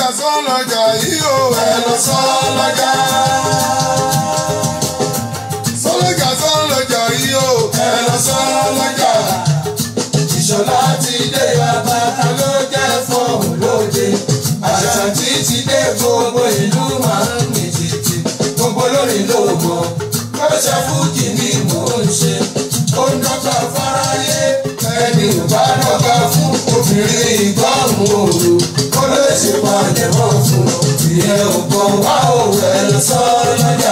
sọ́lọ́jà yìí o. ẹ lọ sọ́lọ́jà. sọ́lọ́jà sọ́lọ́jà yìí o. ẹ lọ sọ́lọ́jà. ìṣọ̀lá ti dé bàbá ta ló jẹ́ fọ́ọ̀mù lóde. àṣà tí ti dé gbogbo ìlú máa ń mì tìtì. gbogbo lórí ló mọ̀. kọ́ṣẹ́ fújì ni mò ń ṣe. ó ń dọ́gba fáráyé. ẹni ò bá dọ́gba fún obìnrin ìgbọ́hùn òru. kó lè ṣe palẹ̀ mọ́ fún un. ìyẹn ò gbọ́n wá òwe ẹ lọ sọ́lọ́jà.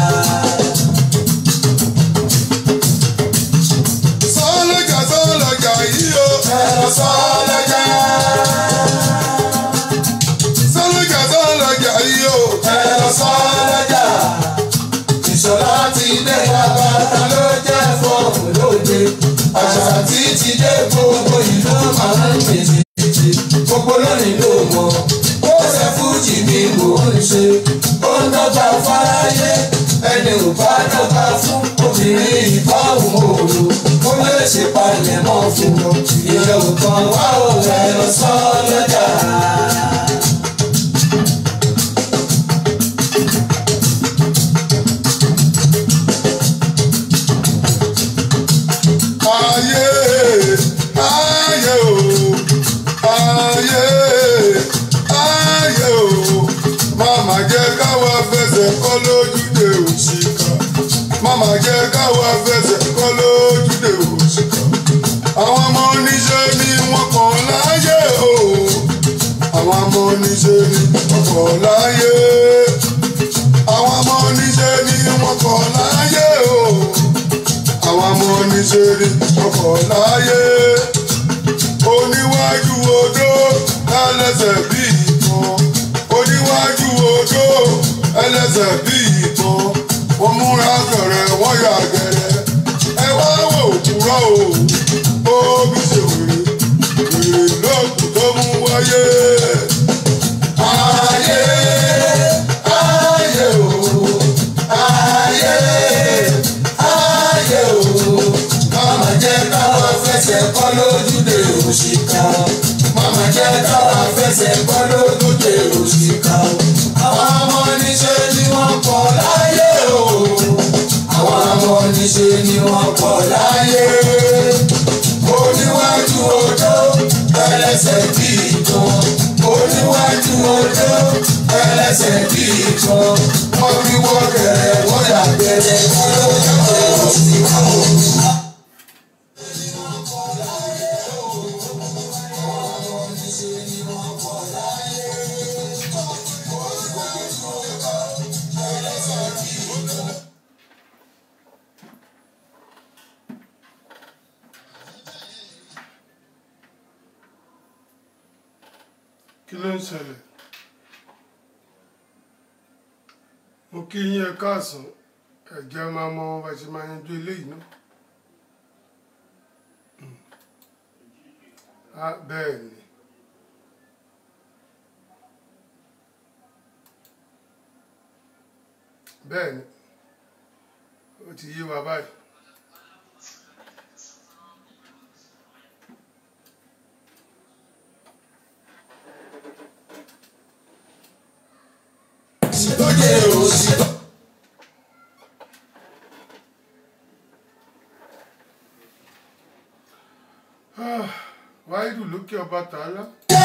sọ́lọ́jà sọ́lọ́jà yìí o. ẹ lọ sọ́lọ́jà. sọ́lọ́jà sọ́lọ́jà yìí o. ẹ lọ sọ́lọ́jà. ìṣọ̀lá ti dé bàbá ta ló jẹ́ fọ́ọ̀mù lóde. àṣà tí ti dé gbogbo ìlú máa ń pèsè títí. gbogbo lónìí ló mọ̀. ó ṣe fújì ni mò ń ṣe. ó ń dọ́gba fáráyé. ẹni ò bá dọ́gba fún obìnrin ìbáwò òru. ó lè ṣe palẹ̀ mọ́ fún un. ìyẹn ò kan wá òun ẹ lọ sọ́lọ́jà. ayé ayé o ayé ayé o màmá jẹ́ káwa fẹsẹ̀ kọ́ lójúde òṣìkà màmá jẹ́ káwa fẹsẹ̀ kọ́ lójúde òṣìkà àwọn ọmọ oníṣẹ́ ni wọ́n kàn láyé o àwọn ọmọ oníṣẹ́ ni wọ́n kàn láyé àwọn ọmọ oníṣẹ́ ni wọ́n kàn láyé o àwọn ọmọ oníṣẹ́rí ọkọ̀ láyé oníwájú odó ẹlẹ́sẹ̀ bí ìbọn oníwájú odó ẹlẹ́sẹ̀ bí ìbọn wọ́n múra gẹ̀rẹ́ wọ́n yà gẹ̀rẹ́ ẹ wá wò kúrọ́ o ó bí ṣe wèrè wèrè lóògùn tó mú wáyé. ayé ayé o ayé ayé o mama jẹ́ káwa fẹsẹ̀ kọ́ lójúde òṣìkà mama jẹ́ káwa fẹsẹ̀ kọ́ lójúde òṣìkà àwọn ọmọ oníṣẹ́ ni wọ́n pọ̀ láyé o àwọn ọmọ oníṣẹ́ ni wọ́n pọ̀ láyé oníwájú odó ẹlẹ́sẹ̀ bí ìtàn oníwájú odó ẹlẹ́sẹ̀ bí ìtàn wọ́n fi wọ́n kẹrẹ wọ́n yà gẹ̀rẹ́ wọ́n ló yẹ kó sí àwọn. kí ló ń ṣẹlẹ̀ mo kí yín ẹ káàsán ẹ̀jẹ̀ máa mọ bá ṣe máa yanjú eléyìí náà Mm. Ah, bẹ́ẹ̀ ni bẹ́ẹ̀ ni ó ti yé wa báyìí. lóye òsì. wáìdù lókè ọba tààlà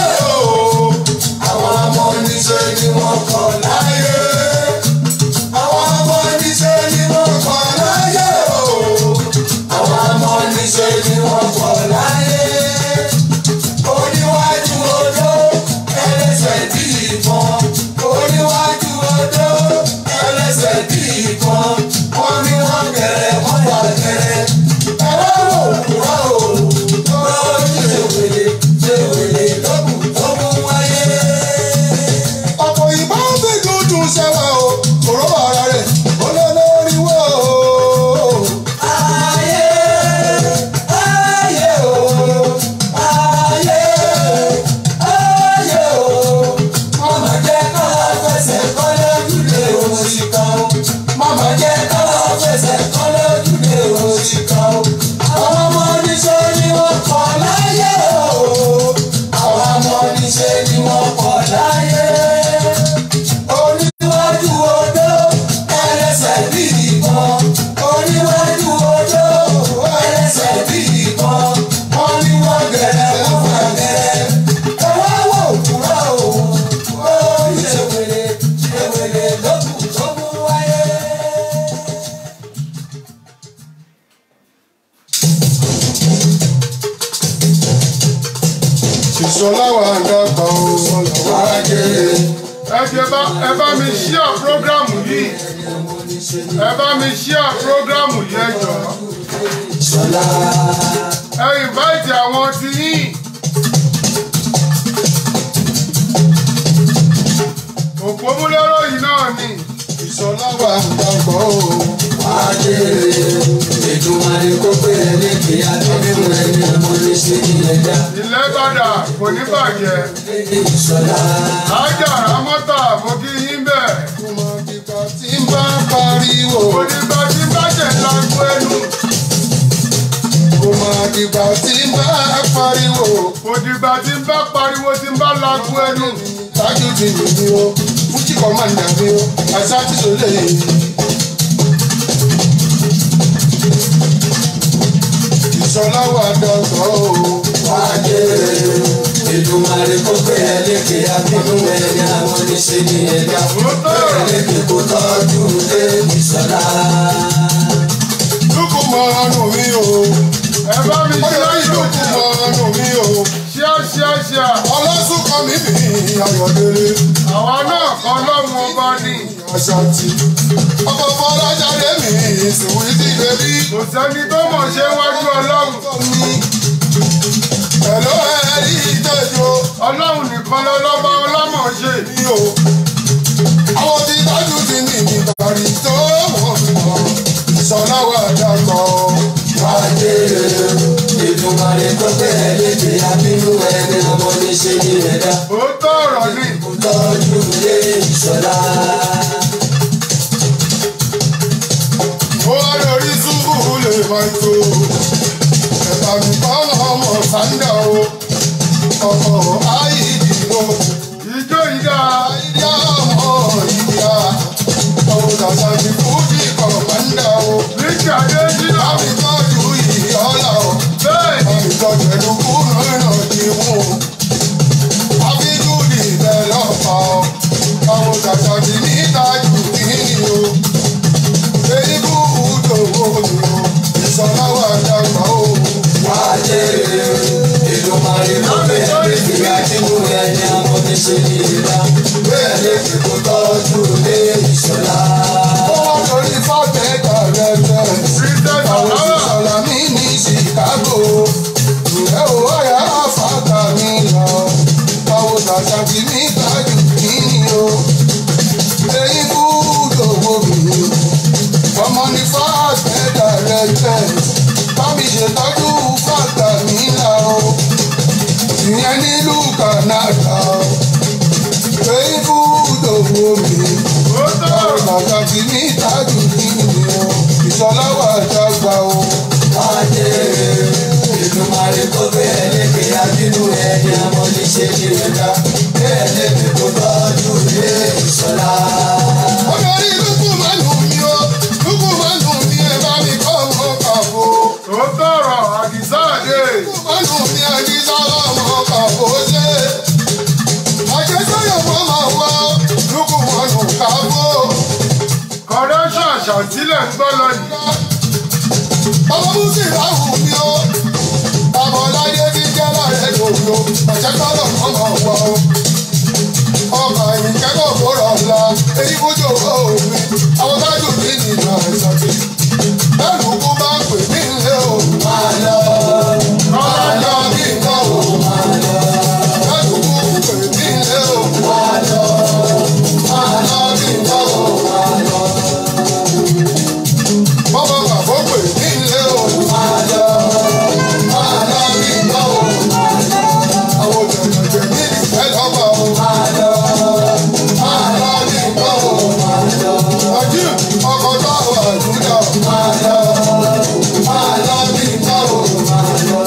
àwọn ọmọ oníṣẹ́ ni wọ́n kọ̀ láyé. àwọn ọmọ oníṣẹ́ ni wọ́n kọ̀ láyé o. àwọn ọmọ oníṣẹ́ ni wọ́n kọ̀ láyé. oníwájú odó ẹlẹ́sẹ̀ bí ìbọn. oníwájú odó ẹlẹ́sẹ̀ bí ìbọn. wọ́n ní wọ́n gẹ̀rẹ́ wọ́n yà gẹ̀rẹ́. ẹ̀rọ òwúrọ̀ o. lọ́ọ́ ṣe wèlé ṣe wèlé lókùn tó mú wáyé. ọ̀pọ̀ ìbá fẹ́ dúdú ìṣọlá wà dàgbà o wá jèrè. ẹ jẹ́ bá ẹ bá mi ṣíà prógrámù yìí ẹ bá mi ṣíà prógrámù yìí ẹ jọ̀ọ́ Ìṣọ̀lá ẹ ìnváìtì àwọn ti yín òpómúlérò yìí náà ni ìṣọlá wà dàgbà o wá jèrè. Èdùmàrè kó pé ẹni kì í adébínú ẹni ọmọ ní ṣe ní ẹ̀dá. ilẹ̀ padà kò ní bàjẹ́ Ìṣọ̀lá ájà rámọ́tà mo kí yín bẹ̀ kò mọ ìgbà tí ń bá pariwo kò ní bá tí bàjẹ́ lágbo ẹnu kò mọ ìgbà tí ń bá pariwo kò dìgbà tí ń bá pariwo tí ń bá lágbo ẹnu tájú ti lù mí o fújì kan máa ń dà mí o àṣà tí sọ lè yí. ìṣọlá wà dàgbà o wá jèrè. Èdùmàrè kó pé ẹni kì í adébínú ẹni ọmọ ní ṣe ní ẹ̀dá. Ẹni kì í kó tọ́jú lé Ìṣọ̀lá. lókù mọ ọnù mi o ẹ bá mi ṣe ọyọ láyé lókù mọ ọnù mi o ṣíà ṣíà ṣíà ọlọ́sùn kan mi bì í ayọ̀dẹ̀lẹ̀ àwa náà kan lọ́mú ọba ni àṣàtì ọkọ̀ fọlájáde mi ìsìnwí ti bẹ̀bí. kò sẹ́ni tó mọ̀ ṣe wájú ọlọ́run Hello, ẹ̀rí ìtẹ́jọ́ ọlọ́run nìkan lọ́lọ́ba ọlọ́mọ̀ ṣe mi o. Àwọn tí dájú ti ní ìbàrí tó wọ́n mọ̀. Ìṣọ̀lá wà dàgbọ́. wá jèrè. Èdùmàrè kó pé ẹni kì í adébínú ẹni ọmọ ní ṣe ní ẹ̀dá. òótọ́ ọ̀rọ̀ ni tọ́jú lé ìṣọ̀lá. Ó wá lórí túbú lè máa tó. Ẹ̀bà mi kọ́ ọmọ sáńdà o. Ọkọ̀ àìdìbò. ìjó ìdá Àìdíá ọmọ ìyá. Ọmọ dàda ti fújì kọ̀ máńdà o. níkì adéjìnà Láti tọ́jú ìyọ́lá o. bẹ́ẹ̀ ni Ìtọ́jú ẹnu kúrò náà ti mú. Abíjúdì bẹ́ẹ̀ lọ́pàá o. Àwọn dàda ti ní ìtajú kíni o. Èyí kú ìdòwò mi o. Ìṣọ̀lá wà dàgbà o. wá jèrè. Èdùmàrè kó pé ẹni kì í adébínú ẹni ọmọ ní ṣe ní ẹ̀dá. Bẹ́ẹ̀ ni kì í kó tọ́jú lé ìṣọ̀lá. Ó wá lórí fọ́tẹ̀ẹ̀tà rẹ̀ tẹ̀. princess Àwọn alawa ìṣọ̀lá mi ní Chicago. Ǹjẹ́ o wáyà fàtà mi lọ? Àwọn dàda ti ní ìtajú kíni o. Èyí kú ìdòwò mi o. ọmọ ní fáàtì dàrẹ́tẹ̀ bámi ṣètọ́jú fàtà nílà o ìyẹn nílùú Canada o èyí fúdò wo mi òótọ́ ọ̀rọ̀ ọ̀rọ̀ bàtà tí ní ìtajú nínú o ìṣọlá wà dàgbà o wá jèrè. Èdùmàrè kó pé ẹni kì í adébínú ẹni ọmọ ní ṣe ní ẹ̀dá. Bẹ́ẹ̀ ni kì í kó tọ́jú lé ìṣọ̀lá. olórí lukú máa nù mí o lukú máa nù mí ẹ bá mi kọ́ ọmọ kàbó òótọ́ ọ̀rọ̀ àdìsá àdé lukú máa nù mí ẹni sábà ọmọ kàbó ṣe àjẹsọ́yọ̀ mọ́ máa wá lukú máa nù kàbó. kọ́rẹ́ṣà ṣàtìlẹ̀ ń gbọ́ lọ yìí ọmọ búsì láwù mí o ọmọ láyé tí jẹ́ láàrẹ̀ lòlò ọ̀jẹ̀ kọ́lọ̀ ọmọ wọ o ọmọ ìkẹ́kọ̀ọ́ kóró ọ̀la èyí kójú òwe àwọn tájú mi nìyà ìsọ̀tì bẹ́ẹ̀ni kú bá pè mí lé o máa lọ máa lọ bí nǹkan o máa lọ bẹ́ẹ̀ni kú pè mí lé o máa lọ máa lọ bí nǹkan o máa lọ bọ́bọ́ bàbá pè mí lé o máa lọ máa lọ bí nǹkan o máa lọ àwọn jẹ̀jẹ̀jẹ̀ ní ìfẹ́ lọ́wọ́ o máa lọ máa lọ bí nǹkan o máa lọ ọjọ́ ọkọ̀ tó wà nílò máa lọ máa lọ bí nǹkan o máa lọ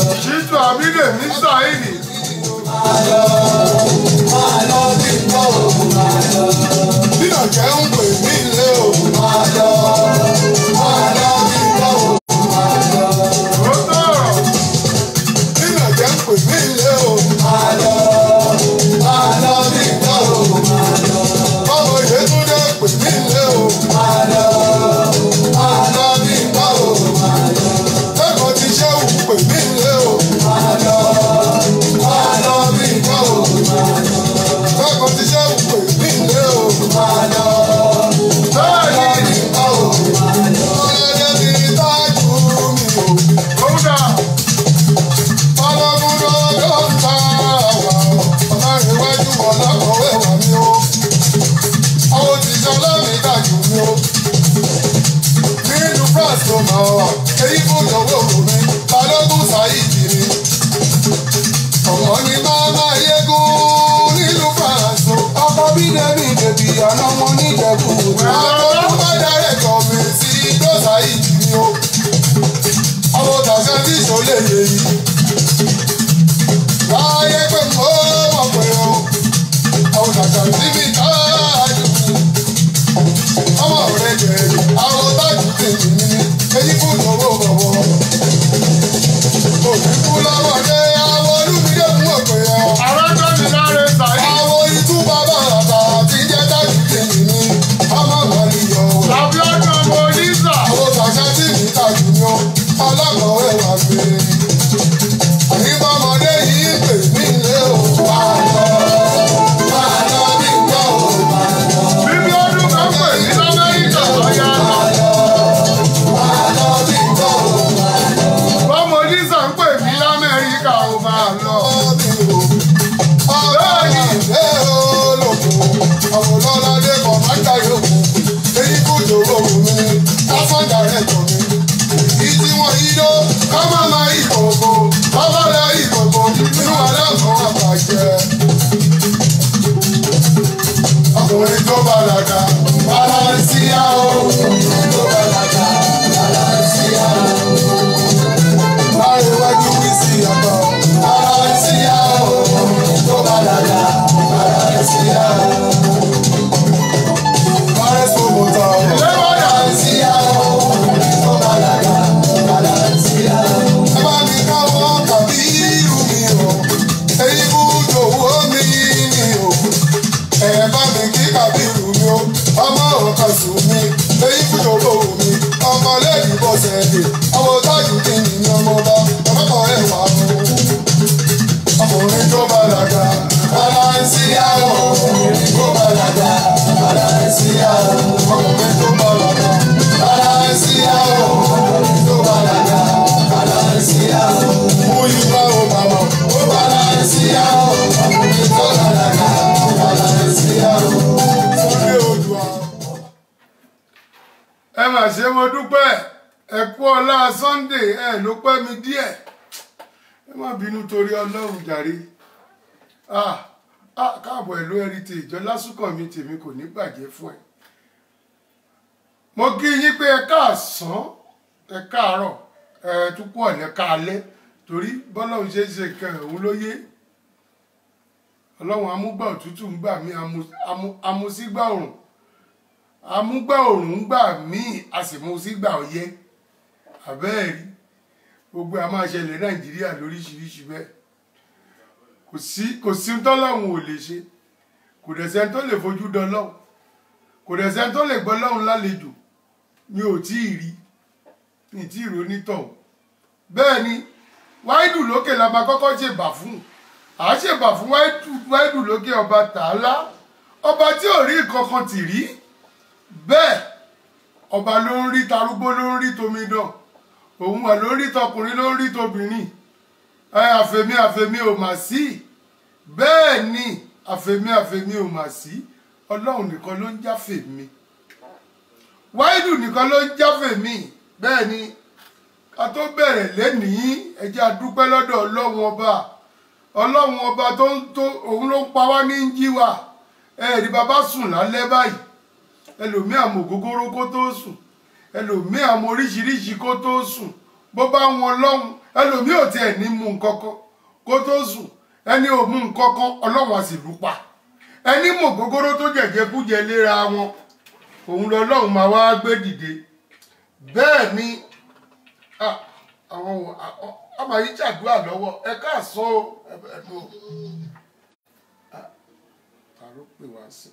ṣé mo dúpẹ́ ẹ kú ọlá sunday ẹ ló pẹ́ mi díẹ̀ ẹ má bínú torí ọlọ́run jàre ah ah káàbọ̀ ẹ̀ ló heritage ọlásùnkàn mi tèmi kò ní bàjẹ́ fún ẹ mo kí yín pé ẹ káàsán ẹ káàárọ̀ ẹ tún kú ọ̀lẹ́ káalẹ́ torí bọ́lọ́run ṣe é ṣe nǹkan òun ló yé ọlọ́run amúgbà òtútù ń gbà mí amu- amu- amusígbà òrùn amúgbà òrùn ń gbà mí a sì mú sígbà ọyẹ́ àbẹ́ẹ̀rí gbogbo a máa ṣẹlẹ̀ nàìjíríà lóríṣiríṣi bẹ́ẹ̀ kò sí kò sí tọ́lọ́run ò lè ṣe kò dẹ̀ sẹ́ni tó lè fojú dọ́lọ́run kò dẹ̀ sẹ́ni tó lè gbọ́ lọ́run lálejò mi ò tí ì rí mi ì tí ì ronítọ̀hún bẹ́ẹ̀ ni wáìdù lókè la máa kọ́kọ́ ṣèbà fún à á ṣèbà fún wáìdù wáìdù lókè ọba tààlà ọba tí ò rí nǹkan kan tì rí bẹ́ẹ̀ ọba ló ń rí tarúgbó ló ń rí tomidán òun wà ló ń rí tọkùnrin ló ń rí tobìnrin ẹ àfẹ̀mí àfẹ̀mí ò mà sí bẹ́ẹ̀ ni àfẹ̀mí àfẹ̀mí ò mà sí ọlọ́run nìkan ló ń jáfẹ̀mí wáìdù nìkan ló ń jáfẹ̀mí bẹ́ẹ̀ ni ká tó bẹ̀rẹ̀ lẹ́nìí ẹ jẹ́ a dúpẹ́ lọ́dọ̀ ọlọ́run ọba ọlọ́run ọba tó ń tó òun ló ń pa wá ní ń jí wa ẹ̀ẹ́dì bàbá sùn lálẹ́ báyìí ẹlòmíì àmọ́ ògógóró kó tó sùn ẹlòmíì àmọ́ oríṣiríṣi kó tó sùn bó bá wọn lọ́hùn ẹlòmíì ò tiẹ̀ ní mú nǹkan kan kó tó sùn ẹni ò mú nǹkan kan ọlọ́run á sì lù pa ẹni mọ̀ ògógóró tó jẹ̀jẹ̀ kújẹ léra wọn òun lọ́lọ́run máa wá gbé dìde bẹ́ẹ̀ ni ah, àwọn wò- ah, ọ- ọmọ yìí ṣàdúrà lọ́wọ́ ẹ káàsán o ẹ bẹ̀rẹ̀ lọ. Ah, ta ló pè wá sí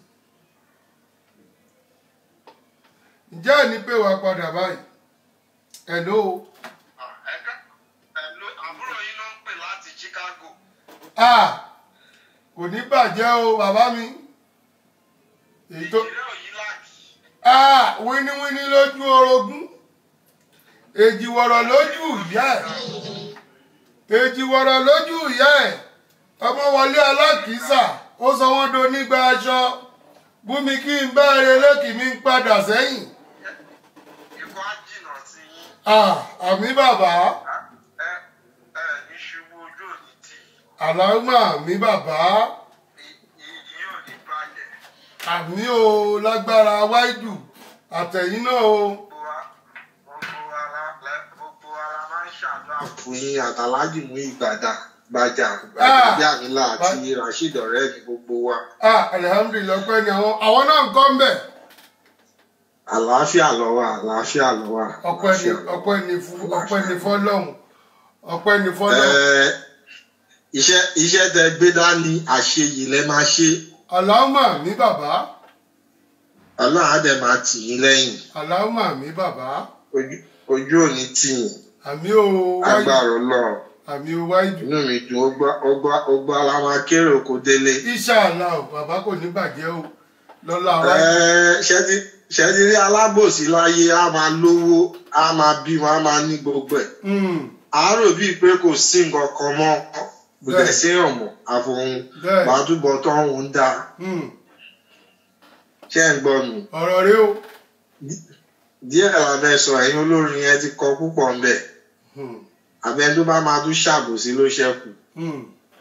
ǹjẹ́ ẹ̀ ní pè wá padà báyìí hello ẹ̀ka ẹ̀ló àbúrò yín ló ń pè láti Chicago. ah kò ní bàjẹ́ o bàbá mi èyí tó ìrẹ́ òyìn láàkì. ah wíníwíní lójú orogún èjìwọ̀rọ̀ lójú ìyá ẹ̀ èjìwọ̀rọ̀ lójú ìyá ẹ̀ ọmọ wọlé alákìísà ó sọ wọ́n do nígbà aṣọ bùnmi kí n bá eré lókì mi ń padà sẹ́yìn ikú á jìnnà sí yín. ah àmì bàbá ẹ ẹ ní ṣubú ojú òní tì í. àlámà mi bàbá iyì yóò ní balẹ̀. àmì o lágbára wáìdù àtẹ̀yìn náà o gbogbo wa gbogbo wa la lẹ- gbogbo wa la máa ń ṣàdúrà. fún yín àtàlájì mú ìgbàdà gbàjà Ah! àbí àmìlà àti rasheed ọ̀rẹ́ mi gbogbo wa. ah alihamudulilayi ọpẹ́ ni àwọn àwọn náà ń kọ́ ń bẹ̀ àlàáfíà lọ wà àlàáfíà lọ wà. ọpẹ́ ni ọpẹ́ ni fún ọpẹ́ ni fọ́lọ́run ọpẹ́ ni fọ́lọ́run Ẹ, iṣẹ́ iṣẹ́ tẹ gbé dání àṣeyìí lẹ máa ṣe àlámà mi bàbá ọlọ́run á dẹ̀ máa tì yín lẹ́yìn àlámà mi bàbá ojú ojú òní tì yín àmì o wáìdù agbára ọlọ́run àmì o wáìdù inú mi dùn ó gbá ó gbá ó gbá la máa kéré oko délé. ìṣàlá o bàbá kò ní bàjẹ́ o lọ́la Ẹ, wáìdù ṣẹ́tí ṣẹ́tí rí alábòsí láyé á máa lówó á máa bímọ á máa ní gbogbo ẹ̀ Mm, àárò bíi pé kò sí nǹkan kan mọ́ kò Bẹ́ẹ̀. dẹ̀ sí ọ̀mọ̀ àfohùn bẹ́ẹ̀ gbàdúgbọ̀ tó ń da mm, ṣé ń gbọ́ mi. ọ̀rọ̀ rẹ o díẹ̀ lábẹ́ sọ ẹ̀yin olórin yẹn ti kọ púpọ̀ ń bẹ̀ Mm, abẹ́ tó bá máa tún ṣàbòsí ló ṣẹ́kù mm,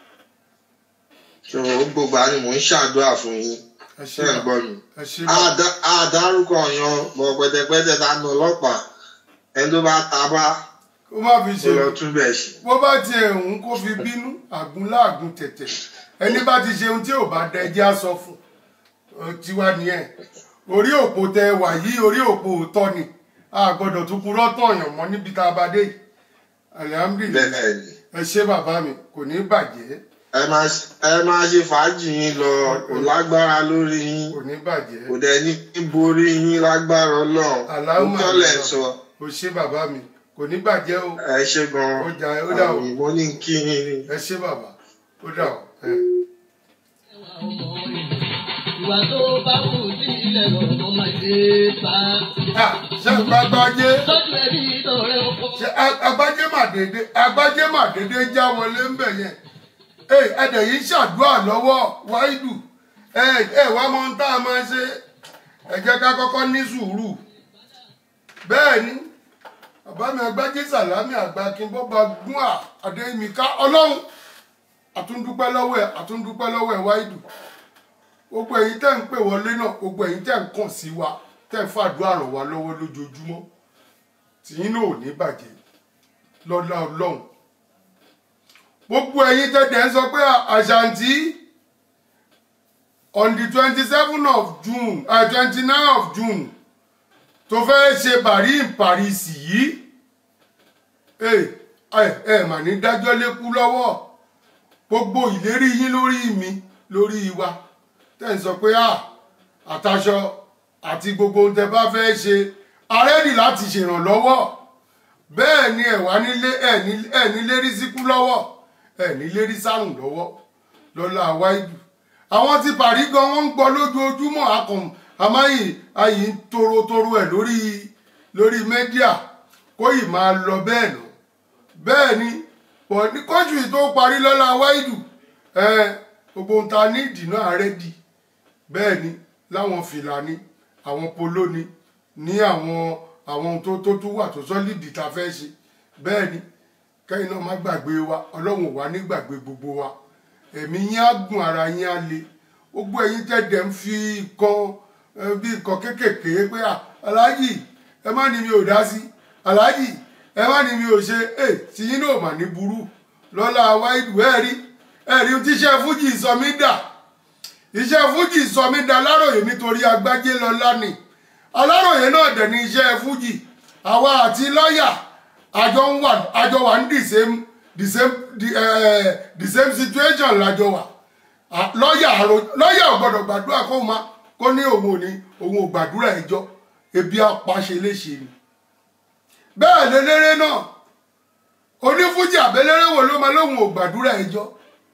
so gbogbo àni mò ń ṣàdúrà fún yín ẹ ṣé ṣe ń gbọ́ mi. ẹ ṣe bàbá Àdá- àdárúkọ yan bọ̀ pẹ̀tẹ̀pẹ̀tẹ̀ ta nù ọlọ́pàá ẹni tó bá ta bá kó má fi kó ṣe lọ tún bẹ̀ ṣe. bó bá tiẹ̀ ń kó fi bínú àgún láàgún tẹ̀tẹ̀ ẹni bá ti ṣe ohun tí ò bá dẹ ẹjẹ́ á sọ fún Ó tiwa nìyẹn orí òpó tẹ wà yìí orí òpó òótọ́ ni a gbọ́dọ̀ tún purọ́ tán yàn mọ́ níbi tá a bá dé yìí alihamudulilayi bẹ́ẹ̀ ni ẹ ṣé bàbá mi kò ní bàjẹ́ ẹ máa ṣe- ẹ máa ṣe fàájì yín lọ kò lágbára lórí yín kò ní bàjẹ́ kò dẹ̀ ní borí yín lágbára ọlọ́run Allahumma ó tọ́lẹ̀ sọ o ṣé bàbá mi kò ní bàjẹ́ o ẹ ṣe gan Ó jà- ó dà o. àmì mo ní kí yín ni. ẹ ṣé bàbá ó dà o. ẹ. ìwà tó bá wù sí ilẹ̀ lọ́dún máa ṣe bá. Ah, ṣé àgbàgbàjẹ́ tọ́jú ẹbí tọrẹ ọkọ. ṣe agbájé mà dédé agbájé mà dédé já wọlé ń bẹ̀ yẹn ee ẹdẹ yìí ṣàdúrà lọ́wọ́ wáìdù ẹ ẹ wá mọ ohun tá a máa ṣe ẹ jẹ́ ká kọ́kọ́ ní sùúrù bẹ́ẹ̀ ni bàbá mi agbájé sàlámì àgbà kínbọ́ba gún à adéyìnmíká ọlọ́run àtúndúpẹ́ lọ́wọ́ ẹ̀ àtúndúpẹ́ lọ́wọ́ ẹ̀ wáìdù gbogbo ẹ̀yin tẹ́ ń pè wọlé náà gbogbo ẹ̀yin tẹ́ ń kàn sí wa tẹ́ ń fàdúrà ràn wá lọ́wọ́ lójoojúmọ́ tìyín náà ò ní bàjẹ́ lọ́lá ọlọ́run gbogbo ẹ̀yin tẹ́ dẹ̀ ń sọ pé àṣàǹtí on the twenty seven of june twenty nine of june tó fẹ́ ṣe bàrí in paris yìí ẹ ẹ ẹ mà ní dájọ́ lékú lọ́wọ́ gbogbo ìlérí yín lórí mi lórí wa tẹ́ ń sọ pé à àtàṣọ àti gbogbo ohun tẹ́ bá fẹ́ ṣe arẹ́dì láti ṣèrànlọ́wọ́ bẹ́ẹ̀ ni ẹ̀ wá nílé ẹ̀ ní ẹ̀ ní lérí síkú lọ́wọ́ ẹ̀ ní lérí sárùn lọ́wọ́ lọ́lá wáìdù àwọn tí parí gan wọ́n ń gbọ́ lójoojúmọ́ akọ̀m àmáyìn ayì ń torotoro ẹ̀ lórí lórí mẹ́díà kó yìí máa lọ bẹ́ẹ̀ nà bẹ́ẹ̀ ni pọ̀ ní kóṣù yìí tó parí lọ́lá wáìdù ẹ̀ gbogbo ohun ta ní ìdìná àrẹ́dì bẹ́ẹ̀ ni láwọn fìlà ni àwọn polo ni ní àwọn àwọn ohun tó tó tún wà tó sọ́lídì tá a fẹ́ ṣe bẹ́ẹ̀ ni kẹ́yìn náà má gbàgbé wa ọlọ́run ò wá ní gbàgbé gbogbo wa ẹ̀mí yín á gùn ara yín á le gbogbo ẹ̀yin tẹ̀dẹ̀ ń fi nǹkan ẹ, bí nǹkan kéékèèké pé à aláàjì ẹ má ní mi ò dá sí aláàjì ẹ má ní mi ò ṣe ẹ tí yín náà mà ní burú lọ́la wáìdù ẹ̀ rí ẹ̀ rí tíṣẹ́ fújì sọ mí dà iṣẹ́ fújì sọ mí dà aláròyé nítorí agbájé lọ́lá ni aláròyé náà dẹ̀ ní iṣẹ́ fújì àwa àti lọ́ọ̀yà àjọ ń wà àjọ wà ní the same the same the, uh, the same situation lájọ wà Ah, lọ́ọ̀yà àrò lọ́ọ̀yà ò gbọ́dọ̀ gbàdúrà kó máa kó ní òun ò ní òun ò gbàdúrà ẹjọ́ ebi apàṣẹ léṣe ni bẹ́ẹ̀ lélẹ́rẹ́ náà onífújì àbẹ́lẹ́rẹ́ wo ló máa lóun ò gbàdúrà ẹjọ́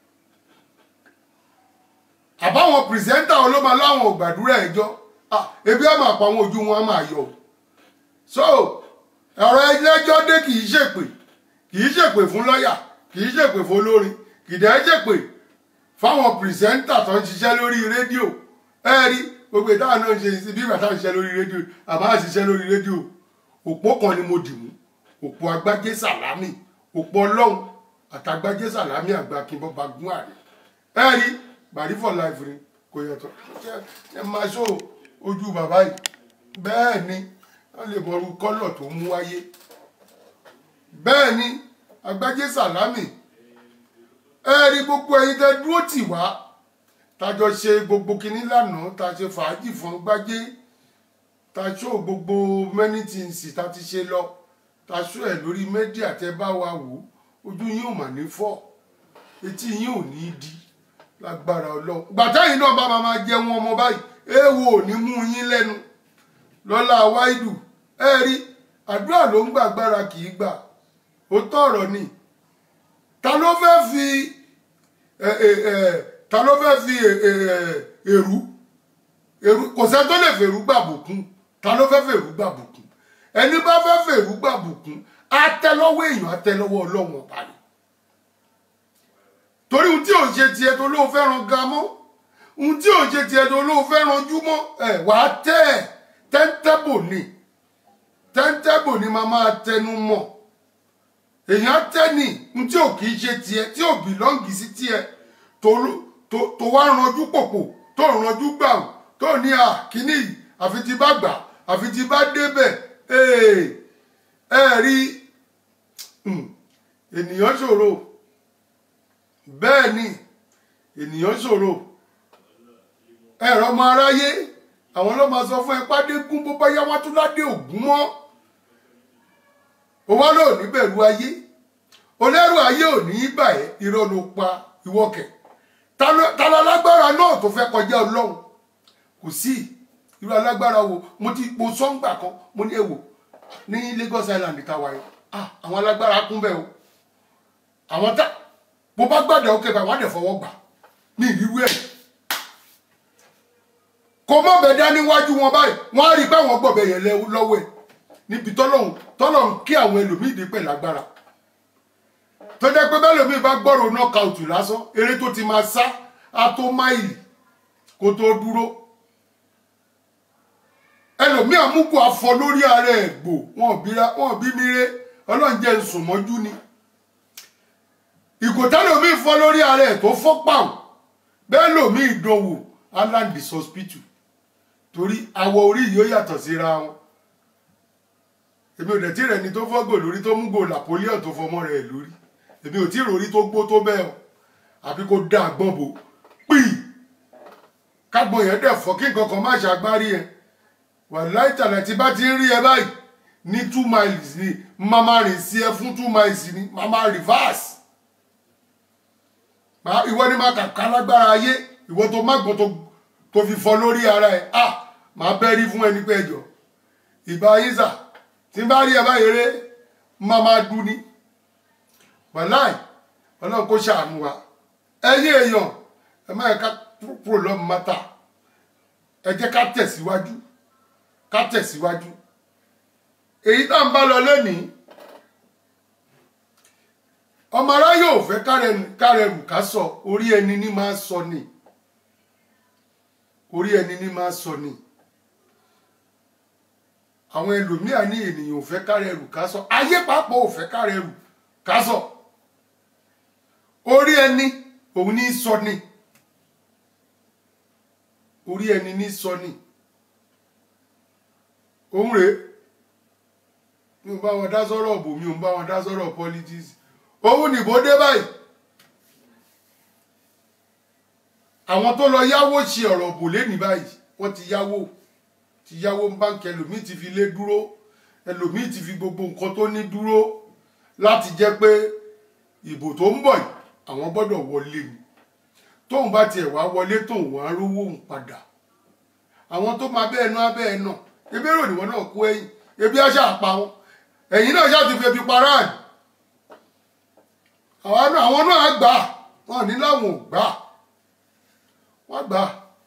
àbáwọn pìrìsẹ́ńtà wo ló máa láwọn ò gbàdúrà ẹjọ́ Ah, ebi á máa pa àwọn ojú wọn á máa yọ so ọ̀rọ̀ ẹlẹ́jọ́ dé kì í ṣèpè kì í ṣèpè fún lọ́ọ̀yà kì í ṣèpè fún olórin kì í dẹ́ ṣèpè fáwọn pìrìsẹ́ńtà tó ń ṣiṣẹ́ lórí rédíò ẹ rí gbogbo ìtàn náà ń ṣe sí bí ìgbà táwọn ṣiṣẹ́ lórí rédíò àbá ṣiṣẹ́ lórí rédíò òpó kan ni mo dì mú òpó agbájé sàlámì òpó ọlọ́run àtàgbájé sàlámì àgbà kìnbọn bagun àrẹ ẹ rí bàrí for life ni kò yàtọ̀ Ṣé- ẹ máa ṣó ojú bàbá yìí bẹ́ẹ̀ ni wọ́n lè mọ irú kọ́lọ̀ tó mú wáyé bẹ́ẹ̀ ni agbájé sàlámì ẹ rí gbogbo ẹyin tẹ dúró tì wá tájọ ṣe gbogbo kinní lánàá tá a ṣe fàájì fún gbájé tá a ṣó gbogbo many things tá a ti ṣe lọ tá a ṣó ẹ lórí mẹ́díà tẹ bá wa wò ó ojú yín ò mà ní fọ́ etí yín ò ní di lágbára ọlọ́run gbàtà yìí náà bá máa máa jẹun ọmọ báyìí èèwọ̀ ò ní mú yín lẹ́nu lọ́lá wáìdù ẹ rí àdúrà ló ń gbàgbára kì í gbà ó tọ̀rọ̀ ni ta ló fẹ́ fi ẹ, ẹ, ẹ, ta ló fẹ́ fi ẹ, ẹ, èrú èrú kò sẹ́ tó lè fèrú gbàbùkún ta ló fẹ́ fèrú gbàbùkún ẹni bá fẹ́ fèrú gbàbùkún á tẹ́ lọ́wọ́ èèyàn á tẹ́ lọ́wọ́ ọlọ́run ọba ni torí ohun tí ò ṣe tiẹ̀ tó lóun fẹ́ràn ga mọ́ ohun tí ò ṣe tiẹ̀ tó lóun fẹ́ràn jú mọ́ ẹ̀ wàá tẹ́ ẹ̀ tẹ́ńtẹ́bò ni tẹ́ńtẹ́bò ni màá máa tẹnu mọ́ èèyàn tẹ́nì n tí ò kì í ṣe tiẹ̀ tí ò bìlọ́ǹgì sí tiẹ̀ tó ló- tó tó wá ranjú pòpò tó ranjú gbà ó tó ní à kíní yìí àfi tí bá gbà àfi tí bá débẹ̀ ee ẹ rí hmm, ènìyàn ṣòro bẹ́ẹ̀ ni ènìyàn ṣòro ẹ̀rọ ọmọ aráyé àwọn ló máa sọ fún ẹ pàdé gún bó bá yá wá tún ládé ògún mọ́ ó wá lò ní bẹ̀rù ayé olẹ́rù ayé ò ní í bà ẹ́ irọ́ ló pa ìwọ́kẹ̀ ta ló- ta ló alágbára náà tó fẹ́ kọjá ọlọ́run kò sí irú alágbára wo mo ti po sọ́ngbà kan mo ní èwò ní Lagos Island táwa yìí ah àwọn alágbára kún bẹ́ẹ̀ o àwọn tá bó bá gbàdá òkè bá wọn á dẹ̀ fọwọ́ gbà ní ìrírí ẹ̀ kò mọ̀ bẹ̀ dá níwájú wọn báyìí wọ́n á rí i pé àwọn gbọ̀bẹ̀ yẹn lẹ́- lọ́wọ́ ẹ̀ níbi tọ́lọ́hún tọ́lọ́hún kí àwọn ẹlòmíì dé pẹ̀ lágbára tó jẹ́ pé bẹ́ẹ̀ lòmíì bá gbọ́rọ̀ knockout lásán eré tó ti máa sá á tó máìlì kó tó dúró ẹlòmíì àmúkù afọ lórí ara ẹ̀ gbò wọn ò bíra wọn ò bí mi ré ọlọ́run jẹ́ ń sùn mọ́jú ni ìkòtẹ́lòmíì fọ́ lórí ara ẹ̀ tó fọ́ pàù bẹ́ẹ̀ lòmíì ìdánwò aláǹdì hospital torí awọ orí yìí ó yàtọ̀ síra wọn èmi ò dẹ̀ tí rẹ̀ ni tó fọ́gò lórí tó mú gò napoleon tó fọmọ rẹ̀ lórí èmi ò tí rò rí tó gbó tó bẹ́ẹ̀ o àbí kó dá àgbọ̀n bò píì kágbọ̀n yẹn dẹ̀ fọ́ kí nǹkan kan má ṣàgbárí ẹ̀ wàláì tàlẹ̀ tí bá ti ń rí ẹ báyìí ní two miles ni mama rìn sí ẹ fún two miles ni mama reverse Ma- ìwọ ni máa kàkà lágbára ayé ìwọ tó má gbọ́n tó- tó fi fọ́ lórí ara ẹ̀ ah máa bẹ́rí fún ẹni pé ẹjọ́ ìbá yín sà tí n bá rí ẹ báyìí ré máa máa dún ní wàláì ọlọ́run kó ṣàánú wa ẹyẹ èèyàn ẹ má yẹ ká prolong matter ẹ jẹ́ ká tẹ̀síwájú ká tẹ̀síwájú èyí tá n bá lọ lónìí ọmọ aráyé ò fẹ́ kárẹ̀rù- kárẹ̀rù ká sọ orí ẹni ní máa sọ ni orí ẹni ní máa sọ ni àwọn ẹlòmíà ní ènìyàn ò fẹ́ kárẹ̀rù ká sọ ayé pàápàá ò fẹ́ kárẹ̀rù ká sọ orí ẹni òun ní sọ ni orí ẹni ní sọ ni òun rèé mi ò bá wọn dá sọ́rọ̀ bò mi ò ń bá wọn dá sọ́rọ̀ politics òun nìbò dé báyìí àwọn tó lọ yáwó ṣe ọ̀rọ̀ bò lé ní báyìí wọ́n ti yáwó ti yáwó ń báńkì ẹlòmíì ti fi lé dúró ẹlòmíì ti fi gbogbo nǹkan tó ní dúró láti jẹ́ pé ìbò tó ń bọ̀ yìí àwọn gbọ́dọ̀ wọlé ni tóun bá tiẹ̀ wá wọlé tóun wá rówó òun padà àwọn tó máa bẹ́ẹ̀ náà bẹ́ẹ̀ náà ebi èrò níwọ̀n náà kú ẹ̀yìn ebi aṣá àpá wọn ẹ̀yìn náà ṣáà ti fi ebi para ẹ̀ àwọn náà àwọn náà gbà wọn ní láwọn ò gbà wọn gbà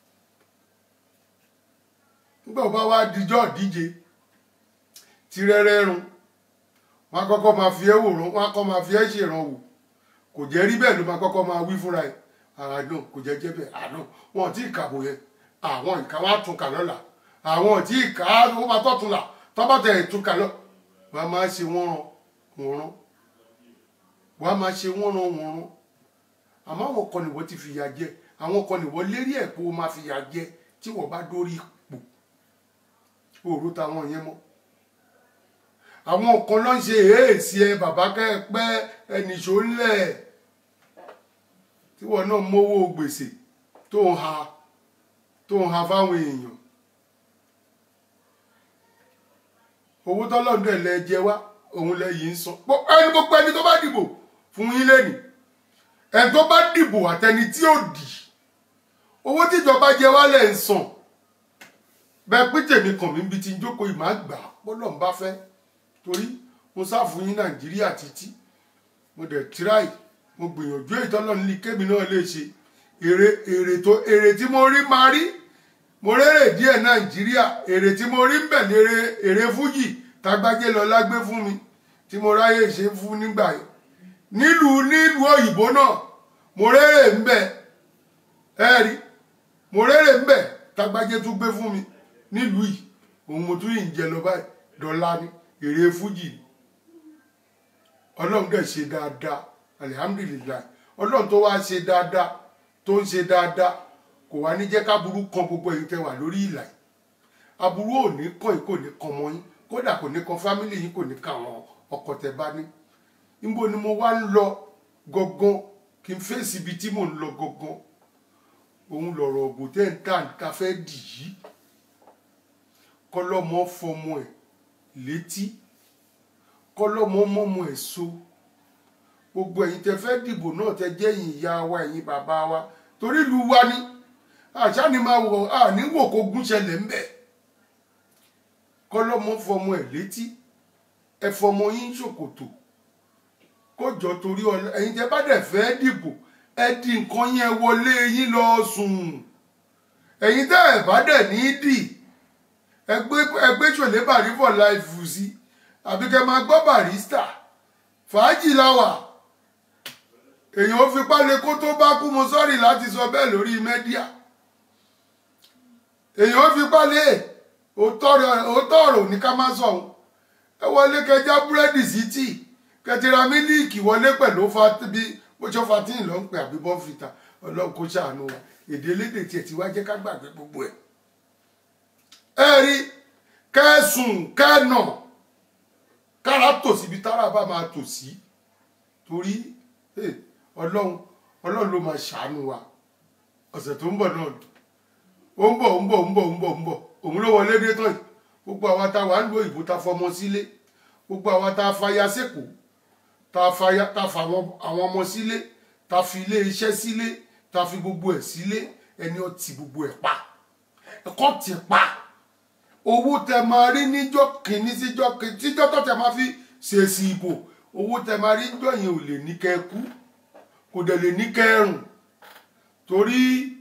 nígbà wo bá wá dijọ́ díje tí rẹ́rẹ́ run wọn á kọ́kọ́ máa fi ẹ́ wòrán wọn á kọ́ máa fi ẹ́ ṣèrànwọ́ kò jẹ́ rí bẹ́ẹ̀ ló máa kọ́kọ́ máa wí fúnra ẹ̀ àánú kò jẹ́ jẹ́ bẹ́ẹ̀ àánú wọn ò tí ì kàbò yẹn àwọn ìka wa tún kà lọ́la àwọn ò tí ì kà á ó máa tọ́tún là tọ́bọ̀tẹ̀ ìtúkà lọ wọ́n á máa ṣe wọ́n ran wọ́n ran wọ́n á máa ṣe wọ́n ran wọ́n ran àmọ́ àwọn kan nìwọ́ ti fìyà jẹ àwọn kan nìwọ́ lérí ẹ̀ pé ó máa fìyà jẹ tí wọ́n bá dórí ipò òru táwọn yẹn mọ́ àwọn kan ló ń ṣe èèṣì ẹ bàbá kẹ́ẹ̀pẹ́ ẹnìṣó ńlẹ̀ tí wọ́n náà mówó gbèsè tó ń ha tó ń ha fáwọn èèyàn owó tọ́lọ́dún ẹ̀ lẹ jẹ wá òun lẹ yìí ń san Gbogbo ẹni gbogbo ẹni tó bá dìbò fún yín lẹ́nìí ẹni tó bá dìbò àtẹni tí ò dì owó tíjọba jẹ wá lẹ̀ ń san bẹ́ẹ̀ pín tèmi kàn mí bí ti ń jókòó ìmọ̀ àgbà bọ́lọ̀ ń bá fẹ́ torí mo sá fún yín nàìjíríà títí mo dẹ̀ tíráì mo gbìyànjú èyí tọ́lọ́run ní kémi náà lè ṣe èrè èrè tó èrè tí mo rí máa rí mo rérè díẹ̀ nàìjíríà èrè tí mo rí ń bẹ̀ lérè èrè fújì tágbájé lọ lágbé fún mi tí mo ráyè ṣe fún nígbà yẹn nílùú nílùú òyìnbó náà mo rérè ń bẹ̀ ẹ rí mo rérè ń bẹ̀ tágbájé tún gbé fún mi nílùú yìí òun mo tún yìí ń jẹ lọ báyìí dọ́là ní èrè fújì ni ọlọ́run dẹ̀ ṣe dáadáa alihamdulilayi ọlọ́run tó wá ṣe dáadáa tó ń ṣe dáadáa kò wá ní jẹ́ káburú kan gbogbo èyí tẹ́ wà lórí ìlà yìí aburú ò ní kàn yín kò ní kan mọ́ yín kódà kò ní kan fámìlì yín kò ní kan àwọn ọkọ tẹ́ bá ní níbo ni mo wá ń lọ gangan kí n fèsì ibi tí mò ń lọ gangan òun lọ̀rọ̀ ògùn tẹ́ ń tà ká fẹ́ dì yìí kọ́lọ́mọ fọmọ ẹ̀ létí kọ́lọ́mọ mọ́mọ ẹ̀ so gbogbo ẹ̀yin tẹ́ fẹ́ dìbò náà tẹ́ jẹ́ ẹ̀yin ìyá wa ẹ̀yin bàbá wa torí ìlú wa ni àṣà ni máa wọ àní wò kó gún ṣẹlẹ̀ ń bẹ̀ kọ́lọ́mọ fọmọ ẹ̀ létí ẹ fọmọ yín ṣòkòtò kó jọ torí ọlọ ẹ̀yin tẹ́ bá dẹ̀ fẹ́ dìbò ẹ di nǹkan yẹn wọlé yín lọ sùn ẹ̀yin tẹ́ ẹ̀ bá dẹ̀ ní dì ẹgbẹ́ ẹgbẹ́ ṣòlé bàrí for life sí àbí kẹ́ máa gbọ́ barista fàájì láwà èèyàn ó fipá lé kó tó bá kú mo sọ́ọ̀rì láti sọ bẹ́ẹ̀ lórí mẹ́díà èèyàn ó fipá lé òótọ́ ọ̀rọ̀ ní ká má sọ òun ẹ wọlé kẹjá búrẹ́dì sí tíì kẹtìrà mílíìkì wọlé pẹ̀lú bí bó ṣe fatín ló ń pè àbí bọ́ǹfìtà ọlọ́run kó ṣàánú wa èdè elédè tiẹ̀ ti wá jẹ́ ká gbàgbé gbogbo ẹ̀. ẹ rí kẹsùn kẹnà kára tò síbi tára bá máa tò sí torí ọlọ́run ọlọ́run ló máa ṣàánú wa ọ̀sẹ̀ tó ń bọ̀ náà ó ń bọ̀ ó ń bọ̀ ó ń bọ̀ ó ń bọ̀ ó ń bọ̀ òun ló wọlé dé tán yìí gbogbo àwa tá a wà ń lo ìbò tá a fọmọ sílé gbogbo àwa tá a faya sẹ́kọ̀ọ́ tá a faya tá a fa àwọn ọmọ sílé tá a fi ilé iṣẹ́ sílé tá a fi gbogbo ẹ̀ sílé ẹni ó ti gbogbo ẹ̀ pa ẹ̀kọ́ ti pa owó tẹ máa rí níjọ́ kìíní síjọ́ kìíní tíjọ́ tó tẹ máa fi ṣèṣì ìbò owó tẹ máa rí níjọ́ yẹn ò lè ní kẹ́ kú kò dẹ̀ lè ní kẹ́ rùn torí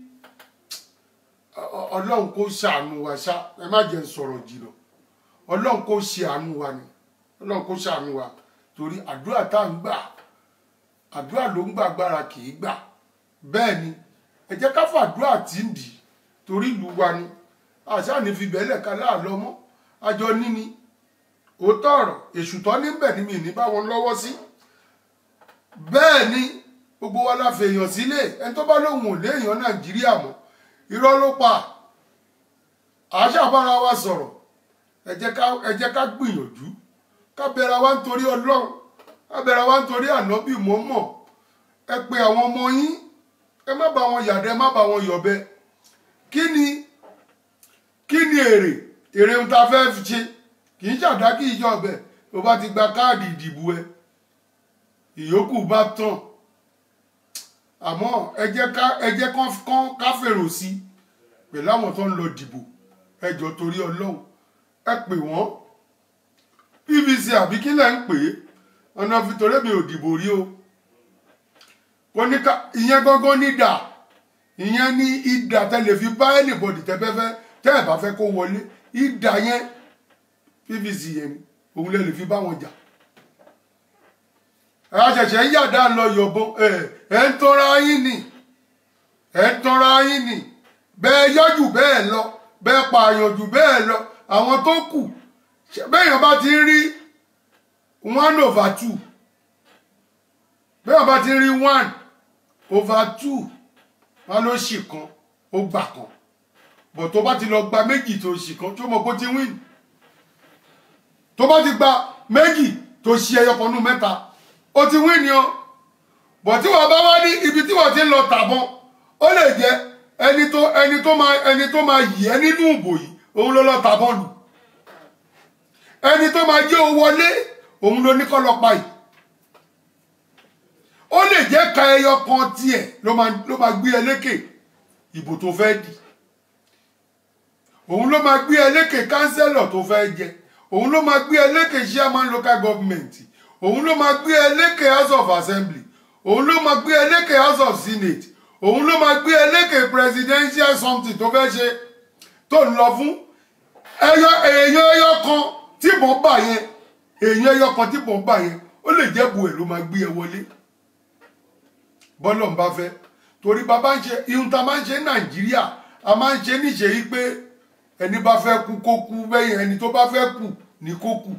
ọlọ́run kò ṣàánú wa ṣá ẹ má jẹ́ sọ̀rọ̀ jìnnà ọlọ́run kò ṣe àánú wa ni ọlọ́run kò ṣàánú wa torí àdúrà tá à ń gbà àdúrà ló ń gbà agbára kì í gbà bẹ́ẹ̀ ni ẹ jẹ́ ká fàdúrà tí ń dì torí ìlú wa ni àṣà ní fi bẹ́ẹ̀lẹ̀ ká láàlọ́ mọ́ àjọ níní òótọ́ ọ̀rọ̀ èṣù tọ́ níbẹ̀ ni mi ní bá wọn lọ́wọ́ sí bẹ́ẹ̀ ni gbogbo wa la fèèyàn sílé ẹni tó bá lóun ò léèyàn nàìjíríà mọ́ irọ́ ló pa àṣàbára wa sọ̀rọ̀ ẹ jẹ́ ká ẹ jẹ́ ká gbìyànjú ká bẹ̀rẹ̀ wa nítorí ọlọ́run ká bẹ̀rẹ̀ wa nítorí ànábì mọ́mọ́ ẹ pe àwọn ọmọ yín ẹ má bá wọn yàdẹ má bá wọn yọ̀bẹ kí ni kí ni èrè èrè ohun tá a fẹ́ fi ṣe kì í ṣàdá kí ìjọ ọbẹ̀ tó bá ti gba káàdì ìdìbò ẹ ìyókù bá tán àmọ́ ẹ jẹ́ ká ẹ jẹ́ kán kán ká fèrò sí i pẹ̀lú àwọn tó ń lọ dìbò ẹ jọ torí ọlọ́run ẹ pè wọ́n pvc àbí kí lẹ́ ń pè é ọ̀nà fìtòrè mi ò dìbò rí o kò ní ká ìyẹn gángan ní dà ìyẹn ní ìdà tẹ lè fi bá anybody tẹ fẹ́fẹ́ tẹ́ ẹ̀ bá fẹ́ kó wọlé ìdà yẹn pvc yẹn ni òun lè lè fi bá wọn jà àṣẹ̀ṣẹ̀ ń yàdá lọ yọ̀bọ ẹ̀ ń tọ́ra yín ni ẹ̀ ń tọ́ra yín ni bẹ́ẹ̀ yọ́jù bẹ́ẹ̀ lọ bẹ́ẹ̀ pààyàn jù bẹ́ẹ̀ lọ àwọn tó kù bẹ́ẹ̀yàn bá ti rí one over two bẹ́ẹ̀yàn bá ti rí one over two wọn ló ṣì kan ó gbà kan bọ̀ tó bá ti lọ gba méjì tó ṣì kan tó mọ̀ kó ti win tó bá ti gba méjì tó ṣi ẹyọ kan nù mẹ́ta ó ti win ni o bọ̀ tí wọ́n bá wá ní ibi tí wọ́n ti ń lọ tàbọn ó lè jẹ́ ẹni tó ẹni tó máa ẹni tó máa yì ẹ́ nínú ìbò yìí òun ló lọ tàbọn lù ẹni tó máa jẹ́ owó wọlé òun ló ní kọ́ lọ pa yìí ó lè jẹ́ ka ẹyọ kan tiẹ̀ ló máa ló máa gbé ẹ lékè ìbò tó fẹ́ dì òun ló máa gbé ẹ lékè kánsẹ́lọ̀ tó fẹ́ jẹ òun ló máa gbé ẹ lékè chairman local government òun ló máa gbé ẹ lékè house of assembly òun ló máa gbé ẹ lékè house of senate òun ló máa gbé ẹ lékè presidential something tó fẹ́ ṣe tó ń lọ fún ẹyọ èèyàn ẹyọ kan tí mò ń bà yẹn èèyàn ẹyọ kan tí mò ń bà yẹn ó lè jẹ́ bu ẹ̀ ló máa gbé ẹ wọlé bọ́lọ̀ ń bá fẹ́ torí bàbá ń ṣe ihun tá a máa ń ṣe ní nàìjíríà a máa ń ṣe níṣe yìí pé ẹni bá fẹ́ kú kó kú bẹ́yìn ẹni tó bá fẹ́ kù ní kó kù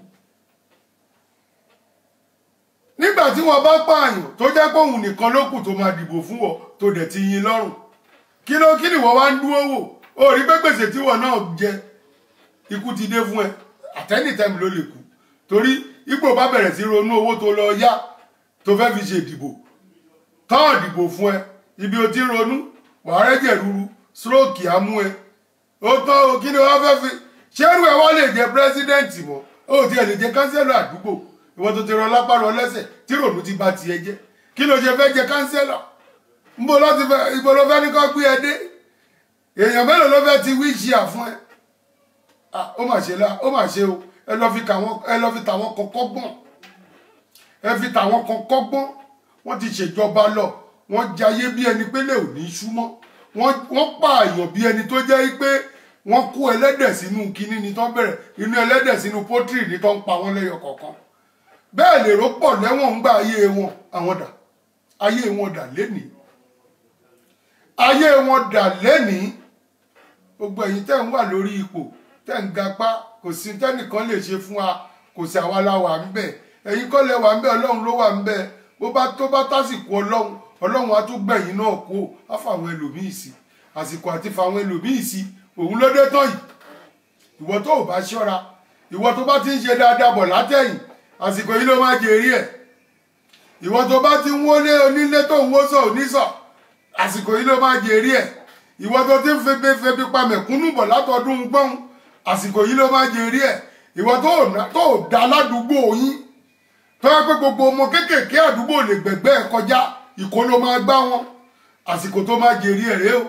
nígbà tí wọ́n bá pààyàn tó jẹ́ pé òun nìkan ló kù tó máa dìbò fún ọ tó dẹ̀ ti yin lọ́rùn kí ló kí ni wọ́n wá ń dúró wò ó rí pé gbèsè tí wọ́n náà jẹ ikú ti dé fún ẹ àtẹ́nìtẹ́mi ló lè kú torí ipò bá bẹ̀rẹ̀ sí ronú owó tó lọ yá tó fẹ́ fi ṣe ìdìbò tọ́ọ̀ dìbò fún ẹ ibi o ti ń ronú wàá rẹ́jẹ̀ ruru stroke á mú ẹ ó tán o kí ni wọ́n fẹ́ fi ṣérú ẹ wá lè jẹ pírẹsidẹ́ǹtì mọ́ ó ti ẹ̀ lè jẹ kánsẹ́lọ̀ àdúgbò ìwọ tó ti rọ lápá rọ lẹ́sẹ̀ tí rònú ti ba tiẹ̀ jẹ́ kí ló ṣe fẹ́ jẹ kánsẹ́lọ̀ nbọ ló ti fẹ́ ibo ló fẹ́ ní kó gbé ẹ dé èèyàn mélòó ló fẹ́ ti wíṣì à fún ẹ ó mà ṣe la ó mà ṣe o ẹ lọ fi tàwọn ẹ lọ fi tàwọn kan kọ́gbọ́n ẹ fi tàwọn kan kọ́gbọ́n wọ́n ti ṣèjọba lọ wọ́n jayé bí ẹni pé lè ò ní súnmọ́ wọ́n pààyàn bí ẹni tó jẹ́ pé wọ́n kó ẹlẹ́dẹ̀ sínú kínní ni tó bẹ̀rẹ̀ inú ẹlẹ́dẹ̀ sínú pọ́tírì ni tó ń pa wọ́n lẹ́yọ kọ̀ọ̀kan bẹ́ẹ̀ lèrò pọ̀ lẹ́wọ̀n ń gba ayé wọn àwọn dà ayé wọn dà lénìí ayé wọn dà lénìí gbogbo ẹ̀yin tẹ́ ń wà lórí ipò tẹ́ ń gapá kò sí tẹ́nìkan lè ṣe fún wa kò sí àwa la wà ń bẹ̀ ẹ̀yin kọ́ lẹ wà ń bẹ̀ ọlọ́run ló wà ń bẹ̀ bó bá tó bá tásìkò ọlọ́run ọlọ́run á tún gbẹ̀yìn náà kó á fàwọn ẹlòmíì sí àsìkò àti fàwọn ẹlòmíì sí òun ló dé tán yìí ìwọ tó ò bá ṣọ́ra ìwọ tó bá ti ń ṣe dáadáa bọ̀ látẹ̀yìn àsìkò yìí ló máa jèrè ẹ̀ ìwọ tó bá ti ń wọlé onílé tó ń wọ́sọ̀ onísọ̀ àsìkò yìí ló máa jèrè ẹ̀ ìwọ tó ti ń febi febi pa mẹ̀kúnnù bọ̀ látọdún gbọ́n àsìkò yìí ló máa jèrè ẹ̀ ìwọ tó ò ná- tó ò da ládùúgbò yín tó yẹ pé gbogbo ọmọ kéékèèké àdúgbò lè gbẹ̀gbẹ́ ẹ̀ kọjá ìkó ló máa gbá wọn àsìkò tó máa jèrè ẹ̀ rèé o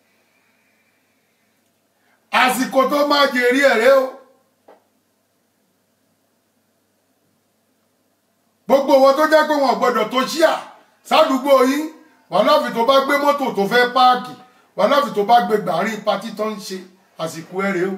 àsìkò tó máa jèrè ẹ̀ rèé o gbogbo wọn tó jẹ́ pé wọn ò gbọ́dọ̀ tó ṣíà sádùúgbò yín wàláfì tó bá gbé mọ́tò tó fẹ́ páàkì wàláfì tó bá gbé gbàrín patí tó ń ṣe àsìkò ẹ̀ rèé o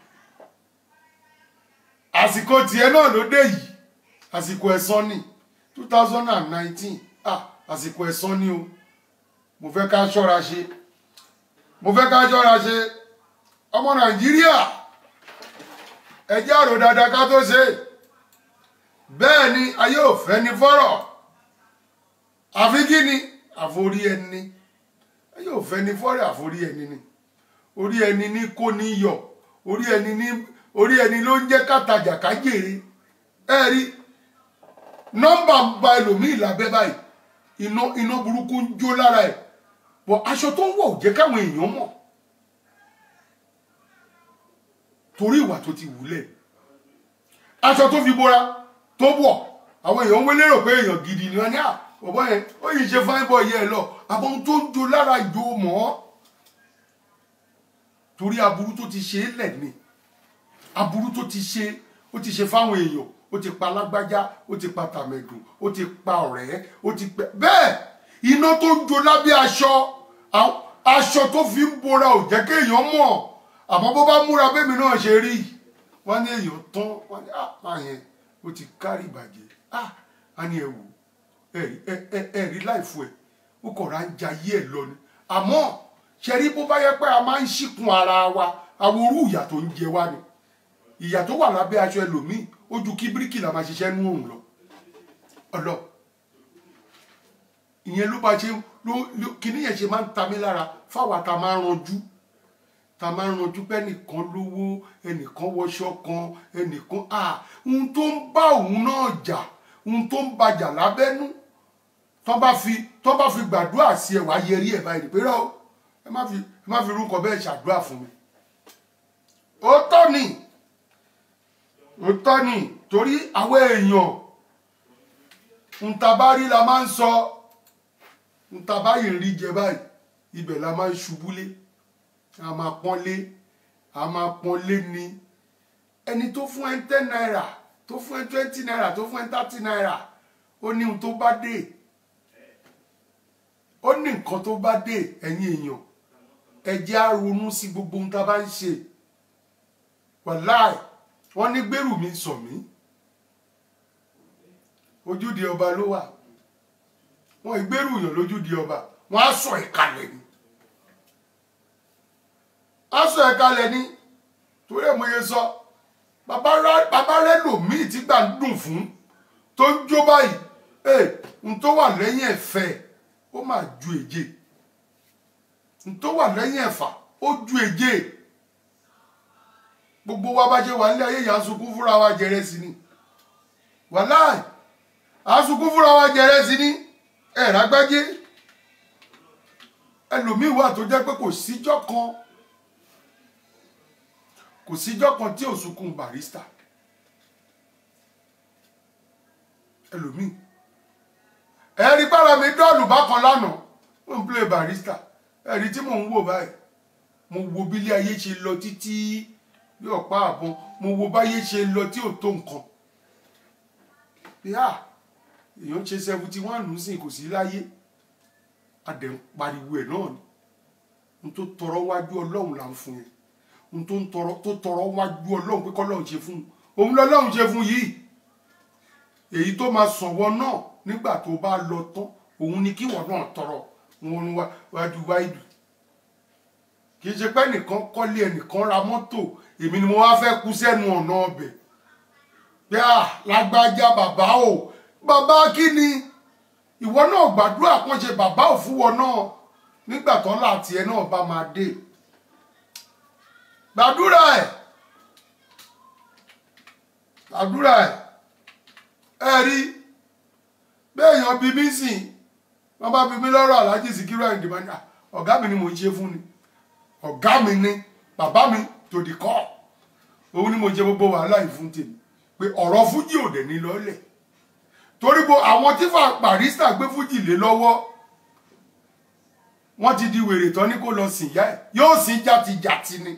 àsìkò tiẹ̀ náà ló dé yìí àsìkò ẹ̀san ni two thousand and nineteen ah àsìkò ẹ̀san ni o mo fẹ́ ká ṣọ́ra ṣe mo fẹ́ ká ṣọ́ra ṣe ọmọ nàìjíríà ẹ jẹ́ àrò dáadáa ká tó ṣe bẹ́ẹ̀ ni ayé ò fẹ́ ni fọ́rọ̀ àfi kí ni àforí ẹni ayé ò fẹ́ ni fọ́rọ̀ àforí ẹni ni orí ẹni ní kó ní yọ orí ẹni ní orí ẹni ló ń jẹ́ kàtàjà ká jèrè ẹ rí nọ́mbà ń ba ẹlòmíì lábẹ́ báyìí iná iná burúkú ń jó lára ẹ̀ bọ̀ aṣọ tó ń wọ̀ ò jẹ́ káwọn èèyàn mọ̀ torí ìwà tó ti wúlẹ̀ aṣọ tó fi bora tó wọ̀ àwọn èèyàn ń wé lérò pé èèyàn gidi ni wọ́n ní à bọ̀bọ̀ yẹn ó yìí ṣe fáin bọ̀ yẹ ẹ lọ àbọ̀ ohun tó ń jó lára ìjó mọ́ torí aburú tó ti ṣe é lẹ̀ ni aburú tó ti ṣe ó ti ṣe fáwọn èèyàn ó ti pa lágbájá ó ti pa tàmẹ̀dùn ó ti pa ọ̀rẹ́ ó ti pẹ́ bẹ́ẹ̀ iná tó ń jó lábẹ́ aṣọ àwọn- aṣọ tó fi ń bora ò jẹ́ kéèyàn mọ̀ àmọ́ bó bá múra bẹ́mi náà ṣe rí wọ́n ní èèyàn tán wọ́n ní àpá yẹn ó ti kárí ìbàjẹ́ ah á ní ẹ wò ẹ̀rí ẹ- ẹ- ẹ̀rí láìfo ẹ̀ ó kọ̀ra ń jayé ẹ̀ lọ ni àmọ́ ṣe rí bó bá yẹ pé a máa ń ṣìkún ara wa àwọn orú ìyà tó ń jẹ wá ni ìyà tó wà lábẹ́ aṣọ ẹlòmíì ó ju kí bíríkìlà máa ṣiṣẹ́ nú òun lọ ọlọ ìyẹn ló bá ṣe ló ló- kíní yẹn ṣe máa ń ta mí lára fáwa ta máa ń ranjú ta máa ń ranjú pé ẹnìkan lówó ẹnìkan wọṣọ kan ẹnìkan à ohun tó ń bá òun náà jà ohun tó ń bàjà lábẹ́nú tó bá fi tó bá fi gbàdúrà sí ẹ wá yẹrí ẹ báyìí pé rọ ẹ má fi ẹ má fi rúkọ bẹ́ẹ̀ ṣàdúrà fún mi ó tọ́ ni ó tọ́ ni torí àwọn èèyàn ntabari la máa ń sọ ntabari ń rí jẹ báyìí ibẹ̀ la máa ń ṣubúlé a máa pọ́nlé a máa pọ́nlé ni ẹni tó fún ẹ ten naira tó fún ẹ twenty naira tó fún ẹ thirty naira ó ní ohun tó bá dé ó ní nǹkan tó bá dé ẹ̀yin èèyàn ẹ jẹ́ á ronú sí gbogbo ohun tá a bá ń ṣe wàláì wọ́n ní gbèrú mi sọ mí ojúde ọba ló wà wọ́n ìgbèrú yàn lójúde ọba wọ́n á sọ ìkàlẹ̀ ni á sọ ìkàlẹ̀ ni torí ẹ̀ mo yẹ sọ bàbá rẹ- bàbá rẹ lòmíì tí gbà ń dùn fún tó ń jó báyìí ẹ n tó wà lẹ́yìn ẹ̀fẹ́ ó máa ju èje n tó wà lẹ́yìn ẹ̀fà ó ju èje gbogbo wa bá ṣe wà nílé ayé yà á sunkún fúnra wa jẹrẹ sí ni wàláì à á sunkún fúnra wa jẹrẹ sí ni ẹ rágbájé ẹlòmíín wà tó jẹ́ pé kò síjọ́ kan kò síjọ́ kan tí ò sunkún barista ẹlòmíín ẹ̀rí pára mi dọ́ọ̀lù bákan lánàá ó ń play barista ẹ̀rí tí mò ń wò báyìí mo wo bílé ayé ṣe lọ títí bí ọ̀pá àbọn mo wo báyé ṣe lọ tí ò tó nǹkan bí a èèyàn ṣe seventy one nísìnyí kò sí láyé adẹ̀ ń pariwo ẹ̀ náà ni n tó tọrọ wájú ọlọ́run là ń fún yẹn n tó ń tọrọ tó tọrọ wájú ọlọ́run pé kọ́lọ́run ṣe fún un òun lọ́lọ́run ṣe fún yìí èyí tó máa sọ̀wọ́ náà nígbà tó bá lọ tán òun ni kíwọ náà tọrọ wọn wájú wáìdù kì í ṣe pé ẹnìkan kọ́lé ẹnìkan ra mọ́tò èmi ni mo wá fẹ́ kú sẹ́nu ọ̀nà ọbẹ̀ pé à lágbájá bàbá o bàbá kí ni ìwọ náà gbàdúrà kan ṣe bàbá ò fún wọn náà nígbà tó láti ẹ náà bá máa dé gbàdúrà ẹ gbàdúrà ẹ ẹ rí béèyàn bí mí sìn wọn bá bí mí lọ́rọ̀ aláàjì Síkírù Àyìndé máa ní "Ah, ọ̀gá mi ni mò ń ṣe fún ni ọ̀gá mi ni bàbá mi tòdì kọ́ òun ni mo ṣe gbogbo wàhálà yìí fún tèmi pé ọ̀rọ̀ fújì ò dẹ̀ ní lọ́lẹ̀ torí bo àwọn tí fà Barrister gbé fújì lé lọ́wọ́ wọ́n ti di wèrè tán ní kó lọ sìn yá ẹ̀ yóò sìn jàtijàti ni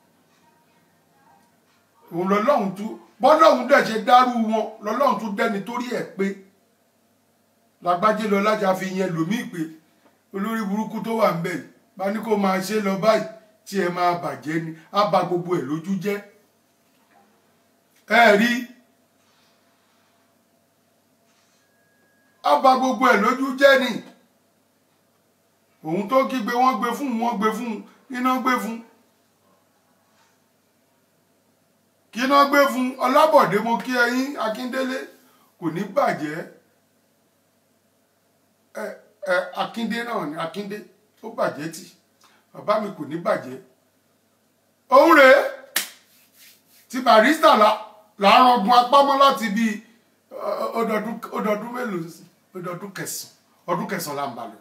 òun lọ́lọ́run tún bọ́lọ́run dẹ̀ ṣe dárú wọn lọ́lọ́run tún dẹ́ni torí ẹ̀ pé lágbájé lọ lájà fi yẹn lòmíì pé olórí burúkú tó wà ń bẹ̀ yìí bá ní kó máa ṣe lọ báyìí tí ẹ máa bàjẹ́ ni á ba gbogbo ẹ̀ lójú jẹ́ ẹ rí á ba gbogbo ẹ̀ lójú jẹ́ ni òun tó kígbe wọ́n gbé fún un wọ́n gbé fún un iná gbé fún un kí iná gbé fún un ọlábọ̀dé mo kí ẹyin akíndélé kò ní bàjẹ́ ẹ ẹ akíndé náà ni akíndé ó bàjẹ́ tì bàbá mi kò ní bàjẹ́ òun rèé ti Barrister la làárọ̀ ọgbọ̀n apámọ́ láti bíi ọ- ọdọọdún ọdọọdún mélòó sí ọdọọdún kẹsàn ọdún kẹsàn là ń balẹ̀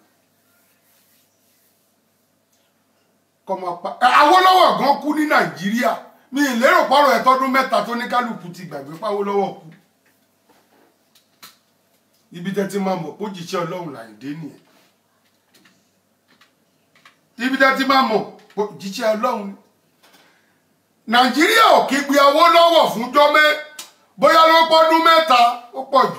kọmọ pa ẹ, Awólọ́wọ̀ gan kú ní Nàìjíríà mi ì lérò pọ̀rọ̀ ẹ̀ tọ́dún mẹ́ta tó ní kálukú ti gbàgbé pàwólọ́wọ̀ kú ibi tẹ́ ti máa mọ̀ pé òjíṣẹ́ Ọlọ́run Láyìndé nìyẹn ibi tẹ́ ti máa mọ̀ pé òjíṣẹ́ Ọlọ́run ni nàìjíríà ò kígbe Awólọ́wọ̀ fún jọ́mẹ́ bóyá ló pọ́dún mẹ́ta ó pọ̀ jù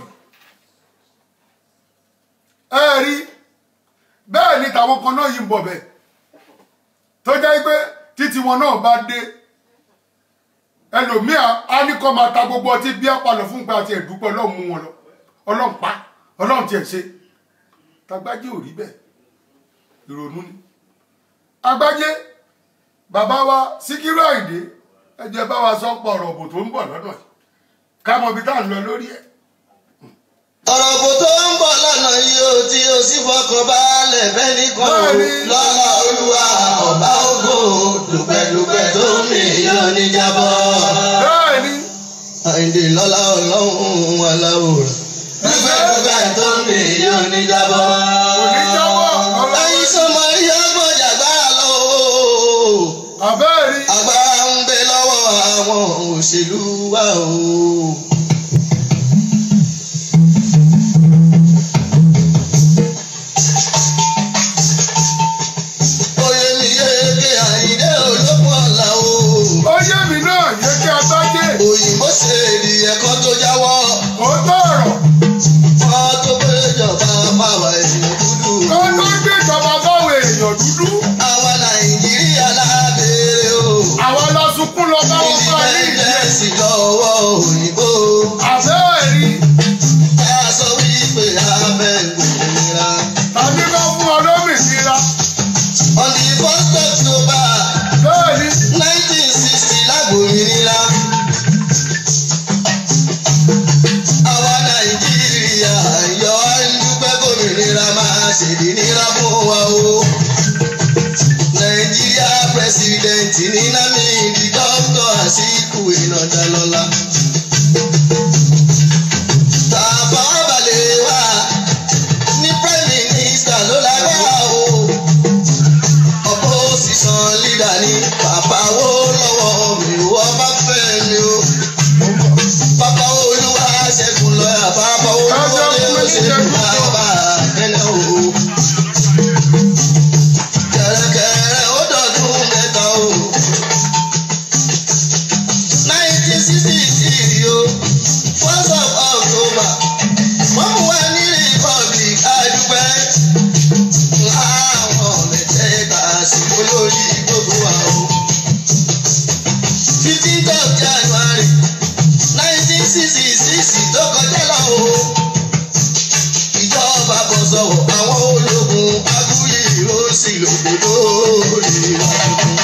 ẹ rí bẹ́ẹ̀ ni tàwọn kan náà yìí ń bọ̀ bẹ́ẹ̀ tó jẹ́ pé títí wọn náà bá dé ẹlòmíà á ní kọ́ máa ta gbogbo ọtí bí apalọ̀ fún pé àti ẹ̀dúpẹ́ ọlọ́run mú wọn lọ ọlọ́run pa ọlọ́run tiẹ̀ ṣe tagbájé ò rí bẹ́ẹ̀ ìrònú ni agbájé bàbá wa Síkírù Àyìndé ẹ jẹ́ bá wa sọ pọ̀ ọ̀rọ̀ òbò tó ń bọ̀ lọ́dọ̀ yìí ká mọ ibi tá à ń lọ lórí ẹ̀. ọ̀rọ̀ kò tó ń bọ̀ lọ́nà yìí ó tí ó sì fọkàn balẹ̀ fẹ́ni kan ò Bẹ́ẹ̀ni. lọ́la olúwa ọba ògo dùpẹ̀dùpẹ̀ tó ń mì yóò ní jábọ́. bẹ́ẹ̀ ni Àyìndé lọ́la ọlọ́run aláwòrán dùpẹ̀dùpẹ̀ tó ń mì yóò ní jábọ́. kò ní jáwọ́ ọlọ́run ẹ̀yin sọmọ iye gbọ́dọ̀ agbára lọ o. àbẹ́ẹ̀ rí agbára ń bẹ lọ́wọ́ àwọn òṣèlú wa o. oyè mi yéé Àyìndé olókùn ọ̀la o. ó yé mi náà yé kí agbájé òyìnbó ṣe èdè ẹ̀kọ́ tó jáwọ́. ó tọ̀rọ̀ wọ́n tó péjọba pàwọ̀ ènìyàn dúdú. kó tó gbé ìjọba fáwọn èèyàn dúdú àwa Nàìjíríà lábẹ́rẹ́ o. àwa la sunkún lọ bá wọn bá ní ìdí ẹ̀ ìdílé lọ́wọ́ òyìnbó. àbẹ́ẹ̀ rí ẹ sọ wípé abẹ́ gbòmìnira. tàbí bá fún ọ lómìnira on the first October bẹ́ẹ̀ ni nineteen sixty lágbòmìnira. àwa Nàìjíríà yọ ẹnudúpẹ́ gómìnira máa ṣèdí nira fún wa o. Nàìjíríà president ní Námídì dókítà Àsíkù Ìnàdálọ́lá. Tàbá balẹ̀ wá ní prime minister ló lágbára o opposition leader ni bàbá wo lọ́wọ́ mi wọ́n bá fẹ́ mi o. bàbá olúwa ṣẹ́gun lọ́yà bàbá olúwa ló ṣẹ́gun bàbá kẹ́lẹ́ o. kẹ̀rẹ̀kẹ̀rẹ̀ ó dọ̀dún mẹ́ta o. nineteen sixty three o first of October wọ́n mú wa ní republic adúpẹ́ láwọn mẹ́tẹ́ẹ̀ta sí olórí gbogbo wa o. fifteenth of January nineteen sixty six tó kọjá lọ o. ìjọba bọ̀ sọ̀rọ̀ àwọn ológun abúlé ó sì lòdò lórí wa tuntun.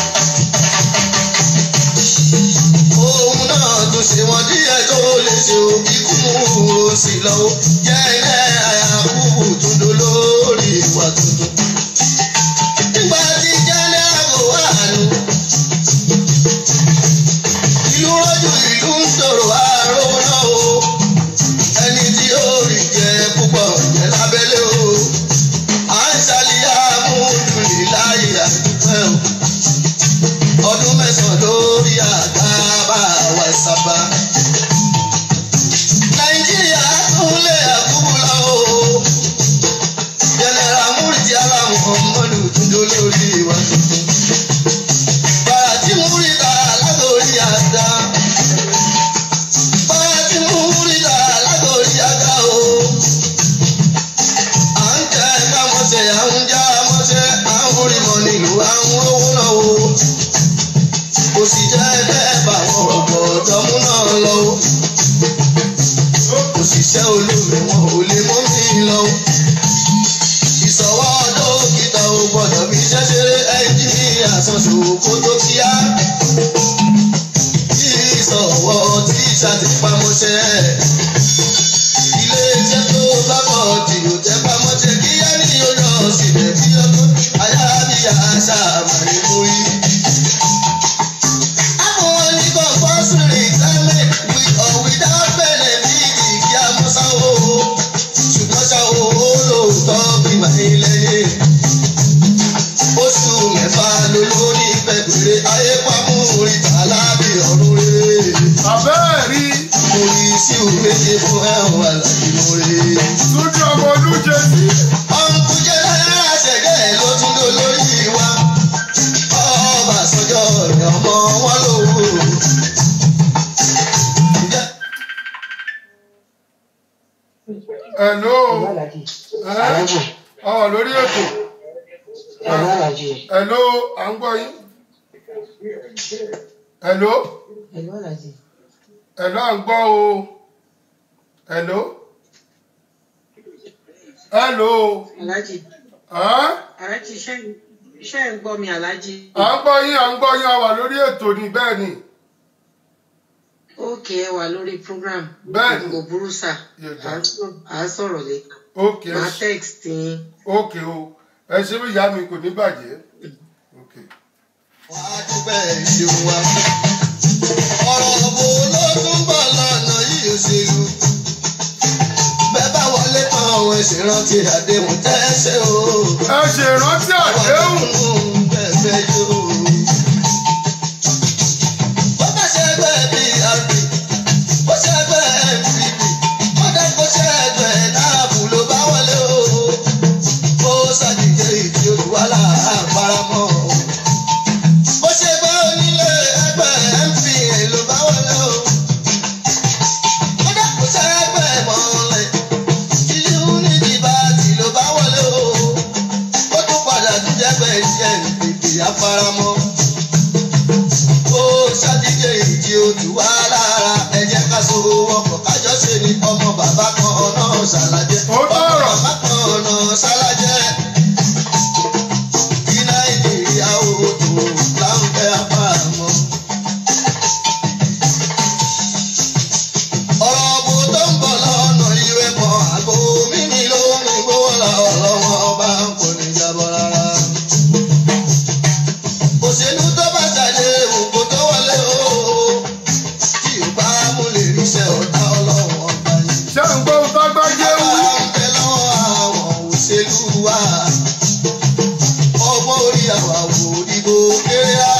àwọn owó náà o kò sì jẹ́ bẹ́ẹ̀ bá wọn ọ̀gbọ̀dọ̀ mú náà lọ o òṣìṣẹ́ olómi wọn ò lè mú mi lọ o ìsọwọ́ dókítà ò gbọ́dọ̀ fi ṣẹ́ṣeré ẹ́ńjìnìyà sanṣo kó tó kíá ìsọwọ́ tíṣà ti pamọ́ṣẹ́ ilé iṣẹ́ tó bá bọ̀ tí ò tẹ́ pamọ́ṣẹ́ kíá ní ọjọ́ síbẹ̀ bí ọdún ayábíyá ṣàmàlẹ́ mórí. àwọn onígbọ̀n fọ́sùn retirement with or without benefit kí a mọ́ sáwó ṣùgbọ́n ṣá o ó lóòótọ́ bí màá lẹ́yìn. oṣù mẹ́fà ló lórí pẹ̀pẹ̀rẹ̀ ayé pamọ́ orí tàlábì ọ̀run rere. àbẹ́ẹ̀ rí mo rí sí òwéje fún ẹ̀wọ̀n àlàyé lórí. túnjí ọmọ olújẹ sí. ọ̀nkú jẹ́ náírà ṣẹ̀gẹ́ ló tún lò lórí wa. ọba àsọjọ́ rẹ̀ ọmọ wọn lówó. Ǹjẹ́ ẹ̀ló Aláàjì. ẹ̀ Aláàjì. àwọn lórí ètò Aláàjì. ẹ̀ló à ń gbọ́ yín ẹ̀ló Ẹ̀lú Aláàjì. ẹ̀ló à ń gbọ́ o ẹ̀ló ẹ̀ló Aláàjì. ẹ̀ Aláàjì ṣé ṣé ń gbọ́ mi Aláàjì? à ń gbọ́ yín à ń gbọ́ yín a wà lórí ètò ni bẹ́ẹ̀ ni Ókè ẹ wà lórí program. Bẹ́ẹ̀ni. Kò burú sà. Yes, À ń sọ- À ń sọ̀rọ̀ lé. ókè Màá text yín. ókè o ẹ ṣe bí ìyá mi kò ní bàjẹ́ ókè. wàá dúpẹ́ ìṣeun wa. ọ̀rọ̀ wo ló tún bọ̀ lọ́nà yìí òṣèlú. bẹ́ẹ̀ bá wọlé tán àwọn ìṣèrántí àdéhùn tẹ́sẹ̀ o. ẹ ṣe ìrántí àdéhùn bẹ́ẹ̀ yóò. bó bá ṣe ẹgbẹ́ PRP bó ṣe ẹgbẹ́ NPP kódà bó ṣe ẹgbẹ́ náàbù ló bá wọlé o. ó ṣàdìjẹ́ ìdí olùwàlà àparamọ́ o bó ṣe gbé onílé ẹgbẹ́ MPN ló bá wọlé o. kódà kò ṣe ẹgbẹ́ mọ́lẹ̀ ìlú nídìí báàtì ló bá wọlé o. ó tún padà tún jẹ́gbẹ́ iṣẹ́ ìpèpè àfaramọ́. ó ṣàdíje ìdí ojú wa lára ẹ jẹ́ ká so wọ́pọ̀ kájọ ṣe ni ọmọ bàbá kan náà ṣàlàjẹ́. Ó tọrọ. ọmọ bàbá kan náà ṣàlàjẹ́ kí nàìjíríà ó tó láǹfẹ́ àpamọ́. ọ̀rọ̀ bò tó ń bọ̀ lọ́nà ìwé kan àgbo mímí ló ń gbówó la ọlọ́wọ́ ọba kò ní jábọ̀ rárá. òṣèlú tó bá ṣàdé òkú tó wọlé o tí ò bá mú lè ríṣẹ́ ọ̀tá ọlọ́wọ́ ọba yìí. ṣé ń gbọ́ ohun tó gbọ́ jẹ́ wí. ọmọ orí àwàwò ìbò kéré á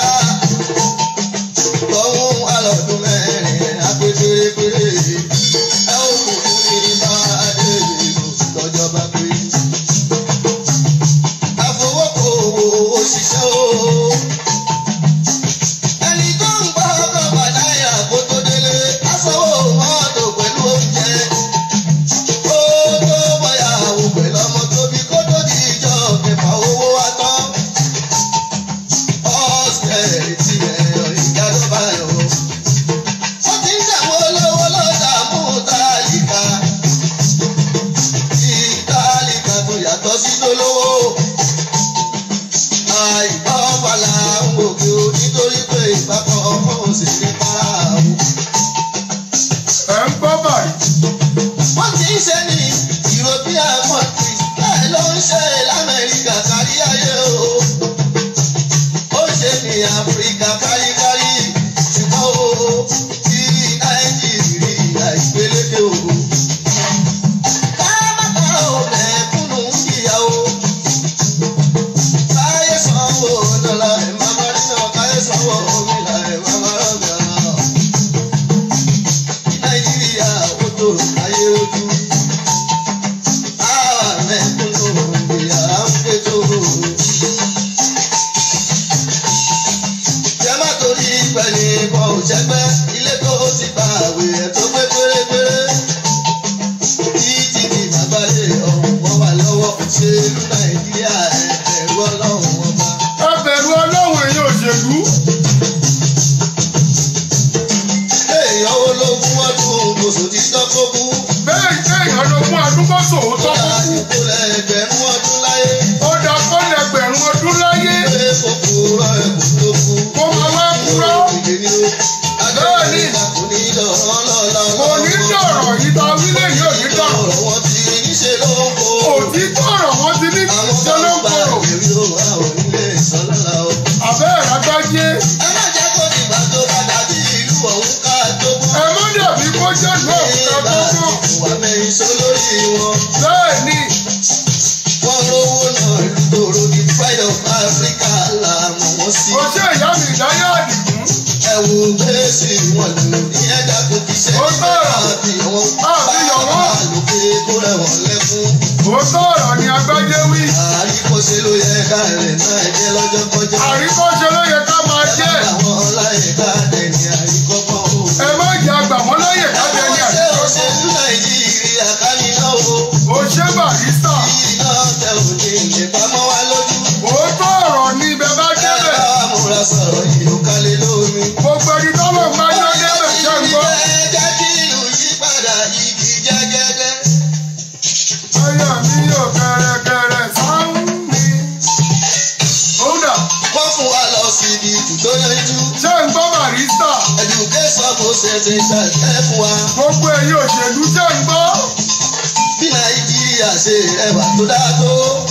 lọ́wọ́ alọ́dún mẹ́rin apẹ́tẹ́rẹ́pẹ́rẹ́ ẹ ó kò ní bá adé ìbò lọ́jọ́ bá pé. àfọwọ́kọ̀wò òṣìṣẹ́ o ẹni tó ń gbọ́ ọkọ̀ bàdáyà kó tó délé aṣọ́wó mọ́tò pẹ̀lú oúnjẹ ó tó bọ́yà wò pẹ̀lú ọmọ tóbi kó tó di ìjọ kẹfà owó wa tán. ọ̀sẹ̀ tí ẹ̀yọ̀ ìjà ló bá yọ. ó ti ń dàwọ́ lọ́wọ́ lọ́dà mú tálíkà. tí tálíkà tó yàtọ̀ sí lólówó. àìbá ọ̀pàlà ń gòkè o nítorí pé ìbákan ọmọ òṣèré para o. ẹ ń gbọ́ báyìí. wọ́n ti ń ṣe ní european country bẹ́ẹ̀ ló ń ṣe lamẹ́ríkà kárí ayé o. ó ṣe ní áfíríkà káríkárí ṣùgbọ́n o ti nàìjíríà ìgbéléke o. káàbàtà ò mẹ́kúnnù ń jìyà o. káyé sanwó dọ́là ẹ̀ máa bá nínú káyé sanwó omi là ẹ̀ máa bá rọ̀gà nàìjíríà ó tó ayé ojú. Àwa mẹ́kúnnù ìyá ń péjọ. Jẹ́ má torí pẹ̀lú ìbọn òṣèpẹ́ ilé tó ti gba àwẹ̀ ẹ̀ tó pé pérépéré. Títí di bàbáyé ọ̀hún wọ́n wà lọ́wọ́ òṣèlú Nàìjíríà ẹ̀ ẹ̀rú ọlọ́run ọba. ẹ agbájé ẹ má jẹ́ kó dìgbà tó bá dàbí ìlú ọ̀hún ká tó bú. ẹ má dàbí kó jẹ́ ìlú òkúta nígbà tó kàn ìwà mẹ́rin sọ lórí wọn. bẹ́ẹ̀ ni wọ́n rówó náà lùdòrò ní pride of Africa làmọ̀ wọ́n sí. kò ṣe ìyá mi ìdáyà àdìgún ẹ wo gbèsè wọn lò ní ẹ̀dá kò kì í ṣe Ó nígbà sọ̀rọ̀. àbíyàn wọn. Àbíyàn wọn. àlòkè kó rẹwọ̀n lẹ́kún. òótọ́ ọ̀rọ̀ ni agbájé wí àríkọ́ṣe ló yẹ ká rẹ̀ náà jẹ́ lọ́jọ́ kọjá. àríkọ́ṣe ló yẹ ká máa jẹ́ àwọn ọláyè ká dẹni àríkọ́kọ́ o. ẹ má jẹ́ àgbà wọ́n láyè kájẹ ní ṣé àdìgún òṣèlú nàìjíríà ká níná o. ó ṣe barista iná tẹ òní ìpamọ́ wa lójú. òótọ́ ọ̀rọ̀ ni ibẹ̀ bá ẹ débẹ̀ bá wa múra sọ̀rọ̀ yìí ó kálẹ̀ lómi. gbogbo ẹni tọ́lọ̀ máa yọ débẹ̀ ṣe ń gbọ́ jẹ́ kí ìlú yí padà igi jẹ́gẹ́dẹ́. ayé mi yóò kẹrẹkẹrẹ sáwọn mi. Kódà wọ́n fún wa lọ sí ibi ibùdó yanjú. ṣé ń gbọ́ barista education process ń ṣàṣẹ fún wa. gbogbo ẹ̀yin òṣèlú ṣé ń gbọ́ bí nàìjíríà ṣe rẹwà tó dáa tó.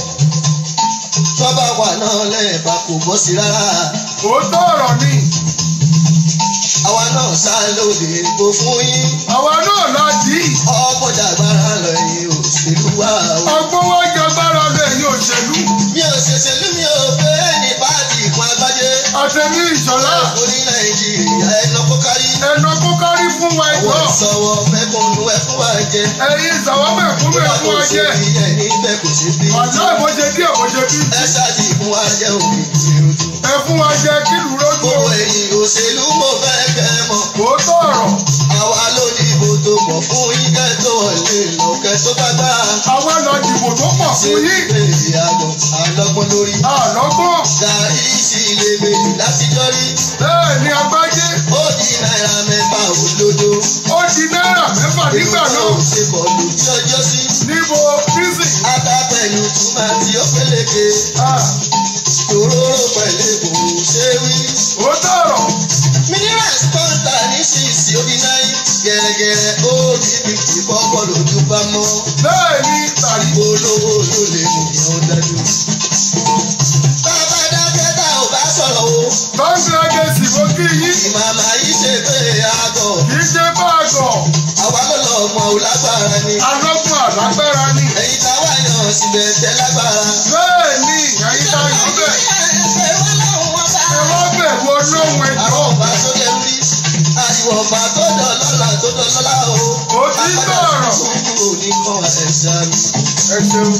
tọ́ba wà náà lẹ́ẹ̀bà kò bọ́ sí rárá. òótọ́ ọ̀rọ̀ ni àwa náà sá lóde ìbò fún yín. àwa náà la dì í ọgbọ́dà gbára lọ ẹ̀yìn òṣèlú wa o. ọgbọ́n wá jẹgbára lẹ́yìn òṣèlú mi ò ṣèṣèlú mi ò fẹ́ ní pàtì ìpín agbájé. àtẹ̀mí ìṣọ̀lá orí nàìjíríà ẹnà kó kárí. ẹ̀nà kó kárí fún wa àwọn ẹ̀jọ́ ìsọwọ́ mẹ́kànnù ẹ̀ fún wa jẹ. ẹ̀yin ìsàwọ́mẹ̀ fún mi fún wa jẹ́ ìyẹn níbẹ̀ kò ṣe bí. ọ̀dọ́ ìbọ̀ṣe díẹ̀ kò ṣe bí ẹ ṣáàjì fún wa jẹ́ òkè ìròjù. ẹ fún wa jẹ́ kílù rójú gbogbo ẹ̀yìn òṣèlú mo fẹ́ kẹ́ ẹ mọ̀. òótọ́ ọ̀rọ̀ àwa ló ní ìbò tó pọ̀ fún yín kẹ́ tó wọlé lọ́kẹ́ tó bá gbà. àwa lọ dìbò tó pọ̀ fún yín ṣe àgọ̀ àlọ́gbọ́n lórí. àlọ́gbọ́n gàrí sí ilé méjì látijọ́ rí. bẹ́ẹ̀ ni agbájé ó di náírà mẹ́fà òdodo. ó di náírà mẹ́fà nígbà náà ṣe pọ̀ lójú ọjọ́ sí. níbo prison ata pẹ̀lú túmọ̀ tí ó pélékè. Ah, òróró pẹ̀lú kò ṣe wí. òótọ́ ọ̀rọ̀ minerals kọ́ńtà ní sísì odi náì. gẹ̀rẹ́gẹ̀rẹ́ ó di fifty fọ́pọ̀ lójú bá mọ́. bẹ́ẹ̀ ni tàbí olówó ló lè mú yàn dájú. bàbá dákẹ́ tá ò bá sọ̀rọ̀ o. kọ́ńgírẹ́gẹ́sì mo kí yín ìmàmà yìí ṣe pé àgọ̀. kì í ṣe báàgọ̀ àwa ló lọ mọ ò lágbára ni. alọ́gbọ́n àlágbára ni ẹ̀yin táwa yàn síbẹ̀ tẹ́ lágbára. bẹ́ẹ̀ ni ẹ̀yin tá a yọ bẹ́ẹ̀ ẹ wá bẹ̀rù ọlọ́run ẹ̀jọ́ àwọn ọba tó lè rí àìwọ̀ ọba tó dọ̀ lọ́la tó dọ̀ lọ́la o. Ó ti ń sọ̀rọ̀. Kúkú ní kan ẹ̀sà mi. ẹ ṣeun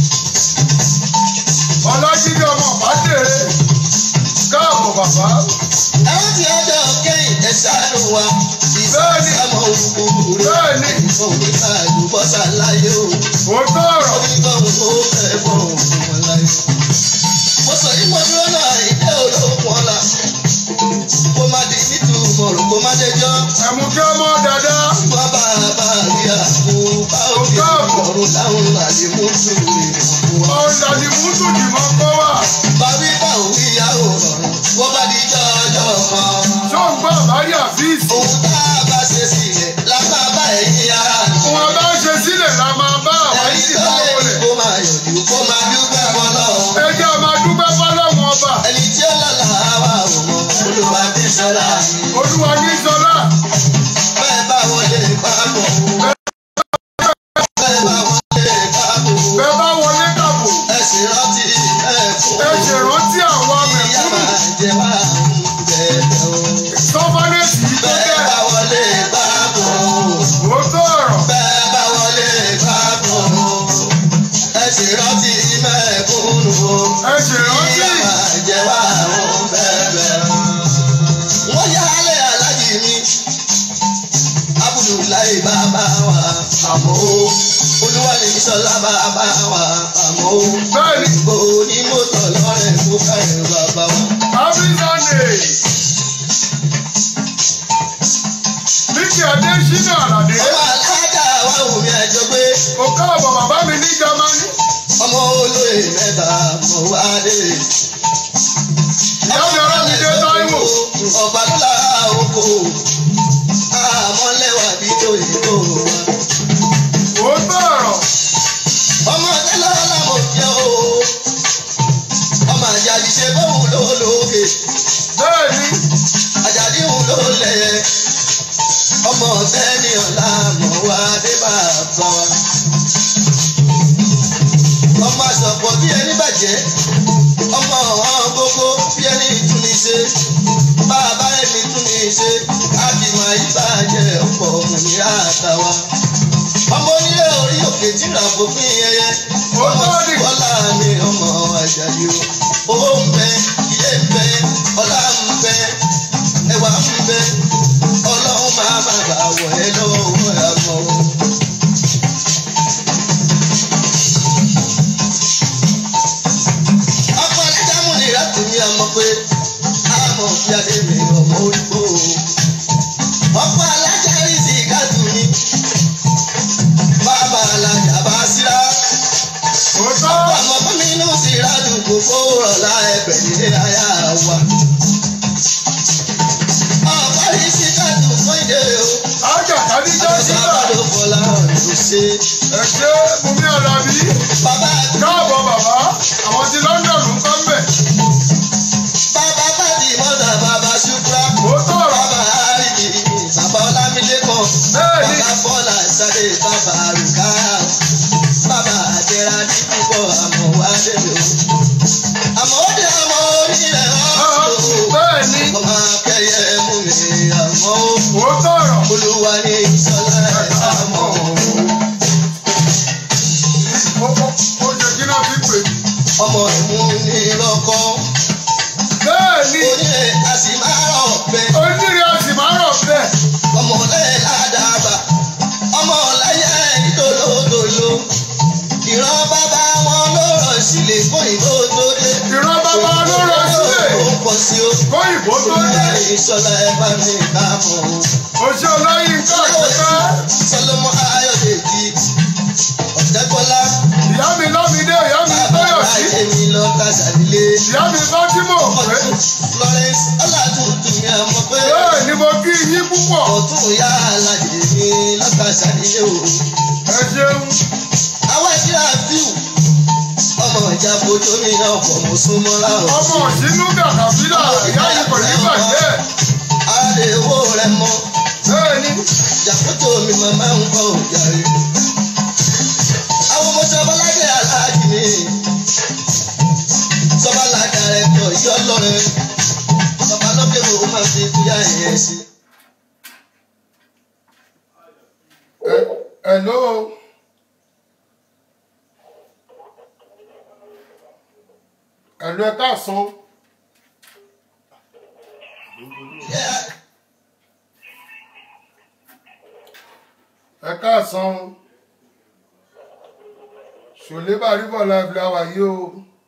ọlájídé ọmọ bàdèrè káàbọ̀ bàbá Àwọn tí ọjọ́ kẹ́yìn ẹ̀sà ló wa. Bẹ́ẹ̀ni. Ìsàmọ̀ òkú rẹ̀. Bẹ́ẹ̀ni. Ìfọ̀ ní àlùbọ́sà láyé o. òótọ́ ọ̀rọ̀ Onígbọ̀n ó fẹ́ bọ̀ òun wọn láyé. Mo sọ yìí mo dúró náà ìdẹ́ olókùn ọ̀la. Kó má di nítumọ̀ rò kó má dẹjọ́. ẹ̀mú kí ọmọ dáadáa Bàbá bá rí àpò bá òkè ọ̀run láwọn àlè mú tún lè fún wa. ọ̀dàdì mútù dìmọ̀ kọ́ wà Bàbí bá òun ìyàwó ọ̀run, wọ́n bá di jọ́jọ́ kan. tó ń gbọ́ àbárí àfíìsì Ohun tá a bá ṣe sílẹ̀ lápá bá ẹ̀yìn ara nù. wọn bá ṣe sílẹ̀ la máa bá àwárí Ẹni sì tó máa lè wọlé kó máa yọ̀dù kó máa dúpẹ́ wọn lọ́wọ́. ẹ jẹ́ a máa dúpẹ́ fọlọ́run ọba Ẹni tí ó lọ́la wà ò mọ̀, olúwa ti sọ́ra mi. olúwa ní sọlá Bẹ́ẹ̀ bá wọlé pápọ̀. Bẹ́ẹ̀ bá wọlé pápọ̀. bẹ́ẹ̀ bá wọlé kàbò Ẹ sì rántí ẹ̀kọ́. ẹ ṣèrántí àwọn Ìyá mẹ̀kúnnù máa jẹ wá bẹ̀rẹ̀ o. sọ́fánẹ́sì yìí tó Bẹ́ẹ̀ bẹ́ẹ̀ bá wọlé pápọ̀. òótọ́ ọ̀rọ̀ Bẹ́ẹ̀ bá wọlé pápọ̀. Ẹ sì rántí mẹ́kúnnù o. ẹ ṣèrántí Ìyá máa jẹ wá bẹ̀rẹ̀ o. Wọ́n yá alẹ́ alájì mi. Abudulayi bàbá wa àmọ́ o. Olúwalẹ̀ Sọlá bàbá wa àmọ́ o. bẹ́ẹ̀ ni Ìbò ní mọ́tò lọ́rẹ̀ fún káyọ̀ bàbá wa. happy sunday níkì adésínà àlàdé Ọmọ alájà wa wù mí àjọ pé ó káàbọ̀ bàbá mi ní jamani ọmọ olóyè mẹ́ta mọ̀ wá dé. ìyá mi ará mi dé táíwò Ọba lọ́la oko. Àmọ́ lẹ́wà bí òyìnbó wa. òótọ́ ọ̀rọ̀ Ọmọ tẹ́lẹ̀ ọlọ́mọ jẹ́ o. Ọmọ àjàdì ṣe bóun lówó lókè. bẹ́ẹ̀ ṣe bàbá ẹni tún ní ṣe káàkiri ìbàjẹ́ ọ̀pọ̀ òmìnira àtàwa. ọmọ onílé orí òkè tí ra fòfin ẹyẹ ọmọ tí bọ́lá mi ọmọ àjàyè o owó ń bẹ ilé ń bẹ ọlá ń bẹ ẹwà ń bẹ ọlọ́run máa má bà wọ̀ ẹ́ lọ́wọ́ owó ẹ̀ mọ́ o. ọkọ alájàmú ni ìrántí mi àmọ́ pé àmọ́ fi adé mi ọmọ orígbó o. ọkọ alájà rí sí ìkádùn mi bàbá alájà bá síra òótọ́ ọmọ fún mi inú sí ìrádùn kò fowó ọ̀la ẹgbẹ̀ nílé ayá wa. ọ̀pọ̀ yìí sí ìkádùn fún ìdè o. ájà kádíjà àti síta sábàdó fọlá ọ̀rẹ́ kò ṣe. ẹ ṣe bùnmi àlàbí bàbá káàbọ̀ bàbá àwọn ti London ń kọ́ mbẹ̀ bàbá bàdì mọ́tà bàbá ṣùkúrà. òótọ́ ọ̀rọ̀ bàbá àríyìn bàbá ọlámídékan. Bẹ́ẹ̀ni. bàbá bọ́lá ìsáré bàbá àrùká. bàbá àjẹrà ní púpọ̀ àmọ́ wá délé o. àmọ́ ó dé àmọ́ onílẹ̀ ọ̀ṣọ́. bẹ́ẹ̀ ni ọmọ akẹ́yẹ mú mi àmọ́ ó. òótọ́ ọ̀rọ̀ olúwa ní ìsọlá ẹ̀ àmọ́ ó. ó ó ó ṣe kí náà fi pè ọmọ ìmú ní lọ́kọ́. bẹ́ẹ̀ ni onílé a sì máa rọ̀ bẹ́ẹ̀. onírè a sì máa rọ̀ bẹ́ẹ̀ ọmọlẹ ládàbà ọmọláyà ìdólódòló ìran bàbá wọn ló rọ̀ sílẹ̀ fún ìbò tó dé. ìran bàbá ló rọ̀ sílẹ̀. ó pọ̀ sí o. kóyìnbó tó dé olùdarí ìṣọlá ẹ bá mi bá mọ̀ o. oṣù ọlọ́yin ká àkọ́kọ́ sọlọmọ ayọ̀dèjì ọ̀tẹ́kọ́lá ìyá mi lọ́mídé ìyá mi bàbá tóyọ̀sí èmi lọ kásálílé. ìyá mi fátímọ̀ pé Florence ọlátúntún mi àmọ́ pé bẹ́ẹ̀ ni mo kí yín púpọ̀ ọ̀tún ìyá aládé mi lọ́kàsálílé o. ẹ ṣeun àwọn ẹgbẹ́ àbíù ọmọ ìjà fojú mi náà pọ̀ mọ́ súnmọ́ra o. ọmọ òsínú gàdàbílà ìyá yìí kò ní bàjẹ́ àdéhùn rẹ mọ bẹ́ẹ̀ ni ìjàkótó mi màmá ń bọ̀ òjàre. àwọn ọmọ sọbaládé aláàjì mi sọbaládé rẹ tọ yọ lọrẹ bàbá lókè ló máa fi kúyà yẹn sí. ẹ hello hello ẹ káàsán ẹ káàsán ṣòlé bàríbọ̀ láìpẹ́ àwà yìí o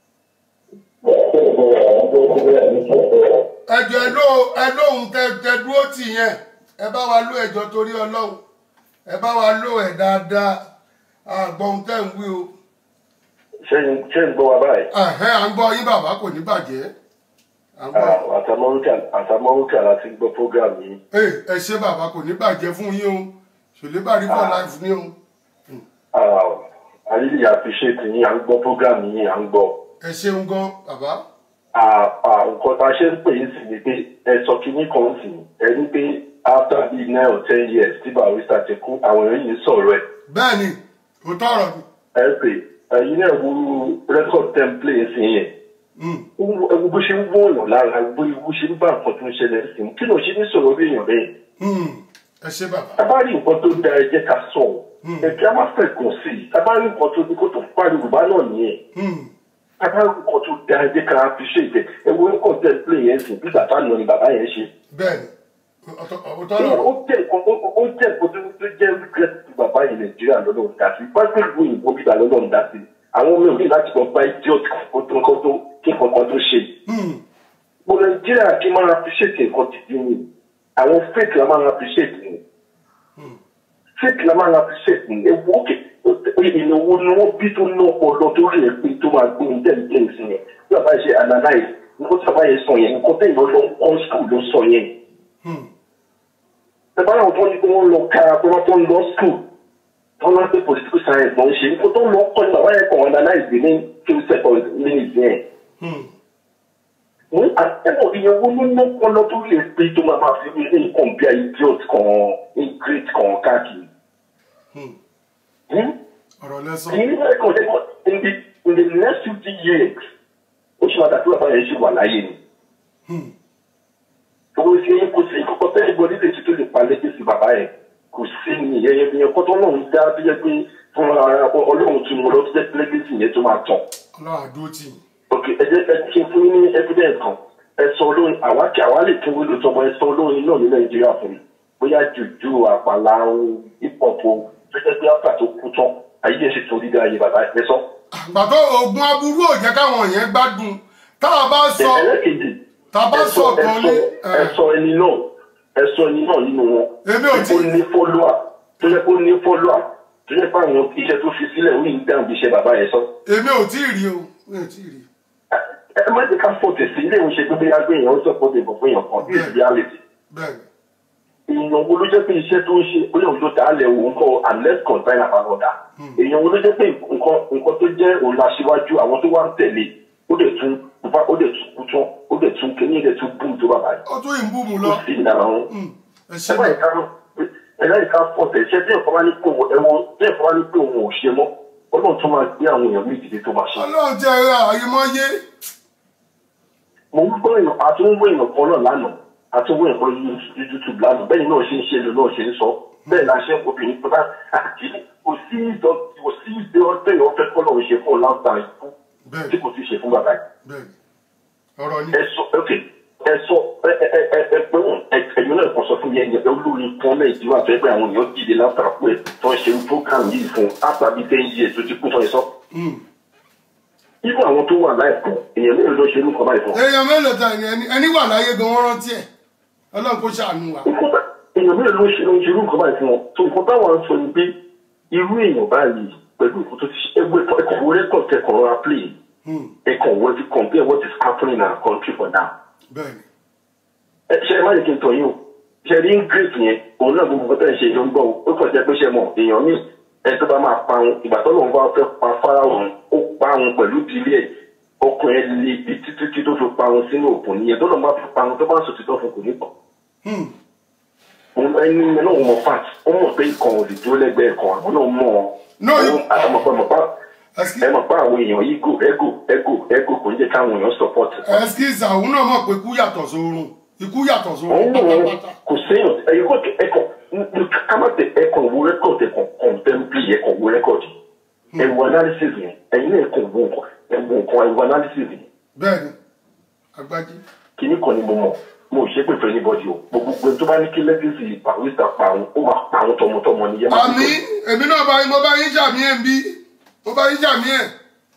ẹjọ́ ẹ ló ẹ lóhun tẹ tẹ dúró tì yẹn ẹ bá wa ló ẹjọ́ torí ọlọ́run ẹ bá wa ló ẹ dáadáa àgbọ̀n tẹ̀ ń wí o ṣé ń ṣé ń gbọ́ wa báyìí? ẹ̀hẹ́ à ń gbọ́ yín bàbá kò ní bàjẹ́ à ń gbọ́ Ah, àtàmọ́rúkà àtàmọ́rúkà láti gbọ́ program yìí. ẹ ẹ ṣé bàbá kò ní bàjẹ́ fún yín o ṣòlé bàríbọ̀ Ah. láìpẹ́ ní o Ah, I really appreciate yín à ń gbọ́ program yìí à ń gbọ́. ẹ ṣeun gan bàbá Ah, ah, nǹkan tá a ṣe ń pè é sí ni pé ẹ sọ kínní kan sí ẹ ní pé after bíi nine or ten years tí barista ti kú àwọn èèyàn yìí sọ̀rọ̀ ẹ̀. bẹ́ẹ̀ ni kò tọrọ ni ẹ pè ẹ̀yin náà wo record template sí yẹn. Mm. Ewu bó ṣe ń wọ̀nyàn lára bó bó ṣe ń bá nǹkan tó ń ṣẹlẹ̀ sí i kí ló ṣe ní sọ̀rọ̀ bí èèyàn bẹ́ẹ̀. Mm. ẹ ṣé bàbá tá a bá rí nǹkan tó da ẹ jẹ́ ká sọ ọ́ ẹ kí a má fẹ́ gùn sí i tá a bá rí nǹkan tó ní kó tó parí yorùbá náà nìyẹn Mm. tá a bá rí nǹkan tó da ẹ jẹ́ ká appreciate ẹ wo nǹkan tẹ́ ẹ play yẹn sìn bí bàbá náà ni bàbá yẹn ṣe. bẹ́ẹ̀ ni ọ̀tọ̀- ó ọ̀tọ̀ lọ́rọ̀ jẹ́ nǹkan ó- ó jẹ́ nǹkan tó tó jẹ́ regret tí bàbá yẹn nàìjíríà lọ́dọ̀ ń dá sí pàṣẹ ìlú òyìnbó bíbá lọ́dọ̀ ń dá sí àwọn ọmọ mi láti lọ bá idiot kan tó nǹkan tó kí nǹkan kan tó ṣe. Mm. mo nàìjíríà kí n máa appreciate nǹkan tìdí mi àwọn fake la máa appreciate ni fake la máa appreciate ni ewu òkè ìnáwó ni wọ́n bí tó ná ọpọlọ tó rí ẹ pé tó máa gbé intelligence yẹn bí bàbá yẹn ṣe analyse nǹkan tí bàbá yẹn sọ yẹn nǹkan tẹ̀yìn lọ on school ló sọ yẹn Mm. bàbá yẹn tó ní pé wọ́n lọ ká pé wọ́n tó ń lọ school wọ́n lọ pé political science ló ń ṣe nǹkan tó ń lọ kọ́ ni bàbá yẹn kàn analyse ní few seconds ní ìdíyẹn Mm. ní àtẹ̀wọ̀ iye owó ló ná ọpọlọ tó lè pé tó máa máa fi wí ní nǹkan bí i idiot kan ingrid kan káàkiri. Mm. Hmm? ọ̀rọ̀ lẹ́sọ̀ èyí ní ẹ̀kọ́ ṣe in the in the next fifty years ó ṣe máa dàtú bàbá yẹn ṣe wà láyé ni. Mm. nǹkan tó náà ń dá bí jẹ́ pé fún ara ọlọ́run tí mo lọ sí jẹ́ lẹ́gẹ́sì yẹn tó máa tàn ọlọ́run àdúró tì yín ok ẹ jẹ́ ẹ ṣe fún yín ní evidence kan ẹ sọ olórin àwa kí àwa lè tún wílò tọmọ ẹ sọ olórin náà ní nàìjíríà fún mi bóyá jùjú àpàlà hip hop o tó jẹ́ pé áfà tó kú tán ayé ẹ̀ sì tún dídá ayé bàbá ẹ sọ. àgbàdo oògùn aburú ò jẹ́ káwọn yẹn gbádùn tá a bá sọ ẹlẹ́kejì tá a bá ẹ sọ sọ ẹ kan sọ ní ẹ sọ ẹni náà ẹ sọ ẹni náà nínú wọn Èmi ò tí- ó ní fọ́lọ́à tó yẹ kó ní fọ́lọ́à tó yẹ pé àwọn iṣẹ́ tó fi sílẹ̀ ó yìí ń dáhùn bí iṣẹ́ bàbá yẹn sọ. èmi ò tí ì rí o mi ò tí ì rí ẹ má jẹ́ ká fọ̀tẹ̀ sí ilé ìwé ṣe pé bóyá gbé èèyàn ó sọ fọ́tẹ̀ bọ̀ fún èèyàn kan this is reality. bẹ́ẹ̀ èèyàn wo ló jẹ́ pé iṣẹ́ tó ń ṣe bóyá òun ló dá lẹ̀ òun kọ́ unless concern àbálọ́dà èèyàn wo ló jẹ́ pé nǹkan nǹkan tó jẹ́ òun aṣíwájú àwọn tó wá ń tẹ̀lé ó dẹ̀ tún ó dẹ̀ tún kú tán ó dẹ̀ tún kéní ó dẹ̀ tún bùn tó bàbá yìí ó tún yìí ń bú mu ó lọ sì ń dára wọn. Hmm, ẹ ṣe ẹ má ìka ẹ má ìka fọ̀tẹ̀ iṣẹ́ tí ẹ̀kọ́ bá ní pé òun ẹ̀wọ̀n tí ẹ̀kọ́ bá ní pé òun ò ṣe mọ́ ọlọ́run tó máa gbé àwọn èèyàn méjì tó máa ṣe. ọlọ́run ti ẹ̀rọ àyèmọ́yé mo ń gbọ́ èèyàn àtúnwó èèyàn kan náà lánàá àtúnwó èèyàn kan ní youtube lánàá bẹ́ẹ̀ náà ṣe ń ṣe lò náà ṣe ń sọ bẹ́ẹ̀ la ṣe ń obìnrin tó bá àti kò sí ìjọ kò sí ìjọ tẹ̀yọ̀ ọ̀fẹ́ kọ́ lọ́run ṣe fún ọ láǹtà ikú bẹ́ẹ̀ tí kò ti ṣe fún bàbá yìí. bẹ́ẹ̀ ọ̀rọ̀ ni ẹ sọ ok ẹ sọ ẹ ẹ ẹ ẹ ẹ pé wọn ẹ ẹ̀yin náà kàn sọ fún mi ẹ̀yin ẹ olórin kan nàìjíríà tó yẹ pé àwọn èèyàn dìde látara pé tó ń ṣe program yìí fún àtàbí ten years tó ti kú fún ẹ sọ. Hmm. irú àwọn tó wà láìpẹ́ èèyàn mélòó ló ṣe irú kan báyìí fún ọ. èèyàn mélòó ta ni ẹni ẹni wà láyé gan wọ́n rántí ẹ̀ ọlọ́run kó ṣàánú wa èèyàn mélòó ló ṣe ló ń ṣe irú nǹkan báyìí fún wọn tó nǹkan táwọn ń sọ ni pé irú èèyàn báyìí pẹ̀lú nǹkan tó ti ṣe ẹgbẹ́ ẹ̀kọ́ wo rẹ́kọ̀d kẹkọ̀ọ́ rọra play Hmm, ẹ̀kọ́ wo ti compare what is happening in our country for now. bẹ́ẹ̀ ni ẹ ṣe ẹ má yẹ kí n tọ̀ yín o ṣe rí ingrid yẹn òun náà gbogbo nǹkan tẹ̀ ń ṣe ló ń gbọ́ o ó kàn jẹ́ pé ṣe mọ̀ èèyàn míì ẹ tó bá máa parun ìgbà tó lóun bá fẹ́ pa fáráhùn ó parun pẹ̀lú ìdílé ẹ̀ ọkùnrin ẹ̀ lè bi títí tí tó fi parun sínú òkun nìyẹn tó lóun bá fi parun tó bá ń sọ títọ́ fún kò ní pọ̀ Hmm, òun ẹni yẹn náà mọ fat ó mọ̀ pé ikàn ò lè dúró lẹ́gbẹ̀ẹ́ kan àwọn náà mọ̀ ọ́ No, you- àwọn àmọ̀pá àmọ̀pá Excuse- ẹ mọ̀ pé àwọn èèyàn ego ego ego ego kò ń jẹ́ káwọn èèyàn support ẹskíza òun náà mọ̀ pé ikú yàtọ̀ sórun ikú yàtọ̀ sórun òun náà pátápátá kò séèyàn ẹ̀yìn kò ẹ̀kọ́ kámátẹ̀ ẹ̀kọ́ wo rẹ́kọ̀dì ẹ̀kọ́ contemplate ẹ̀kọ́ wo rẹ́kọ̀dì ẹ̀wọ̀ analysis yẹn ẹ̀yin náà ẹ̀kọ́ wo nǹkan ẹ̀wọ̀ nǹkan ẹ̀wọ̀ analysis yẹn bẹ́ẹ̀ ni agbájí kìíní kan ni mo mọ̀ mo ò ṣe pé fẹ́ anybody o gbogbo gbogbo tó bá ní kí lẹ́gẹ̀sì barista parun ó máa parun tọmọtọmọ ni yẹn máa àmì èmi náà bá yín mo bá yín jàmí ẹ̀ ń bí mo bá yín jàmí ẹ̀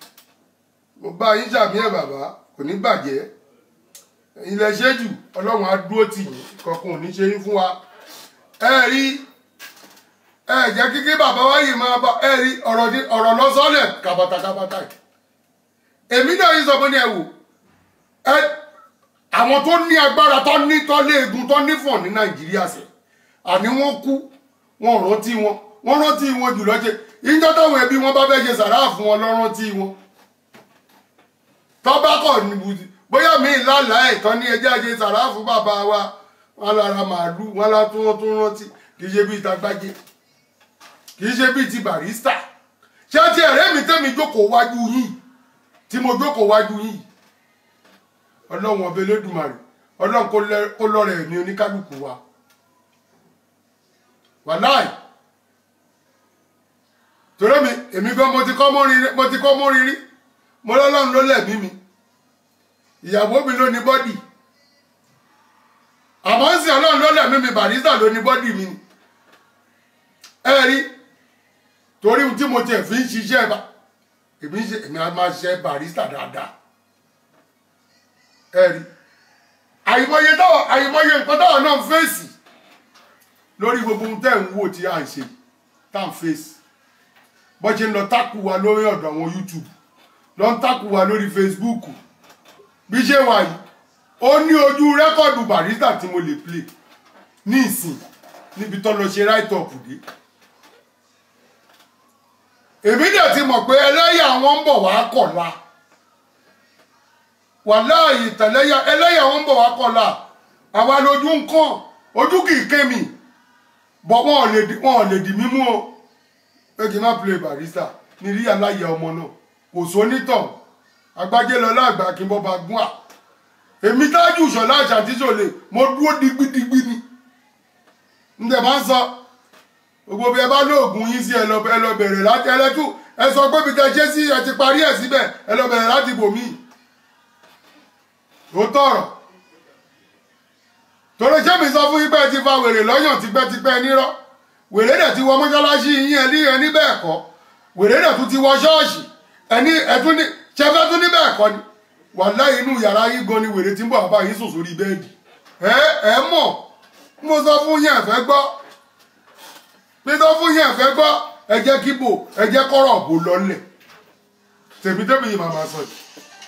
mo bá yín jàmí ẹ̀ bàbá kò ní bàjẹ́ ilẹ̀ ṣe jù ọlọ́run á dúró tì yín kankan ò ní ṣe yín fún wa ẹ rí ẹ jẹ́ kíkí bàbá wa yìí máa bá ẹ rí ọ̀rọ̀ ní ọ̀rọ̀ lọ́sọ́lẹ̀ kàbàtàkàbàtà èmi náà yín sọ fún ní ẹ wò ẹ àwọn tó ní agbára tó ní tó léegun tó nífọ̀n ní nàìjíríà sẹ̀ àní wọ́n kú wọn ò rántí wọn wọ́n rántí wọn jù lọ́jẹ́ ìjọ táwọn ẹbí wọn bá fẹ́ ṣe sàrà fún wọn lọ́ rántí wọn tọ́bákọ̀ níbùdí bóyá mi lálàá ẹ̀ tán ní ẹjẹ́ àjẹ sàrà fún bàbá wa wọn lára màálù wọn lá tún wọn tún rántí kì í ṣe bíi tagbájé kì í ṣe bíi ti barista ṣé ti ẹ̀rẹ́ mi tẹ́mi jókòó wájú yìí tí mo jókòó wájú yìí ọlọ́run ọbẹ̀ lẹ́dùnmarè ọlọ́run kó lẹ́- kó lọ́rẹ̀ ẹ̀mí oníkálukú wa wàláì torí mi èmi gan mo ti kọ́ mórí rí- mo ti kọ́ mórí rí mo lọ́lọ́run ló lẹ̀mí mi ìyàwó mi ló ní bọ́dì àmọ́ ń sìn ọlọ́run ló lẹ̀mí mi barista ló ní bọ́dì mi ni ẹ rí torí ohun tí mo tiẹ̀ fi ń ṣiṣẹ́ bá èmi ń ṣe èmi á máa ṣe barista dáadáa ẹ rí àyìmọye táwọn àyìmọye nǹkan táwọn náà ń fèsì lórí gbogbo ohun tẹ́ ń wò tí à ń ṣe tá à ń fèsì bó ṣe ń lọ tákù wa lórí ọ̀dọ̀ àwọn youtube lọ ń tákù wa lórí facebook bí ṣe wà yìí ó ní ojú rẹ́kọ̀dù barista tí mo lè play ní ìsìn níbi tó lọ ṣe write up dé èmi dẹ̀ ti mọ̀ pé ẹlẹ́yà wọn ń bọ̀ wá kọ̀la wàláàyè tẹ̀lẹ́yà ẹlẹ́yà wọn ń bọ̀ wá kọ̀la àwa lójú ń kàn ojú kì í ké mi bọ̀ wọn ò lè di wọn ò lè di mímú o pé kí n má play barista ní rí aláyẹ ọmọ náà kò sónítàn agbájé lọ láàgbà kí n bọ́ bá gún à èmi tájú ìṣọ̀lá àṣàtìṣọ̀lẹ̀ mo dúró digbidigbi ni n tẹ̀ máa ń sọ gbogbo bí ẹ bá lóògùn yín sí ẹ lọ ẹ lọ bẹ̀rẹ̀ láti ẹlẹ́tù ẹ sọ pé bí tẹ ṣe sí ẹ ti parí ẹ̀ síbẹ̀ ẹ lọ bẹ̀rẹ̀ láti bòmí ó tọ̀rọ̀ torí ṣé mi sọ fún yín pé ẹ ti fa wèrè lọ́yàn tipẹ́tipẹ́ nírọ́ wèrè dẹ̀ ti wọ mọ́ṣáláṣí yín ẹ ní ẹ ní bẹ́ẹ̀ kọ́ wèrè dẹ̀ tún ti wọ ṣọ́ọ̀ṣì ẹ ní ẹ tún ní ṣẹfẹ́ tún ní bẹ́ẹ̀ kọ́ ni wàláhì inú yàrá yín gan ni wèrè tí ń bọ̀ bàbá yín sùn sórí bẹ́ẹ̀dì ẹ ẹ mọ̀ mo sọ fún yín ẹ fẹ́ gbọ́ bí tó fún yín ẹ fẹ́ gbọ́ ẹ jẹ́ kí bò ẹ jẹ́ kọ́rọ̀ bò lọ́lẹ̀ tèmi tèmi yìí màmá sọ yìí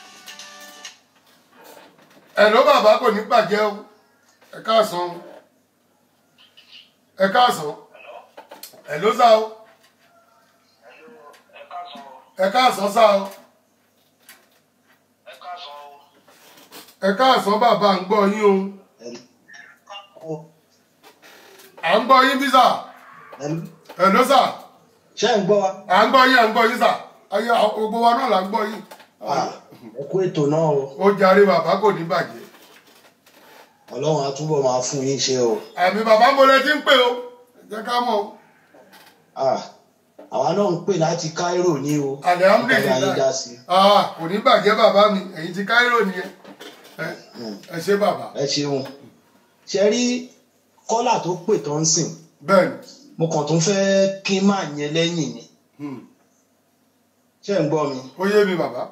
ẹ ló bàbá kò ní bàjẹ́ o ẹ káàsán o ẹ káàsán ẹ ló sá o ẹ káàsán sá o ẹ káàsán bàbá à ń gbọ́ yín o à ń gbọ́ yín bí sà ẹ ló sà ṣé ń gbọ́ wa à ń gbọ́ yín à ń gbọ́ yín sà ayé gbogbo wa náà là ń gbọ́ yín ẹ kú ètò náà o ó jàre bàbá kò ní bàjẹ́ ọlọ́run á túbọ̀ máa fún yín ṣe o àmì bàbá mo lẹ ti ń pè o ẹ jẹ́ ká mọ̀ o. Ah, àwa náà ń pè láti Cairo ní o Alhamdulillah. Ọba yín dá sí Ah, kò ní bàjẹ́ bàbá mi ẹ̀yin ti Cairo nìyẹn ẹ ẹ ṣé bàbá ẹ ṣeun ṣe rí kọ́là tó pè tó ń sìn bẹ́ẹ̀ ni mo kàn tún fẹ́ kí n máa yẹn lẹ́yìn ni Hmm. ṣé ń gbọ́ mi ó yé mi bàbá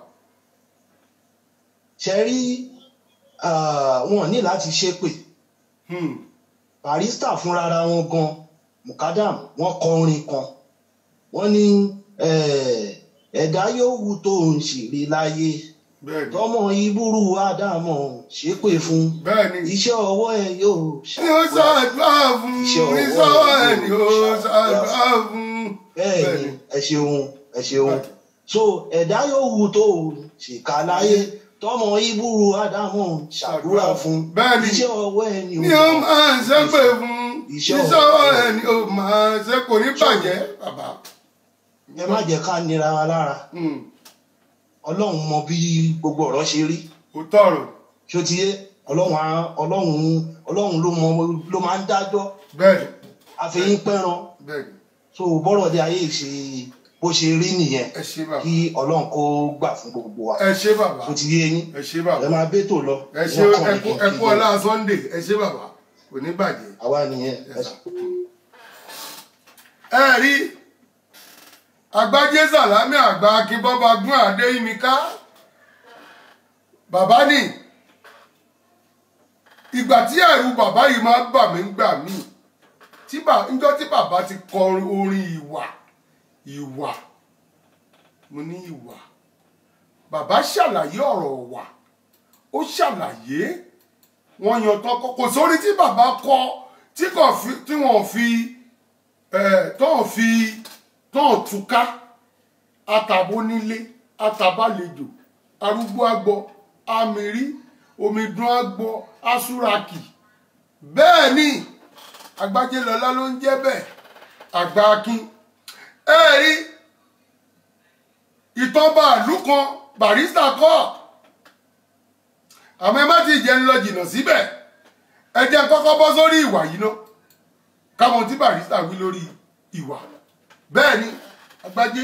ṣe rí ah, wọn ní láti ṣépè Hmm. barista fúnra wọn gan mukadam wọn kọ orin kan wọn ní eh, ẹ̀dá yóò wù tó ń ṣèrè láyé bẹ́ẹ̀ ni tọmọ ìbúrú ádámọ ṣépè fún bẹ́ẹ̀ ni iṣẹ́ ọwọ́ ẹ yóò ni ó ṣàdúrà fún Iṣẹ́ ọwọ́ ní sọ́wọ́ ẹ̀ ẹ̀ ni yóò ó ṣàdúrà ṣàdúrà fún. bẹ́ẹ̀ ni ẹ ṣeun ẹ ṣeun so ẹ̀dá yóò wù tó ṣèkà láyé tọmọ ìbúrú ádámọ ṣàdúrà fún Bẹ́ẹ̀ ni. iṣẹ́ ọwọ́ ẹ ni ni ó máa ṣépè fún ní Iṣẹ́ sọ́wọ́ ọwọ́ ẹ̀ ni ó máa ṣe kò ní bàjẹ́ bàbá. ẹ má jẹ́ ká nira wa lára Hmm. ọlọ́run mọ bí gbogbo ọ̀rọ̀ ṣe rí ó tọrọ ṣó ti yé ọlọ́run á- ọlọ́run ọlọ́run ló mọ ló máa ń dájọ́ bẹ́ẹ̀ ni àfẹ́yìn pẹ́ran bẹ́ẹ̀ ni so bọ́rọ̀ dé ayé ṣe bó ṣe rí nìyẹn ẹ ṣé bàbá kí ọlọ́run kó gbà fún gbogbo wa ẹ ṣé bàbá ṣó ti yé yín ẹ ṣé bàbá ẹ máa bẹ́tò lọ ẹ ṣé wọ́n kàn ní ẹkú kí n ẹkú kí ọlá Sunday ẹ ṣé bàbá kò ní bàjẹ́. àwa nìyẹn ẹ ṣe. ẹ rí agbájé sàlámì àgbà akínbọ́bà gún adéyímíká bàbá ní ìgbà tí ẹ̀rù bàbá yìí máa ń bà mí gbà mí tí bà- níjọ́ tí bàbá ti kọ orin ìwà ìwà mo ní ìwà bàbá ṣàlàyé ọ̀rọ̀ wà ó ṣàlàyé wọ́n yan tán kọ́ kò sórí tí bàbá kọ tí kò fi tí wọ́n fi ẹ̀ tán fi tán túká àtàbó nílé àtàbálejò arúgbó àgbọ amírí omidun àgbọ asúrakì bẹ́ẹ̀ ni agbájélọlá ló ń jẹ́ bẹ́ẹ̀ àgbà akin ẹ rí ìtàn bàálù kan barista kọ́ àmọ́ ẹ má ti jẹ́ ń lọ jìnnà síbẹ̀ ẹ jẹ́ n kọ́kọ́ bọ́ sórí ìwà yìí náà káwọn tí barista wí lórí ìwà bẹ́ẹ̀ ni agbájé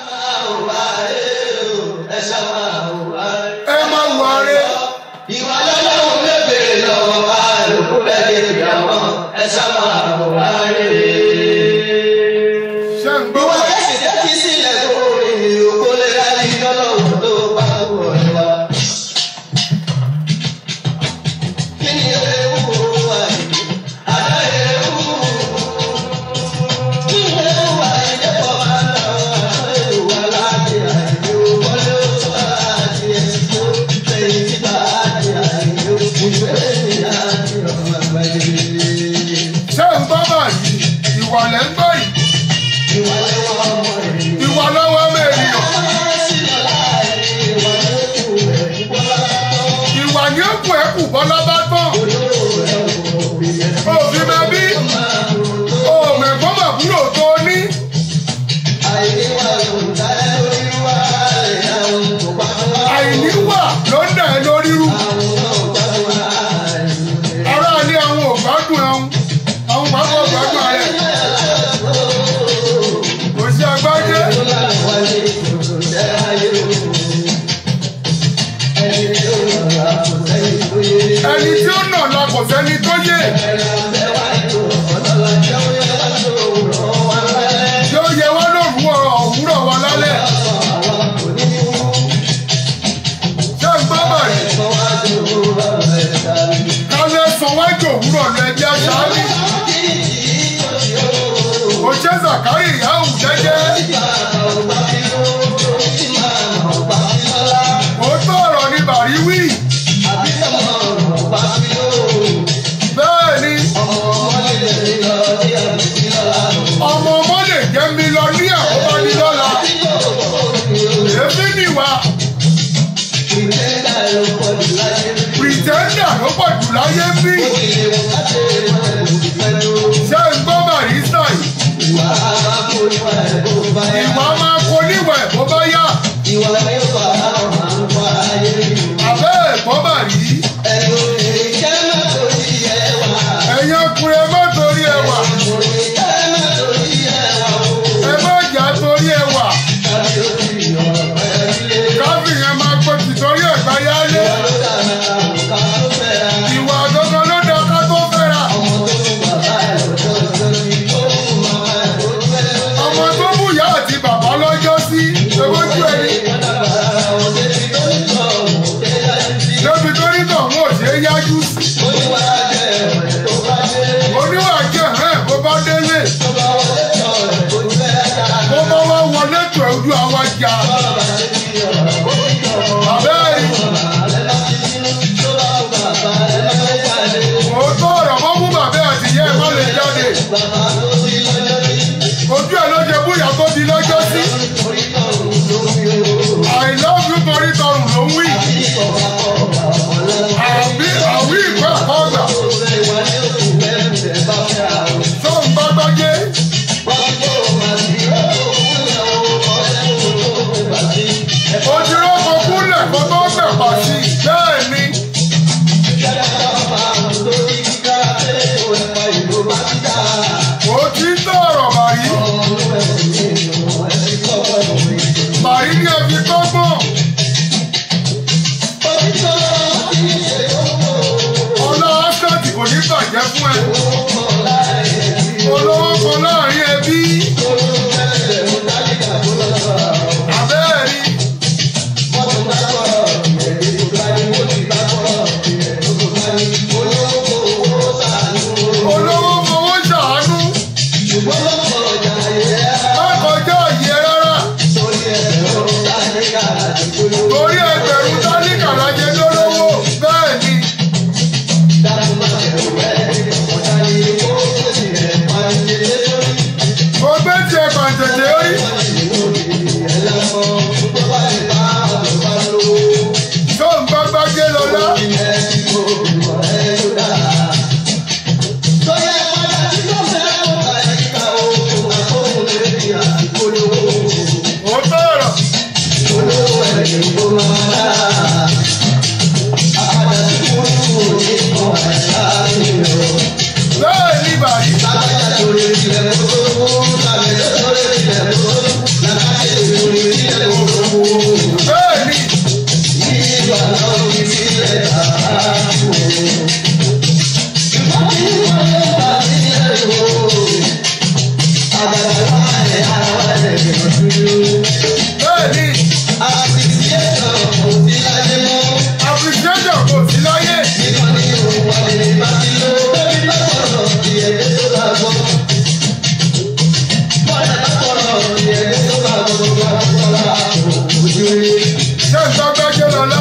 ẹ máa wà rẹ Ìwà lọ́lọ́run bèbè lọ́wọ́ àlùkù bẹ́ẹ̀ lè dámọ́ ẹ sábà wà rèé. ṣé ń gbọ́ Ìwà ẹ̀sìn jẹ́ kí sílẹ̀ tó rìn òkú lè rárí lọ́lọ́run tó bá wọ̀ wá. Kí ni ewu wà yìí? Àdá ewu. Kí ni ewu wà yìí? Dẹ́pọ̀ máa ń lọ àwọn ewu aláàbí àìyó. Wọlé oṣù àti ẹ̀sìn tó fẹ̀yìn tí bá àti àìyó. Ìfẹ́ mi láti ọmọ àgbáyé. ṣé ń gbọ́ báyìí sẹ́ni tó yé yóò yẹ wá lóru òwúrọ̀ wa lálẹ́ ṣé ń gbọ́ bàrí kálẹ̀ sanwó-ẹ̀jọ̀ òwúrọ̀ lọ ẹjẹ́ aṣáájú òṣè zakari ìyáhùn jẹ́jẹ́ òótọ́ ọ̀rọ̀ ni bàrí wí bẹ́ẹ̀ ni ọmọ ọmọ lè jẹ́ mílíọ̀nìyà ó bá ní lọ́la èéfín nìwà pìrìtẹ́ndà ló pọ̀ jù láyé bí ṣé ń gbọ́ barista yìí ìwà máa kó níwẹ̀ bó bá yá àbẹ́ ẹ̀kọ́ bàrí ẹ̀yin ọkùnrin ẹ má torí ẹwà ẹ má jà torí ẹwà káfí yẹn máa pọ̀ jù torí ẹ̀gbá yálé ìwà gangan ló dá ká tó fẹ́ra ọmọ tó mú ìyá àti bàbá lọ́jọ́ sí ewéjú ẹni lóbi tó ní tọ̀hún ò ṣe é yájú sí oníwà jẹ́ ẹ̀ bó bá délé bó bá wá wọlé tó ojú àwa jà àbẹ́rẹ́ òótọ́ ọ̀rọ̀ mọ́ mú bàbá àti ìyá ẹ̀ má lè jáde ojú ẹ̀ ló ṣe búyà tó di lọ́jọ́ sí I love you torí tọrùn ló ń wí àbí àwí ìpẹ́ àkọ́gbà tó ń bá gbájé ojúlọ́ kan kúnlẹ̀ kó tó gbẹ̀pà sí bẹ́ẹ̀ ni òtítọ́ ọ̀rọ̀ bàrí bàrí ní ẹbí kọ́gbọ́n ọlá ásẹ́ẹ̀tì kò ní bàjẹ́ fún ẹ olówó kan láàrin ẹbí abẹ́ẹ̀rí olówó fowó ṣàánú má kọjá yẹ rárá torí ẹgbẹ̀rún tálíkà lájẹ lólówó bẹ́ẹ̀ ni mo gbé tiẹ̀ pàǹtẹ̀tẹ̀ rí tó ń bá gbájé lọ́lá ó tọ̀rọ̀ bẹ́ẹ̀ ni bàrí bẹ́ẹ̀ ni bẹ́ẹ̀ ni appreciation kò sí láyé ṣé ń bá gbájé lọ́lá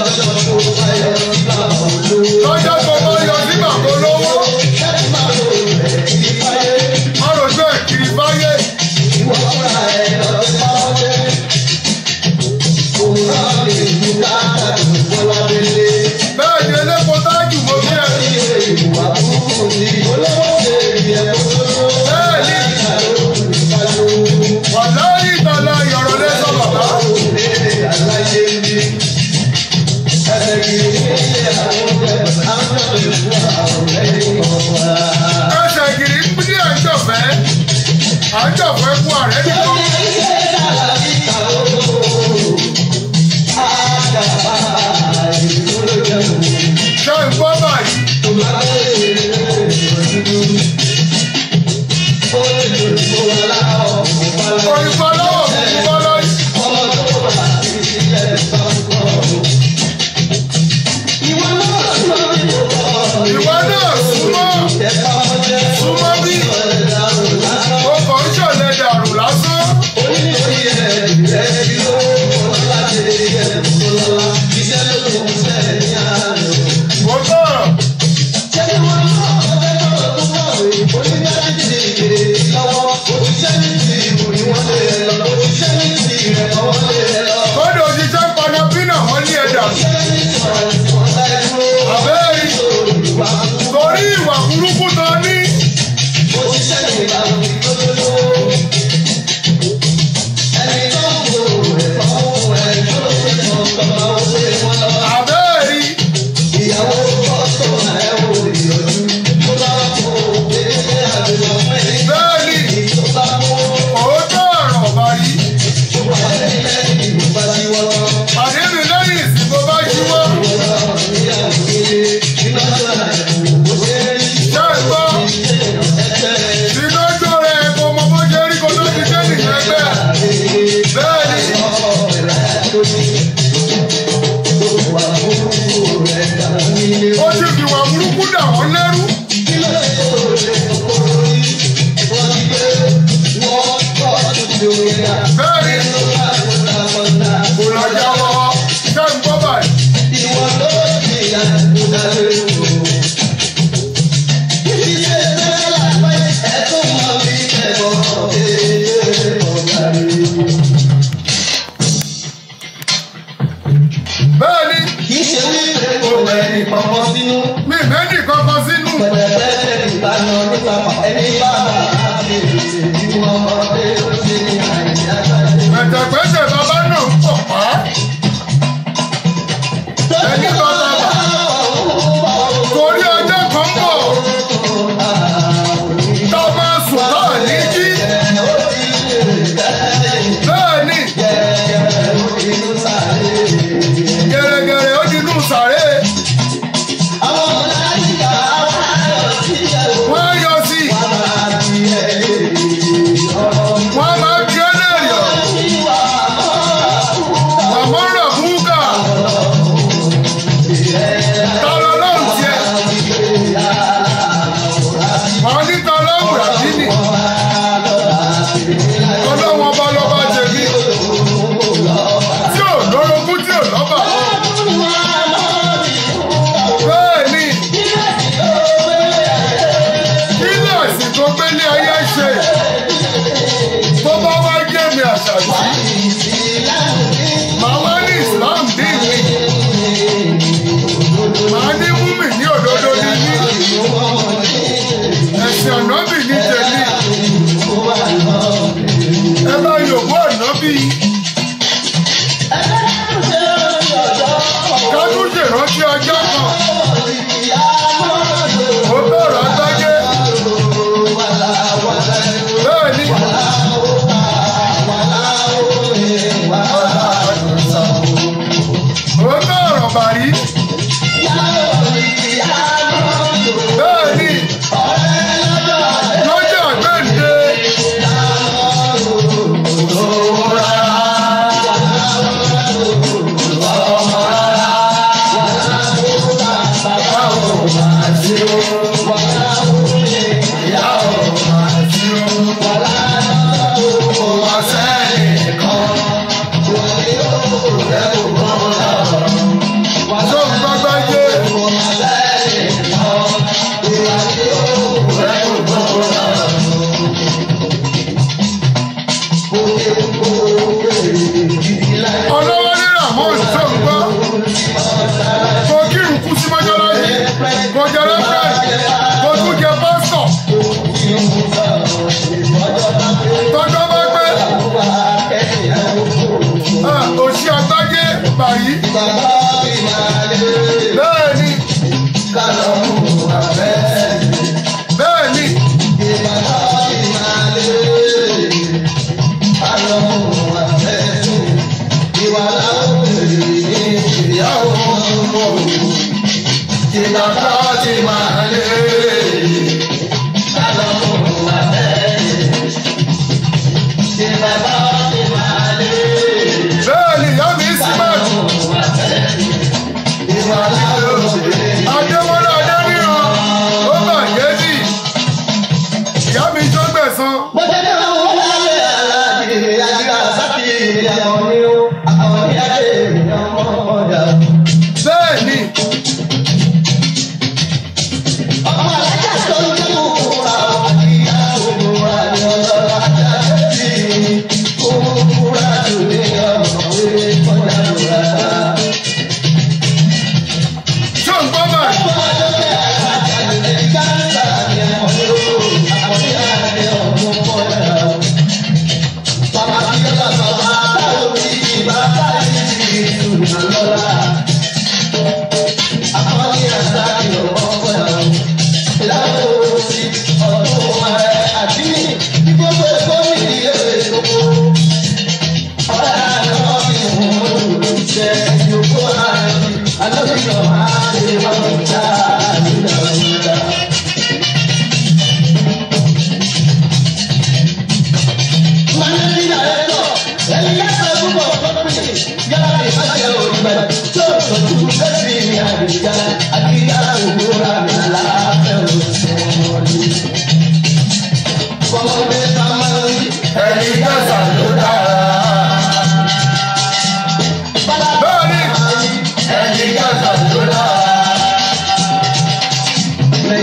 lọ́jọ́ tó bá yọ sí bàbá olówó ọ̀rọ̀ ẹ̀ kiri báyé bẹ́ẹ̀ ni elépo tájù mo bí ẹ bẹ́ẹ̀ ni wàlá ìtàlá ìyọ̀rọ̀ lẹ́sọ̀ bàbá ẹsẹ̀ gírí ń bí àjọfẹ́ àjọfẹ́ fún ààrẹ nìkan ṣé ń gbọ́ báyìí torí ìwà burúkú tó ní àbẹ́ẹ̀rí bẹ́ẹ̀ni òótọ́ ọ̀rọ̀ báyìí àdébì lẹ́yìn ìsìnkú bá ṣíwọ́ ṣé ẹ gbọ́ ìdájọ́ rẹ̀ kò mọ bó ṣe rí kó tó ti dé nìyẹn bẹ́ẹ̀ bẹ́ẹ̀ni ó ti fi wà burúkú dà wọ́n lẹ́rú bẹ́ẹ̀ni kò lọ́jà wọ́ ṣé ń gbọ́ báyìí. bẹ́ẹ̀ni mi mẹ́ni kankan sínú pẹ̀tẹ̀pẹ̀tẹ̀ bàbá náà ń pọ̀ pa ẹni bàbá bà torí ọjọ́ kan bọ̀ tá a máa sùn náà ní jí bẹ́ẹ̀ni gẹ̀rẹ́gẹ̀rẹ́ ó di inú sàré wọ́n á yọ sí i wọ́n á máa bí ẹ́lẹ́rìí ọ̀ màmá rẹ̀ búkà tọ́lọ́ lọ́rùn tiẹ̀ wọ́n ní tọ́lọ́ bùràdínì ọlọ́wọ́n bá lọ́ba jẹ̀bi tí ò lórogún tí ò lọ́ba bẹ́ẹ̀ ni kíláàsì tó gbélé ayé ṣe tó bá wá jẹ́ mi àṣàjì màá wá ní Islam dín mi màá ní múmi ní òdodo ní ní ẹ̀sìn ànábì ní tèmi ẹ bá yòówó ànábì kánú ṣèrántí ọjọ́ kan ó bẹ̀rẹ̀ agbájé bẹ́ẹ̀ ni ó bẹ̀rẹ̀ bàrí bẹ́ẹ̀ ni lọ́jọ́ àgbẹ̀ǹde tó ń gbágbájé ọlọ́wọ́ ní ramon tó ń gbọ́ kò kírun kú sí mọ́ṣáláṣí kò jẹ rẹ́fẹ̀rẹ́ kò tún jẹ pásítọ̀ tọ́jọ́ bá pẹ́ ah, òṣì àgbájé bàyí bẹ́ẹ̀ ni bẹ́ẹ̀ ni ìgbàgbọ́ ti máa lé. bẹ́ẹ̀ ni ìyá mi símẹ́ǹtì. Adéwọlé Adéníran ó bàjẹ́ sí. Ìyá mi tó gbẹ̀san. bẹ́ẹ̀ ni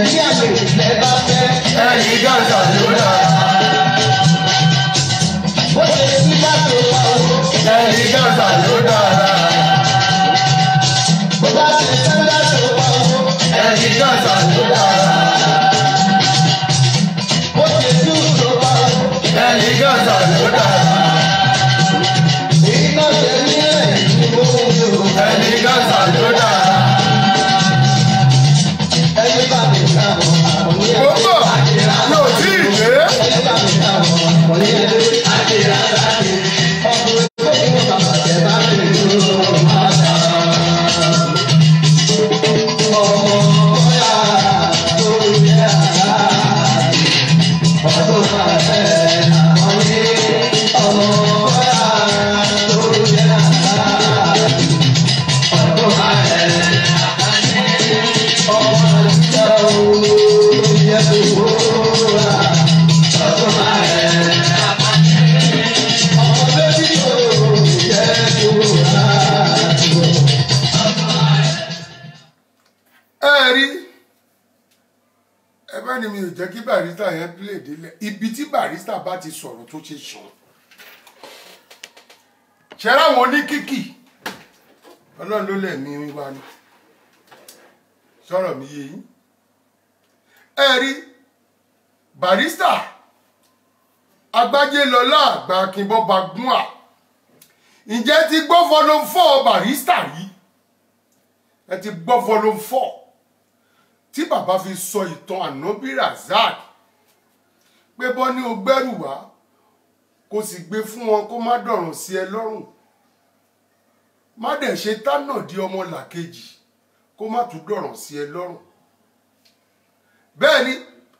àlè ilẹ̀ bá fẹ́. ẹni gàdà ló dára Bó ṣe sí bá tó wà ó. ẹni gàdà ló dára Bó bá ṣe sẹ́ńdá tó wà ó. ẹni gàdà ló dára Bó ṣe dùn tó wà ó. ẹni gàdà ló dára Iná ṣe nílẹ̀ ìdúró mi ò. ẹni gàdà ló dára. Ẹni bá mi ká mọ̀ àwọn ní Mo ń bọ̀, mi ò tí ì dé. Ẹni bá mi ká mọ̀ àwọn ní ẹgbẹ́ àdìrà láti. Ọkùnrin tó ń bọ̀ bàbá jẹ bá mi dúró máa ta. Ọmọ bóyá tó yẹ àrá. Ọdún máa fẹ́ àwọn ní. Ọmọ bóyá tó yẹ àrá. Ọdún máa fẹ́ ọmọ àtijọ́ yẹ kó wúra. Ọdún máa fẹ́ ọmọ bébí tó yẹ kó wúra. ẹ rí ẹ bá ní mi ò jẹ́ kí barista yẹn lè délẹ̀ ibi tí barista bá ti sọ̀rọ̀ tó ṣe sàn ṣẹ́rá àwọn oníkìkì ọlọ́run ló lẹ̀ mí wá ní sọ̀rọ̀ mi yé yín ẹ rí barista agbájé lọlá àgbà akínbọ́ba gún à ǹjẹ́ ti gbọ́ volume four barista rí ẹ ti gbọ́ volume four tí bàbá fi sọ ìtàn ànábì razak pé bọ́ ní o gbẹ́rù wá kó sì gbé fún wọn kó má dọ̀rùn sí ẹ lọ́rùn má dẹ̀ ṣe tánà di ọmọ làkejì kó má tún dọ̀rùn sí ẹ lọ́rùn bẹ́ẹ̀ ni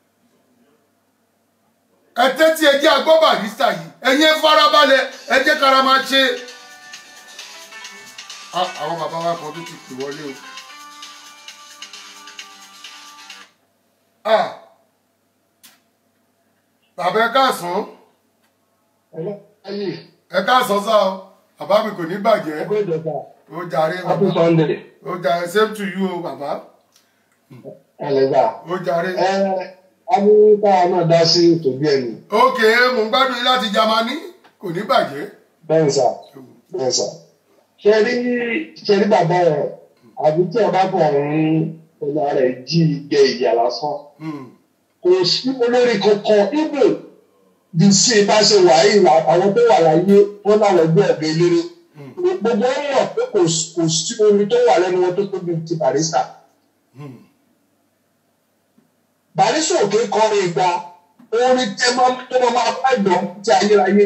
ẹ tẹ́tí ẹ jẹ́ agbọ́ barista yìí ẹ̀yin ẹ farabalẹ̀ ẹ jẹ́ kára máa ṣe Ah, àwọn bàbá wa kan tó ti pè wọlé o. Ah, bàbá ẹ káàsán ayé ẹ káàsán sá o bàbá mi kò ní bàjẹ́ ẹgbẹ́ ìjọba ó jàre happy bàbá sunday ó jàre same to you o bàbá ẹlẹgbà ó jàre. ẹ abú káwa náà dá sí ètò bí ẹni ok mo ń gbádùn yín láti Jámánì kò ní bàjẹ́. bẹ́ẹ̀ sà bẹ́ẹ̀ sà ṣe rí ṣe rí bàbá rẹ àbí tí ẹ bá kàn ń ọ̀nà rẹ̀ jí jẹ ìyà lásán Hmm, kò sí olórí kankan ibo bí sí bá ṣe wà yìí là àwọn tó wà láyé wọn láwọn ẹgbẹ́ ẹgbẹ́ eléré gbogbo wọn mọ̀ pé kò s- kò sí orin tó wà lẹ́nu wọn tó tóbi ti barista hmm, barista òkè kọrin ìgbà orin tẹ máa tó máa máa bá ìdán ti ayérayé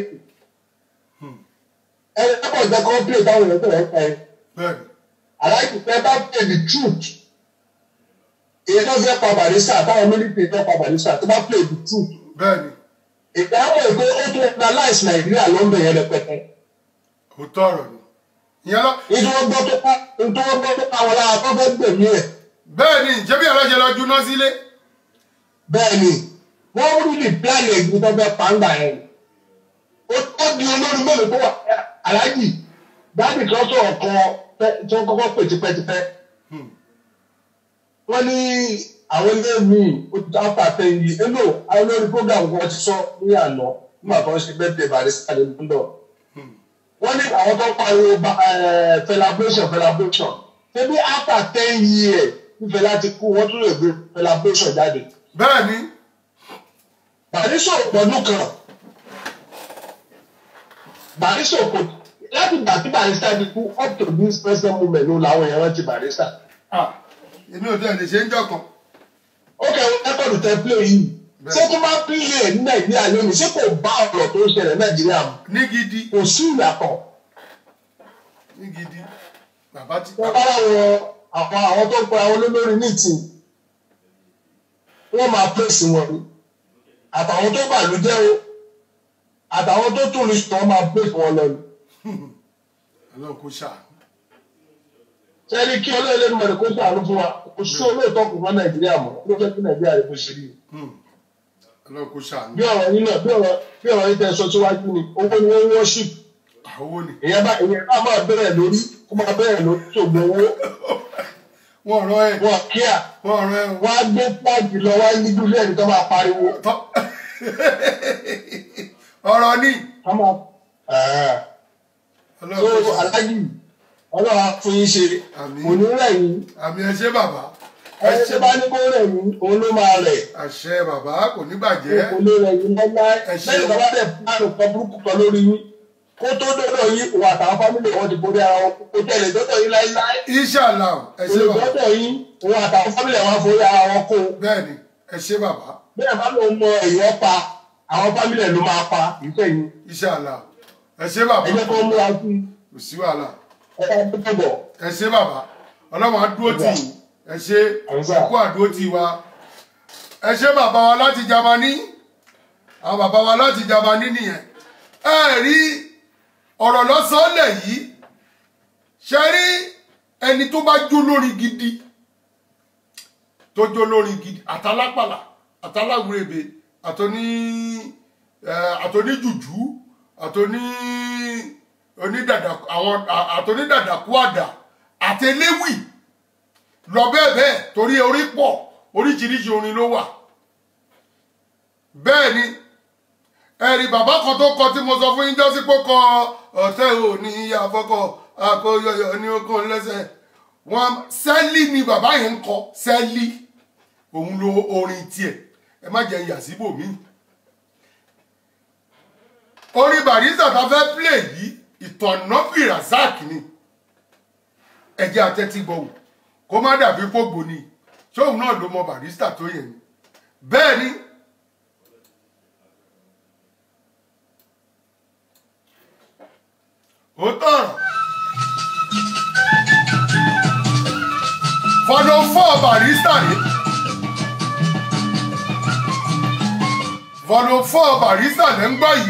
ẹni tó bọ̀ jẹ́ kó pè táwọn èèyàn tó rẹ̀ pẹ́ bẹ́ẹ̀ni aláìsí pé bá pè the truth èyí tó fẹ́ pa barista táwọn mílíọ̀nù tó pa barista tó bá pè the truth bẹ́ẹ̀ni ìdáhùn ègbé ó tún analyse nàìjíríà lọ́ndọ̀ yẹn rẹpẹtẹ. òótọ́ ọ̀rọ̀ ni. ìyẹn lọ nítorí wọ́n gbọ́ tó pa nítorí wọ́n gbọ́ tó pa wọn lára tó fẹ́ gbẹ̀mí ẹ̀. bẹ́ẹ̀ni ṣebí aláṣẹ lọ juná sílé. bẹ́ẹ̀ ni wọ́n rí ní plan ẹ̀gbìn tó fẹ́ pàǹgbà yẹn. ó ó di olórí mélòó tó wà aláàjì dáàbì kan sọ̀rọ̀ kan tẹ́- tí wọ́n kọ́kọ́ pè tipẹ́tipẹ́. Hmm. wọ́n ní àwọn ilé mi ó ti after ten years ẹ lò àwọn olórí program kan ti sọ ní àná nígbà tó ń ṣe birthday barista ní London wọ́n ní àwọn tó pariwo ba- eh, celebration celebration ṣebí after ten years nífẹ̀ẹ́ láti kú wọ́n tún lè gbé celebration jáde. bẹ́ẹ̀ni barista ò pọ̀dún kan barista ò pọ̀ láti gbà tí barista ti kú up to this present moment ló làwọn èèyàn rántí barista. ah èmi ò tẹ̀ lè ṣe ń jọkàn. ó kẹ́wọ́n rẹ́kọ̀dù tẹ play yìí ṣé tó bá pílẹ̀ ẹ̀ ní nàìjíríà lónìí ṣé kò bá ọ̀rọ̀ tó ń ṣẹlẹ̀ nàìjíríà mu ní gidi kò sí ìyàtọ̀. ní gidi bàbá ti wọ́n bá láwọn àwọn àwọn tó ń pe àwọn olólórí ní ìtì wọ́n máa pèsè wọn ni àtàwọn tó bàlújẹ́ o àtàwọn tó tún lè sọ máa pèsè wọn lọ ni. ọlọ́run kò ṣàánú. sẹ́ni kí ọlọ́ọ̀lẹ́nu mẹ́rin kó sàánú fún wa kò sí olóòótọ́ kò fún nàìjíríà mọ́ ló fẹ́ kí nàìjíríà rẹ̀ kó ṣe rí i. Hmm, ọlọ́run kò ṣàánú. bí ọ̀rọ̀ yín náà bí ọ̀rọ̀ bí ọ̀rọ̀ yín tẹ sọ síwájú ni owó ni wọ́n worship owó ni èèyàn bá èèyàn bá máa bẹ̀rẹ̀ lórí kó máa bẹ̀rẹ̀ lórí ṣògbọ́n owó wọn rán ẹ wọn kíá wọn rán ẹ o. wọn á gbé fúláàgì lọ wá ní dúró ẹni tó máa pariwo. Tọ́- ọ̀rọ̀ ni Wọ́n máa- Ẹ̀ẹ́. so ọlọ́run aláàjì ọlọ́run á fún yín ṣe Àmín. kò ní rẹ̀ yín àmì ẹ ṣé bàbá ẹ ẹni ṣé tó bá ní kó rẹ̀ yín òun ló máa rẹ̀ àṣẹ bàbá kò ní bàjẹ́ kò lè rẹ̀ yín láíláí Ẹ ṣeun. lẹ́yìn tó bá dẹ̀ fúláàgì kan burúkú kan lórí yín kó tó dọ́dọ̀ yín òun àtàwọn fámìlì wọn ti borí ara wọn kó tẹ̀lé dọ́dọ̀ yín láíláí inṣàlá ẹ ṣé bàbá olùdọ́dọ̀ yín òun àtàwọn fámìlì wọn forí ara wọn kó bẹ́ẹ̀ ni ẹ ṣé bàbá bẹ́ẹ̀ bá lóun mọ èèyàn pa àwọn fámìlì ẹ̀ ló máa pa ìfẹ́ yín inṣàlá ẹ ṣé bàbá ẹ jẹ́ kó múra sí kò sí wàhálà ẹ ká tó bọ̀. ẹ ṣé bàbá ọlọ́run á dúró tì yín ẹ ṣé Àmín. ẹkú àdúró tì wa ẹ ṣé bàbá wa láti Jámánì àwọn bàbá wa láti Jámánì nìyẹn ẹ rí ọ̀rọ̀ lọ́sọ̀ọ́lẹ̀ yìí ṣe rí ẹni tó bá jó lórin gidi tó jó lórin gidi àtàlápàlà àtàláwúrẹ́bẹ àtọ́ní ẹ, àtọ́ní jùjú àtọ́ní onídàdà àwọn à- àtọ́nídàdàkú àdà àtẹléwì lọ bẹ́ẹ̀ bẹ́ẹ̀ torí orí pọ̀ oríṣiríṣi orin ló wà bẹ́ẹ̀ ni ẹ̀rí bàbá kan tó kọ tí mo sọ fún yín jọ́sí pé kọ ọ̀tẹ̀ ò ní àfọkọ àkóyọyọ ní okun lẹ́sẹ̀ wọn sẹ́lí ni bàbá yẹn ń kọ sẹ́lí òun lo orin tiẹ̀ ẹ má jẹ́ yà síbòmíì orin barista ta fẹ́ play yìí ìtọ̀nàbì razak ni ẹjẹ́ atẹ́tí gbọ̀wọ̀ kó má dàbí pògbò ni ṣóun náà ló mọ barista tó yẹn ni bẹ́ẹ̀ ni ó tọ̀rọ̀ fọdún fọ́ barista ni fọdún fọ́ barista lẹ́ ń gbọ́ yìí.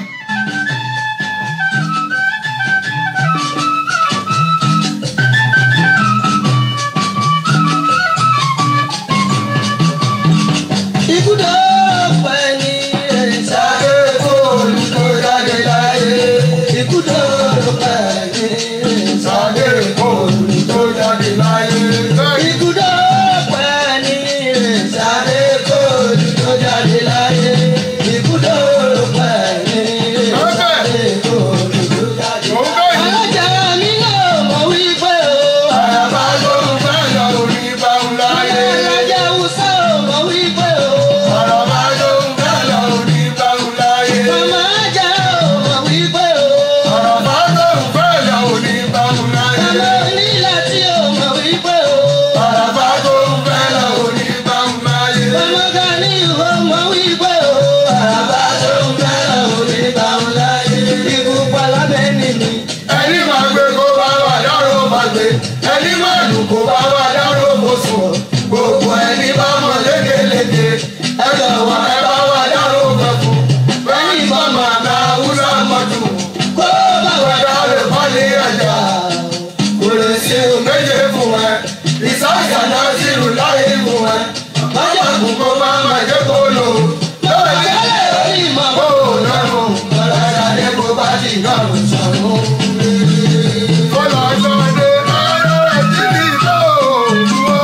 Ibùdó pẹ́ ní ìsáré fóònù tó jáde láyé. Ibùdó pẹ́ ní ìsáré fóònù tó jáde láyé. Ibùdó pẹ́ ní ìsáré fóònù tó jáde láyé. Ibùdó pẹ́ ní ìsáré fóònù tó jáde Òun láyé. bẹ́ẹ̀ ni. Alájà mi náà mọ̀ wípé o. Àyàbá ló ń fẹ́ lọ orí báwo láyé. Alájà Hausa mọ̀ wípé o. Àyàbá ló ń fẹ́ lọ orí báwo láyé. Màmá ajá mọ̀ wípé o. Àyàbá ló ń fẹ́ lọ orí báwo láyé. Màmá onílà tí o mọ̀ wípé o. Àyàbá ló ń fẹ́ lọ orí báwo láyé. Màmá Gani ìwọ mọ̀ wípé o. Àbá tó ń fẹ́ràn òní báwọn láyé. Ikú palábẹ́ nìní. Ẹni máa gbé kó bá wà dárò máa gbé. Ẹni máa lù kó bá wà dárò kó sùn. Gbogbo ẹni bá mọ̀ lékeleke. Ẹ jọ̀wọ́ ẹ bá wà dárò kan fún. Bẹ́ẹ̀ni bá máa ta Hausa mọ́jú. Kó bá wà Wẹ̀dá lè kọ́lé ẹja. kò lè ṣe o. méje fún ẹ ìsáàsà náà sì rù láyé fún ẹ bájà kù kó má má jẹ́ kó lò lọ́wọ́ Ìyálẹ̀ orí ìmọ̀ kó lọ́rùn ọ̀rọ̀ adé kó bá ti lọ́rùn sọ̀rùn. kó lọ sọ́dé ọ̀rọ̀ rẹ̀ sí ní tó dúró.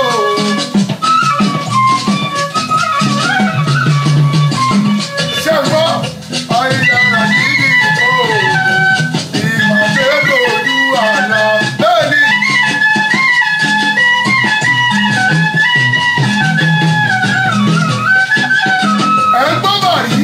ṣé ń gbọ́ ayélujára sí ní tó ìpàdé lòdù àná bẹ́ẹ̀ ni. ẹ̀ ń gbọ́ bàrí.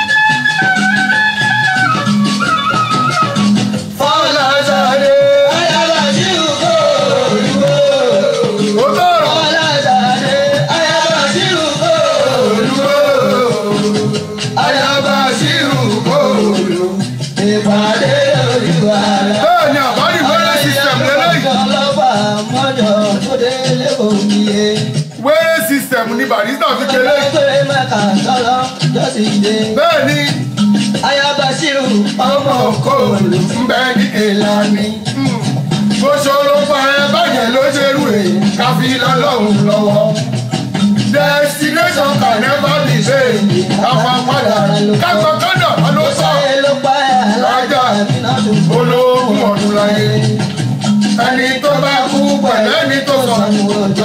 fọlá sáré. Ayaba sí òkò olúwo. ó tọrọ. Ọlá sáré. Ayaba sí òkò olúwo. ayaba sírù kóòlù. Ìpàdé lójú àlá. bẹ́ẹ̀ ni àbárí wẹ́rẹ́ system lélẹ́yìí. Ọlọ́pàá mọ́jọ tó délé òmìye. wẹ́rẹ́ system ni barista fi kéré. Ẹgbẹ́ mẹ́ta sọ́lọ́ lọ́sídé. bẹ́ẹ̀ ni Ayaba Ṣírù ọmọ kóòlù ń bẹ ní ìlànà. bó ṣòro pa ẹ báyẹn ló ṣe rú rè káfí lọ́lọ́run lọ́wọ́. destination can never be same. káfa padà káfa kọ́dà wọn ló sọ. ṣe ló pa ẹ̀ alájà Àmínátù. ológun ọdún láyé. ẹni tó bá kú pẹ̀lú ẹni tó sọ.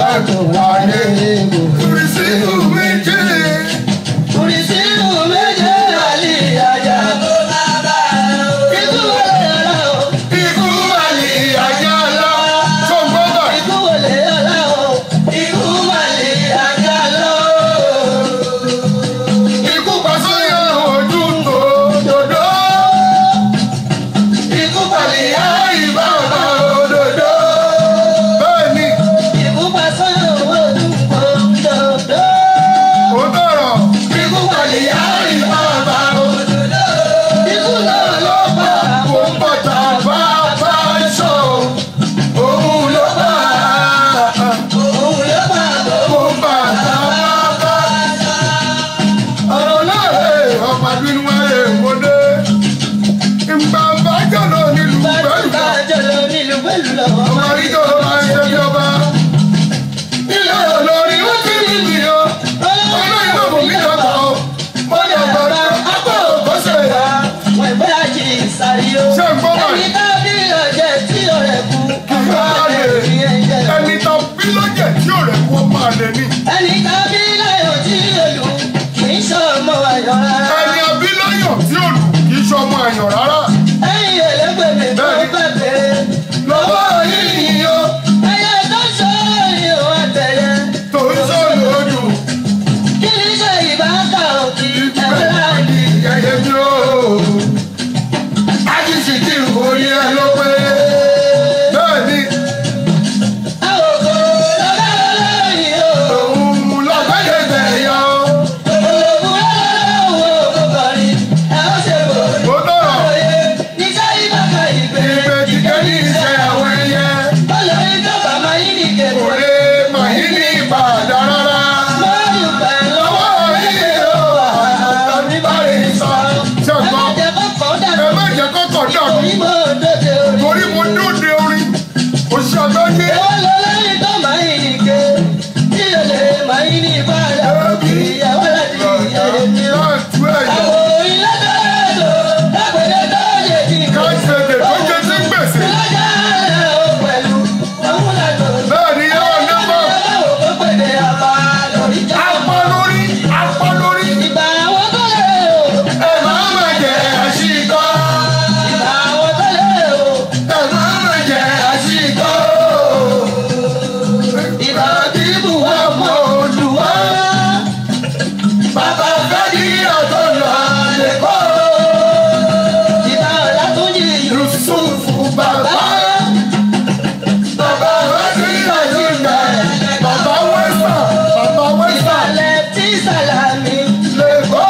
lè ní. ẹnì kan bí láyọ̀ tí olù kì í sọ ọmọ ayọ̀ rárá. ẹni abíláyọ̀ tí ò lù kì í ṣọmọ àyàn rárá. ẹ̀yìn ẹlẹ́gbẹ̀mí tó bẹ̀bẹ̀ lọ́wọ́ yìí ni ó ẹyẹ tó sọ ìhò àtẹ̀yẹ. tó ń sọ lòdù. kí ni ṣe ìbáka òkì ẹ̀rọ láàyè. Yẹ̀yẹ́ mi ó. Ájíṣì tí orí ẹ ló pé. Bẹ́ẹ̀ni, àwòkọ́ lọ́gá lọ́yìn o. òun lọ́gbẹ́dẹ̀ bẹ̀yà ó. òògùn lọ́wọ́ kọkọrin ẹ̀ ó ṣe bò. Ó tọ̀rọ̀. òye níṣẹ́ ìbáka ìgbé. Ìgbè kíkẹ́ ní iṣẹ́ àwọn ẹyẹ. olórí tó bá máa yín ní Kò kébù. lè mà yí ní ìbàdà rárá. lọ́ọ̀lù pẹ̀ lọ́wọ́ Lọ́wọ́ yìí ó wà tàbí báyìí sọ. Ṣé ẹ má gbọ́? jẹ́ kọ́kọ́ Ẹ dànù. má jẹ́ kọ́kọ́ dàrú. orí mo dòde orí. Torí mo dóde orin. Òṣìṣẹ́ àgbáyé. Èwo ló lórí tó máa yín ní ké? Tí o lè máa yín ní ìbára òkè ìyàwó láti ìyàwó mi o. Láàtú ẹ̀yọ́. Àwọn ilé tó lò lápẹ̀lẹ̀ tó yẹ kí n kọ́. Káṣíṣe tó jẹ́ sí gbèsè. Lọ́jà rẹ̀ ó pẹ̀lú òun làtọ̀. Bẹ́ẹ̀ni yóò ní bọ̀. Báwo kó pèdè àbá lórí já? Apá lórí, apá lórí. Ìgbà àwọn tó lè o. Ẹ máa ma jẹ àṣìkọ́. Ìgbà àwọn tó lè o. Ẹ máa ma jẹ àṣìkọ́. Ìgbà tí Bùhá mọ̀ Olùwà. Bàbá fẹ́ kí ọ̀tọ̀ lọ lẹ́kọ́. Ìgbà Ọlátúnjì Yusufu bàbá. Bàbá fẹ́ kí àṣìkọ́. Bàbá wẹ́sà, bàbá wẹ́sà Ìsàlẹ̀ tí Sàlámì. lẹ́kọ́.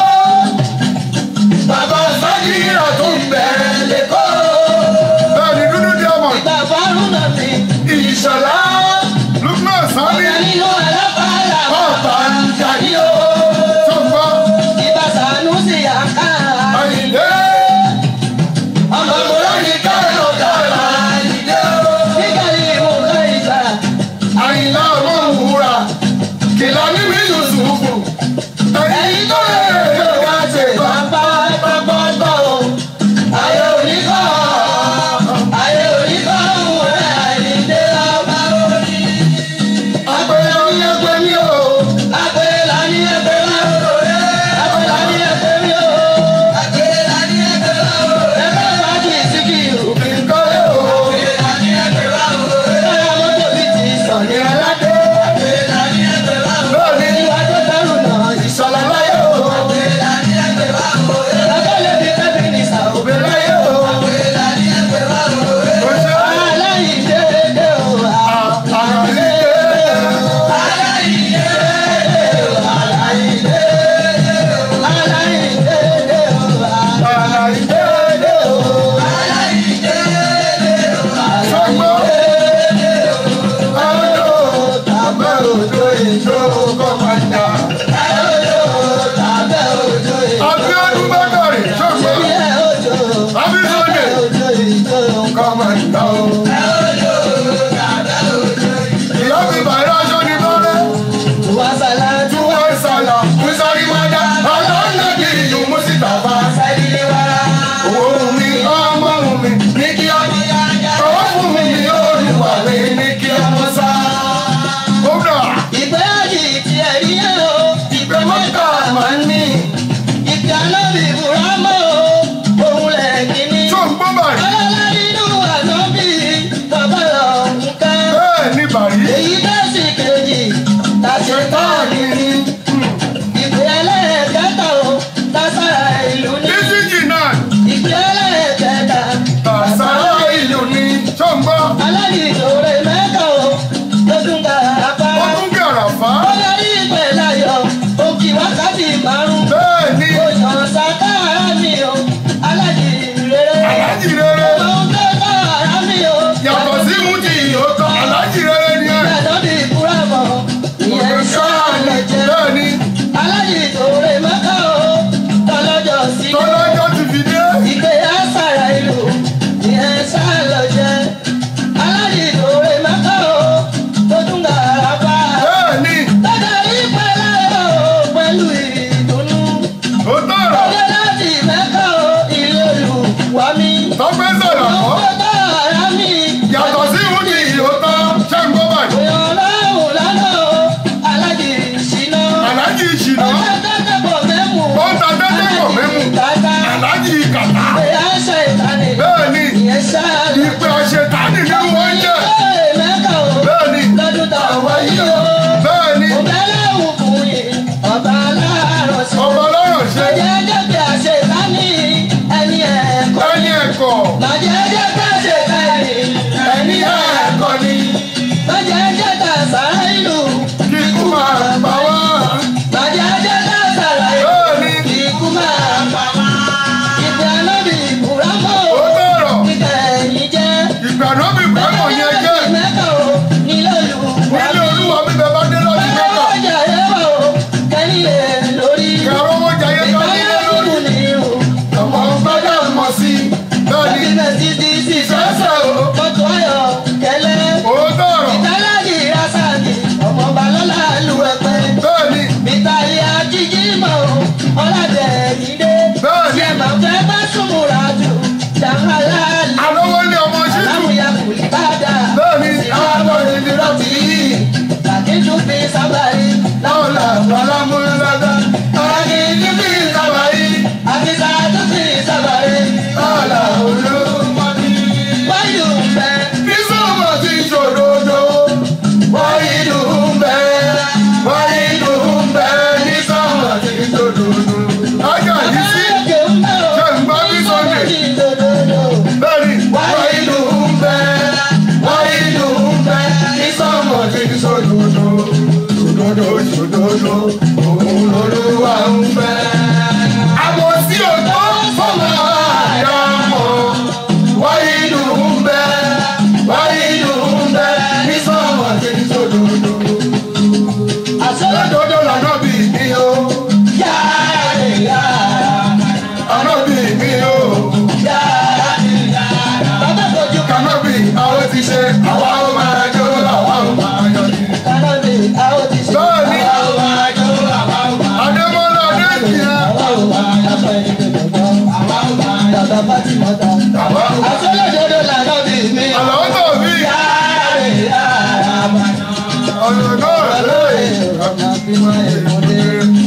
Bàbá fẹ́ kí ọ̀tọ̀ bẹ̀rẹ̀ lẹ́kọ́. Bẹ́ẹ̀ni dúdú diamond. Ìgbà Fárúnà mi. Ìṣọ̀lá Lukman Sani Ọ̀gá nínú alábàárà. ọ̀tá ń jayé o. Tó ń gbọ́ Ìgbà Sànúsì àkàrà. Àyìndé. Ọmọ Olórí kárò kárà Àyìndé o. Nígbàlí ìwòkọ́ ìgbà. Àyìnlá ọmọ òwúra. Kìlọ̀ ní mi Yusufu. Ẹyin tó lè lè wá ṣe bàbá bàbá bá o. Ayé oníkọ́. Ayé oníkọ́ òun rẹ̀ àìníde ọba orí. Àgbẹ̀yẹ ní ẹgbẹ́ mi o. Àgbélá ní ẹgbẹ́ máa ń rò rẹ̀. Àgbélá ní ẹgbẹ́ mi o. Àgbélá ní ẹgbẹ́ máa ń rò rẹ̀. Ẹgbẹ́ máa kì í sí kí ìrù. Ìkọ́lé o. Àgbélá ní ẹgbẹ́ máa ń rò rẹ̀. Báyọ̀ mọ́tò bí ti sàn ní aládé. Àgbélá ní ẹgbẹ́ máa ń rò rẹ̀. Bẹ́ẹ̀ni Ìwà tó dárò náà ìṣọ̀lá láyé o. Àgbélá ní ẹgbẹ́ máa ń rò rẹ̀. Lábẹ́lẹ̀ bí kẹ́bí ní sàó. Òbí láyé o. Àgbélá ní ẹgbẹ́ máa ń rò rẹ̀. Ó ṣe Aláìdéédé o. àràlé. Àlàyé o. Sọ́gbọ́. Àlọ́ tàbẹ́ òjò ìjó kọ́mọ̀dá. Abíọ́dún Bákàrè sọ́gbọ́. Abísọ́dẹ̀ kọ́mọ̀dá o. Ìyá mi bàrẹ́ aṣọ ni bọ́lẹ̀. Tí wọ́n sàlà, Mùsàlì Mádà, Àlọ́nà kì í yùn Mùsítàfà. Owó mi, ọmọ mi, ní kí ọmọ yá. Ọwọ́ fún mi, olùwà mi, ní kí ọmọ sá. Kódà, Ìgbé àjì ti ẹ̀rí yẹn o, ìgbé mọ́ta máa ń ní. Ìgbé alábì Bùrámọ́ o, òun lẹ̀ kíní. tó ń gbọ́ bàrí. Ọlọ́lá nínú ànábì, bàbá ọ̀hún ká. Bẹ́ẹ̀ ni bàrí. Èyí dẹ́sì kejì, tàṣẹ táàní ní. Ìgbé ẹlẹ́ẹ̀kẹta o, tàṣàrà ìlú ní. Dísíjì náà, Ìgbé ẹlẹ́ẹ̀kẹta, tàṣàrà ìlú ni tó ń gbọ́. aládìsòrè mẹ́ta o, tó tún ga apá. Ó tún gàràfá. Olórí ìgbẹ́ láyọ̀, òkì wákàtí márùn-ún. Bẹ́ẹ̀ ni Òyàn sàkáàrà mi o, aládìrere. alájì rere. Òun tó káàrà mi o. Yàtọ̀ sí mú ti ìyókò, alájì rere ni ẹ̀. Ìyàtọ̀ bí ìkúrà mọ̀, ìyẹn sọ́ọ̀lẹ̀ jẹ́. Bẹ́ẹ̀ ni Aládìsòrè mẹ́ta o, tọ́lọ́jọ́ sí. tọ́lọ́jọ́ ti fi dé. Ìgbé àṣàrà ìlú, ìyẹn sálọ jẹ́. Aládìsòrè mẹ́ta o, tó tún gàrà bá. Bẹ́ẹ̀ ni Lọ́dọ̀ ìpẹ́ láyọ̀ pẹ̀lú ìdùnnú. ó ń ta tẹ́tẹ́ pọ̀ mẹ́mù aláàjì kàtà bẹ́ẹ̀ ni ìpè àṣetánì ní wọ́n jẹ́ bẹ́ẹ̀ ni bẹ́ẹ̀ ni ọba lọ́rọ̀ ṣe ẹni ẹ̀kọ́ ẹni ẹ̀kọ́ ni kíkú máa pa wá bẹ́ẹ̀ ni ó tọ̀rọ̀ ìgbàdàn mi pẹ́pọ̀ yẹn jẹ́ nílé olúwa mi bẹ bá dé láti mẹ́ta kẹrọ owó jayé ká nílé lórí ọmọ gbọ́dọ̀ mọ̀ sí bẹ́ẹ̀ ni sẹ́sẹ̀ o ó tọ̀rọ̀ bẹ́ẹ̀ ni Mitali ajiji mọ ọlọdẹ ìdè. bẹ́ẹ̀ ni Ṣé màá fẹ́ bá súnmùrà jù? Jàǹhálà lè. alówó ní ọmọ ṣíṣù Aláwùyá kò lè bá dà. bẹ́ẹ̀ ni àwọn ọmọ ìdílé rọ̀bì yìí Kàkíjú fi sábàrí. láwùlà alámúlẹ́dá ààyè níbi ìsábà yìí Àfisà tó fi sábàrí. àlà olómọdé. Wáyù fẹ́. bí sọ́mọ̀ ti ṣòdodo wáyé dùn bẹ́ẹ̀ wáyé dùn bẹ́ẹ̀ ní sọ́mọ̀ ti ṣòdodo. ajá yìí sí Ayọ̀kẹ́ ń bẹ̀ ọ́. ṣe ń gbọ́ bí Sunday Ìdòdòdò. bẹ́ẹ̀ni wáyé dùn bẹ́ẹ̀ wáyé dùn bẹ́ẹ̀ ní sọ́mọ̀ ti ṣòdodo. ṣòdodo ṣòdodo òun lolúwa ń fẹ́. àmọ́ sí òjò fọmọ àyàmọ́ wáyé dùn bẹ́ẹ̀ wáyé dùn bẹ́ẹ̀ ní sọ́mọ̀ ti ṣòdodo. Àṣọlá ṣòdodo lànà bí mi o yára lè yára. àná bí mi o Yára lè yára. Bàbá kojú kàná bí àwọn ti ṣe àwa ó máa jó àwa ó máa yọ ní. kaná lè. Àwọn ti ṣe. Bẹ́ẹ̀ni. Àwa ò máa jó, àwa ò máa Adémọ́lá Adéjìyà. Àwa ò máa yàtọ̀ ẹni tó gbọ̀ngàn. Àwa ò máa yàtọ̀ bátì mọ́ta. Àwa ó máa Àṣọlá dodo lànà bí mi. Àlọ́ tó bí Yára lè yára. ọ̀nà náà lóye. Ọ̀nà bí wọ́n èmọ̀dé.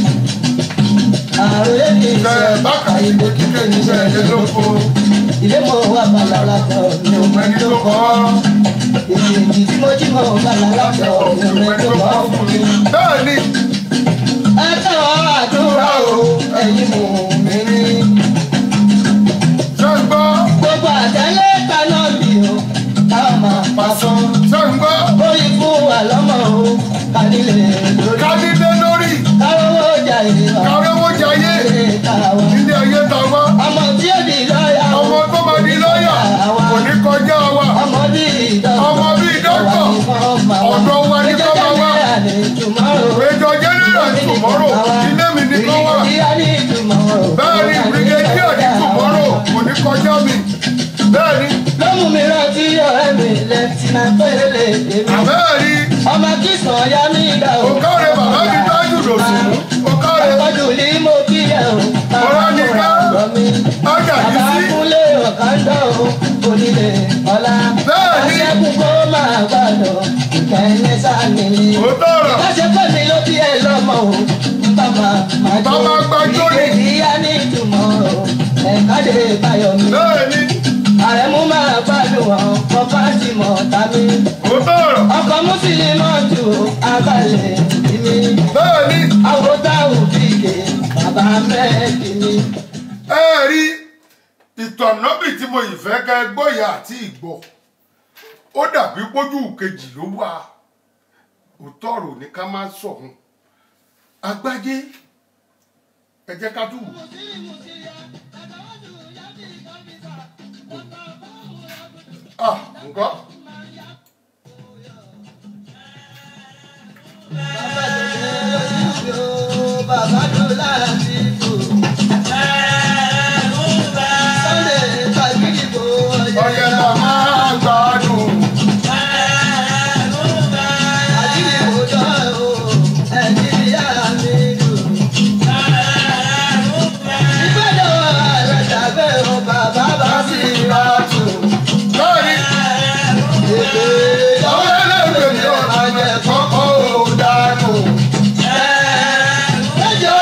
Àròyé kì í ṣe Ṣé bákan ìbò kíkẹ́ ní iṣẹ́ ẹ̀yẹ ló kó? ilé mọ̀ wá bàlá látọ̀ mi ò Ẹni tó kọ́ Èyí tí mo jí mọ̀ bàlá látọ̀ mi ò mẹ́tò bá fún mi. bẹ́ẹ̀ ni Ẹ tẹ́wọ́ àdúrà o, ẹ̀yin mò mí ní. ṣé ń gbọ́ Gbogbo àtẹ́lé kaná bì o, káwọn máa pa sán. ṣé ń gbọ́ Orí fún wa lọ́mọ o, kàdílé lórí. kádídé lórí Kárówó jà ìrọ̀, kárówó jayé ilé káwa. ilé ayé ta wá. Ọmọ tí ó di lọ́yà o, Ọmọ tó máa di lọ́yà kò ní kọjá wa. ọmọ bí ìdọ́gbọ̀n. Ọmọ bíi dọ́kítọ̀ ọ̀dọ̀ wa ní kọ́ máa wá. Major General tomorrow ilé mi ní kọ́ wà. Bẹ́ẹ̀ ni Brigadier ní tomorrow kò ní kọjá mi. Bẹ́ẹ̀ ni lọ́mú mi rántí ọ̀rẹ́ mi lẹ́tìnà péré èmi. àbẹ́ẹ̀ rí ọmọ kìsàn ya mi dà o. òkàrẹ̀ bàbá mi dájú lòsùn. Òkàrẹ̀ ọjọ́ ní mo kí ẹ o. Ọ̀rọ̀ ni ká. ọ̀rọ̀ mi. ọjà yìí bàbá sí. kúnlé ọ̀kadà o. onílé ọ̀la. Bẹ́ẹ̀ ni. aṣẹ́kù kó máa gbàdọ̀. ìkẹ́yìn sáni. Ó tọ̀rọ̀. ìbáṣepọ̀ mi ló bí ẹ lọ́mọ o. bàbá máa jó. Bàbá gbàjọ́ ni. ìgbésí yá ní ìtumọ̀ o. ẹ̀ka lè báyọ̀ mi. Bẹ́ẹ̀ ni àrẹ̀mú máa gbádùn ọkọ̀ fásitì tàbí ó tọ̀rọ̀. ọkọ̀ mùsùlùmọ́tò abalẹ̀ ìmí Bẹ́ẹ̀ ni àwòtá òfìgè bàbá mẹ́ẹ̀kì ni. ẹ rí ìtọ̀nàbì tí mo yìí fẹ́ kẹ́ gbọ́yà àti ìgbọ́ ó dàbí pójú kejì ló wà òótọ́ ọ̀rọ̀ ní ká má sọ̀hún agbájé ẹ jẹ́ ká tún wò. ah nǹkan bàbá tó láti bò. Sunday kàgídì bò ọyẹ màmá gbádùn Kàgídì bò jọ o, ẹ̀jì ìyá mi dùn. Ìgbẹ́jọ́ àrẹ̀dà bẹ́ẹ̀ o, bàbá bá sì rà tù. bẹ́ẹ̀ ni Èdè àwọn ẹlẹ́gbẹ̀ẹ́ mi ò àjẹ kọ́kọ́ ò dànù Ẹjọ́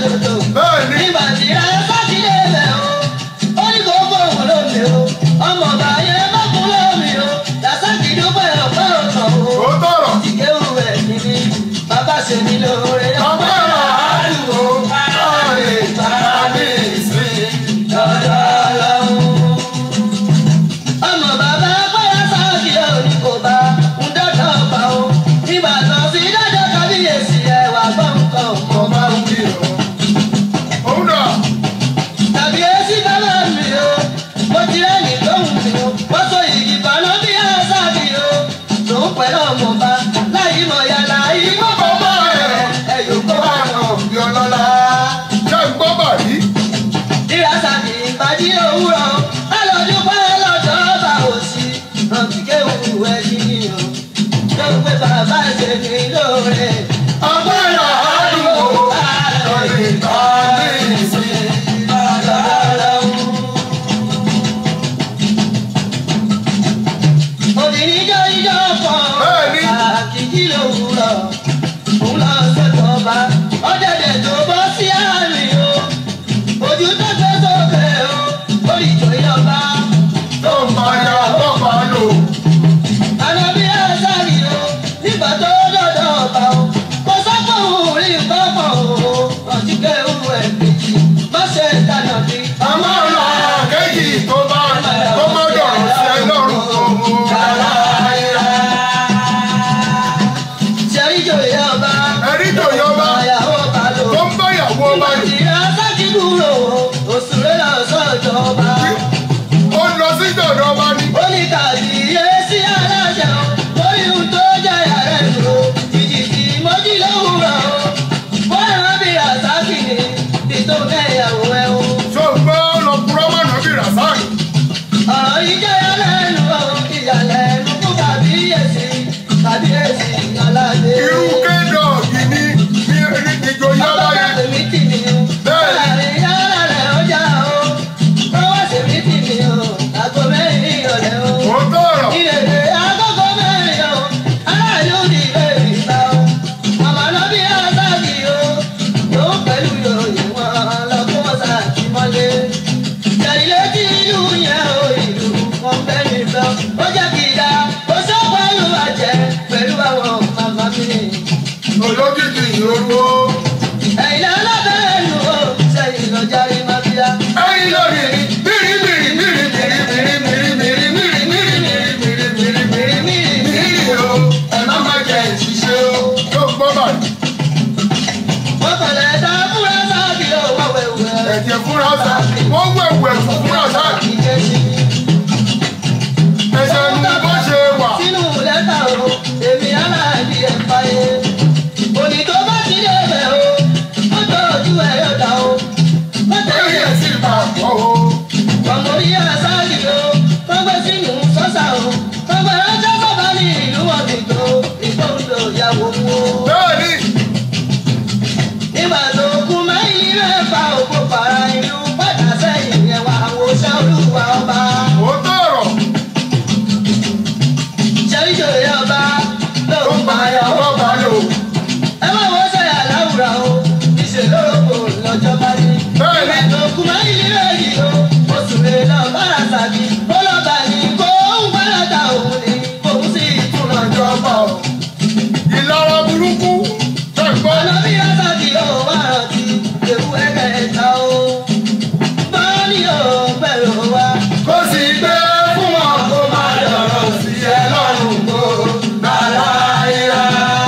lòdò. Bẹ́ẹ̀ni. Nígbà tí ayé bá ti lé bẹ̀ o, ó ní kó fóun lómi o. Ọmọ ọba yẹn má fún lómi o. Làṣàkì dúpẹ́ ọ̀pẹ́ ọ̀tọ̀ o. Ó tọ̀rọ̀. Ìkéwù rẹ̀ ní ní bàbá ṣe mí lóore. Ọpẹ́ àdúgbò láàyè tàbí ìsìn. Lọ́dọ̀ Ọlọ́run. Ọmọ bàbá bóyá sáàkì òní kò bá ń dọ́dọ̀ ọba o. Nígbà tó fi dọ́dọ̀ kábíyèsí ẹ̀wà gbọ́ nǹkan ọmọ bá ń bí o. Òun dà. Kábíyèsí bàbá mi o. Mo ti rẹ́ni lóhùn mi o. Wọ́n sọ ìgì bàná bí àṣàbí o. Tòun pẹ̀lú ọmọ bá láyé mọ̀ yàrá ìmọ̀ bọ̀ mọ́ ẹ̀. Ẹ̀yọ̀ kó wà náà bí ọlọ́lá. Ṣé ń gbọ́ bàrí? Ìrásàkì ìpàdé òwúrọ̀, alọ́dún pẹ́ lọ́jọ́ bá òsì, rántí kéwù ẹ̀jí ni o. Tó pé bàbá ṣe ní lóore. Ọpẹ́ àdúgbò láàyè tàbí ìsìn. Obìnrin jọ ijó kan, Bẹ́ẹ̀ni. àkìkí lòwúrọ̀, òun lọ sọ́jọ́ ọba, ọ̀dẹ̀dẹ̀ tó bọ́ sí àárín o. Ojú tó gbé sókè o, orí ìjọ ìjọba. Tó ń bá ya bọ́pá lò. Ànábì Àṣàrí o, nígbà tó dọ̀dọ̀ ọba o, kò sọ́kò rí nǹkan kan o, ọtí kéwù ẹ̀ méjì, má ṣe dáná bí. Àmọ́ ọ̀la kejì tó bá tó má dọ̀rọ̀ sí ẹ lọ́rùn tó mú. Ṣẹ́rí jòyè ọba, Ẹ̀rí tòyọ́ bá àyàwó ọba lò. tó ń bá ìyàwó ọba Nígbà yìí. tí Àṣàkí kúrò o, òṣèré lọ sọ́jọ́ ọba. Ó lọ sí dọ̀dọ̀ ọba ní. Ó ní kàbíyèsí aláṣẹ o, lórí ohun tó jẹ́ yàrá ìlú o, ìjìjì mọ́jú lówùrọ̀ o. Wọ́n rán bí Àṣàkí ni, títò mẹ́yàwó ẹ̀ o. Ṣé o gbọ́ lọ purọ́ mọ̀nà bí Rasaki? ọ̀rọ̀ yìí jẹ́ ìyàlẹ́nu o ìyàlẹ́nu fún kàbíyèsí kàbíyèsí aládé. Irú kédọ̀ọ̀gì ní ní ìjòyè ọba ọgbọ́n yẹn. tèmi tì mí o. Bẹ́ẹ̀ni. láàrin yàrá rẹ̀ ọjà o. ọwọ́ tèmi tì mí o. àgọ́ mẹ́rin ìrọ̀lẹ́ o. Ó tọ̀rọ̀. ìrèlè àgọ́gọ́ mẹ́rin o. aráàlú ní ilé ìgbà o. màmá náà bí àṣàkì o. yóò pẹ̀lú yòòyìn wọn lọ́kọ́ sàkí mọ́lé. Jẹ̀lílé tí ìlú yẹn o ìlú wọn fẹ́ mi fẹ́ o. Ó jẹ́ kí ìdá ó sọ pẹ̀lú àjẹ́ pẹ̀lú àwọn màmá mi. Olókìkí ìyóró. Ẹ̀yin alábẹ́rẹ́ lù ó sẹ́yìn lọ́jà rí máa fi á. Ẹyin lórí bìrì bìrì bìrì bìrì bìrì bìrì bìrì bìrì bìrì bìrì bìrì bìrì bìrì bìrì o. Ẹ má má jẹ ìṣiṣẹ́ o. Yóò gbọ́ bàrí. Wọ́n kọ̀lẹ̀ dá fúra sáàbì ó wá wẹ̀wẹ̀. Ẹ̀jẹ̀ fúnra sá. Wọ́n wẹ̀wù ẹ̀fù fúnra sá. Ẹ̀jẹ̀ nu bó ṣe wà. Sínú lẹ́tà o, èmi aláàbí ẹ̀ fàyè. Òní tó bá ti dé bẹ̀ o, ó tọ́jú ẹ̀ yọ̀dà o. Ó tẹ̀lé Ẹ̀yẹ ẹ̀ sì bà kọ́ o. ọmọ orí àṣàlì o wọ́n gbé sínú sọ́sà o wọ́n gbé ránṣẹ́ bàbá ní ìlú ọ̀dìgbò ìgbòho ìyàwó wo. Bẹ́ẹ̀ni, nígbà tó kú mẹ́yìn rẹ̀ fa òkú para ìlú padà sẹ́yìn yẹn wá àwòṣẹ́ olúwa ọba. ó tọ̀rọ̀. ṣẹ́ríṣẹ́ òye ọba ló Tó ń ń bá bá yàwó ìyàwó bá bá lò. lò. ẹ má wọ́n sẹ́yà láwùrà o ìṣèlérògbò lọ́jọ́ bá dé. Bẹ́ẹ̀ni. ìgbà tó kú mẹ́yìn rẹ̀ yìí o oṣù lè lọ bára sàbí ó lọ bá ní kó ń gbára ta òun ni òun sì tún lọ jọba o. Ìlara burúkú. Ṣé ń gbọ́? ọ̀nà bí asàbí ó wà rántí ewu ẹ̀kẹta o. bọ́ọ̀lì ò bẹ̀rù wa. Kó sì gbé fún wọn kó má dọ̀rọ̀ sí ẹ lọ́rùn kó bàlá ìra.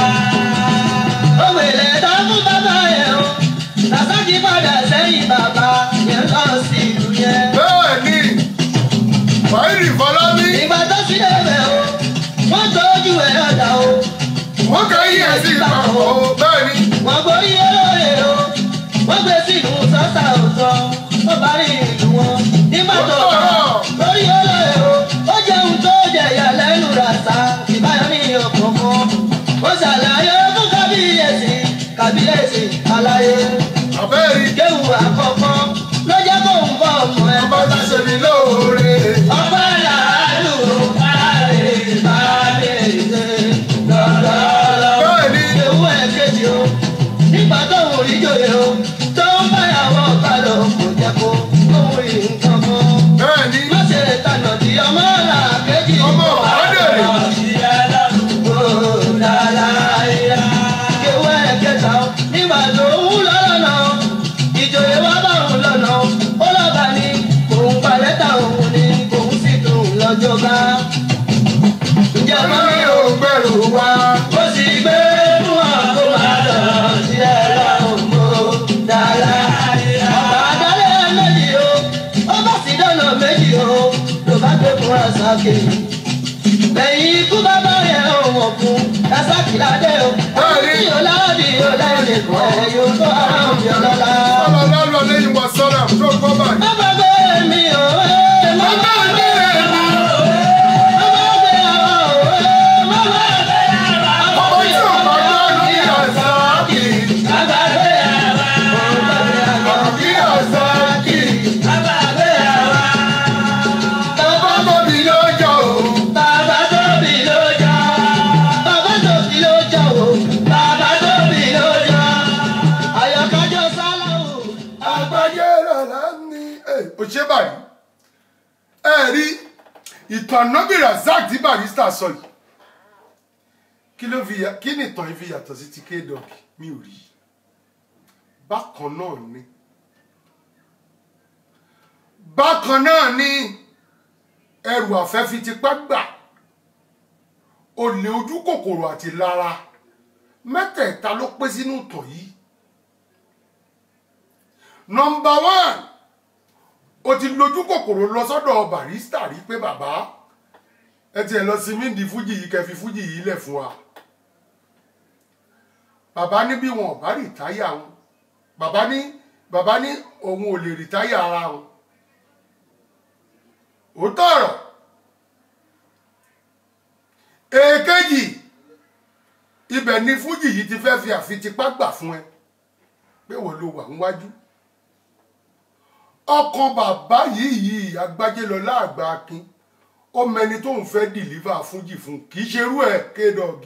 òwèlè tó fún bàbá yẹn o. làṣàkí padà sẹ́yìn bàbá yẹn lọ sí ìlú yẹn. Bẹ́ẹ̀ni, Fáìrì Fọlábí, ìgbà tó sí ẹ̀bẹ̀ o. wọ́n tọ́jú ẹ̀ ọ̀dà o. wọ́n kẹ́yìn ẹ̀ sí ìpapọ̀ o. Bẹ́ẹ̀ni, wọ́n borí olóore o wọ́n gbé sínú sọ́sà òótọ́ ó bá rí ìlú wọn nígbà tó kàn lórí olóore o ó jẹun tó jẹyà lẹ́nu ràṣà ìbáyọ̀ ní ọ̀kọ̀ọ̀kan ó ṣàlàyé fún kábíyèsí kábíyèsí àlàyé àbẹ́rì kéwù àkọ́kọ́ ló jẹ́ kó ń bọ̀ ọmọ ẹ̀ ọba tá ṣe mí lóore. ọpẹ́ làálù ààrẹ ìbáraẹ̀ṣẹ̀ lọ́dọọlọ́ Bẹ́ẹ̀ni, ewu ẹ̀kejì o nígbà tó wò rí jòyè o tó sàkè. lẹ́yìn ikú bàbá yẹn ò wọ̀ fún dasaki ládé o. Bẹ́ẹ̀ni. yóò láàbì yóò lẹ́yìn kan ẹ̀ yóò tó ara òbí ọlọ́lá. Sallallahu alayhi wa sallam tó gbọ́ báyìí. má gbàgbé mi ò ẹ́ má gbàgbé mi ò ẹ́ má gbàgbé àwọn ò ẹ́ má gbàgbé àwọn Ọmọ tí ò bá gbọ́ ní àzákì. má gbàgbé àwọn má gbàgbé àwọn Ní àzákì. má gbàgbé àwọn. Bàbá tóbi lọ́jọ́ o. Bàbá tóbi ló jà. Bàbá tóbi ló jà o. Bàbá tóbi ló jà. Àyọ̀kájọ sálà o. Àgbáyé rẹ̀ ní. Ò ṣe báyìí. Ẹ rí ìtàn Nọ́bì Razak tí Barrister sọ yìí. Kí ló fi yà- kí ni ìtàn yìí fi yàtọ̀ sí ti K-Dog? Mi ò rí. Bákan náà ni. Bákan náà ni ẹrù àfẹ́ fi tipá gbà. Olè ojú kòkòrò àti lára. Mẹ́tẹ̀ẹ̀ta ló pé sínú ìtàn yìí nọmba one o ti lójú kòkòrò lọ sọ́dọ̀ Barrister rí pé bàbá ẹ tiẹ̀ lọ sí mídìí fújì yìí kẹfì fújì yìí lẹ̀ fún wa bàbá ní bí wọn ò bá rìtáyà wọn bàbá ní bàbá ní òun ò lè rìtáyà ara wọn òótọ́ ọ̀rọ̀ èkejì ibẹ̀ ni fújì yìí ti fẹ́ fi àfitipá gbà fún ẹ pé wọ́n ló wà níwájú ọkàn bàbá yìí yìí agbájélọlá àgbà akin ó mẹni tóun fẹ́ dìlíva fújì fún kì í ṣerú ẹ̀ kédọ̀gì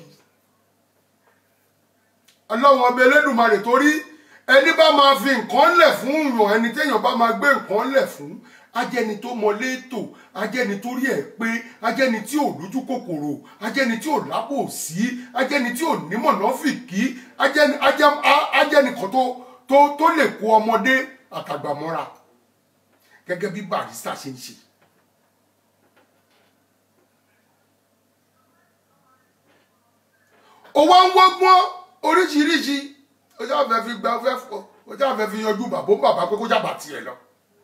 ọlọ́run ọba elédùnmarè torí ẹni bá máa fi nǹkan lẹ̀ fún yàn ẹni téèyàn bá máa gbé nǹkan lẹ̀ fún ajẹni tó mọ létò ajẹni tó rí ẹ pé ajẹni tí ò lójú kòkòrò ajẹni tí ò lábòsí ajẹni tí ò nímọ̀nàfìkì ajẹni ajẹ- a- ajẹni kan tó tó tó lè kó ọmọdé àtàgbà mọ́ra gẹ́gẹ́ bí Barrister ṣe ń ṣe. ó wá ń wọ́gbọ́n oríṣiríṣi ó ṣáà fẹ́ fi gba fẹ́ fọ ó ṣáà fẹ́ fi yanjú bàbá ó bàbá pé kó jábà tiẹ̀ lọ.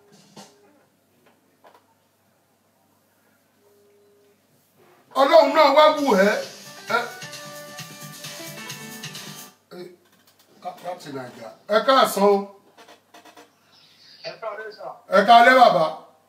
ọlọ́run náà wá wù ẹ́ ẹ́ ẹ́ ká- láti nàìjíríà ẹ káàsán o ẹ káalẹ́ bàbá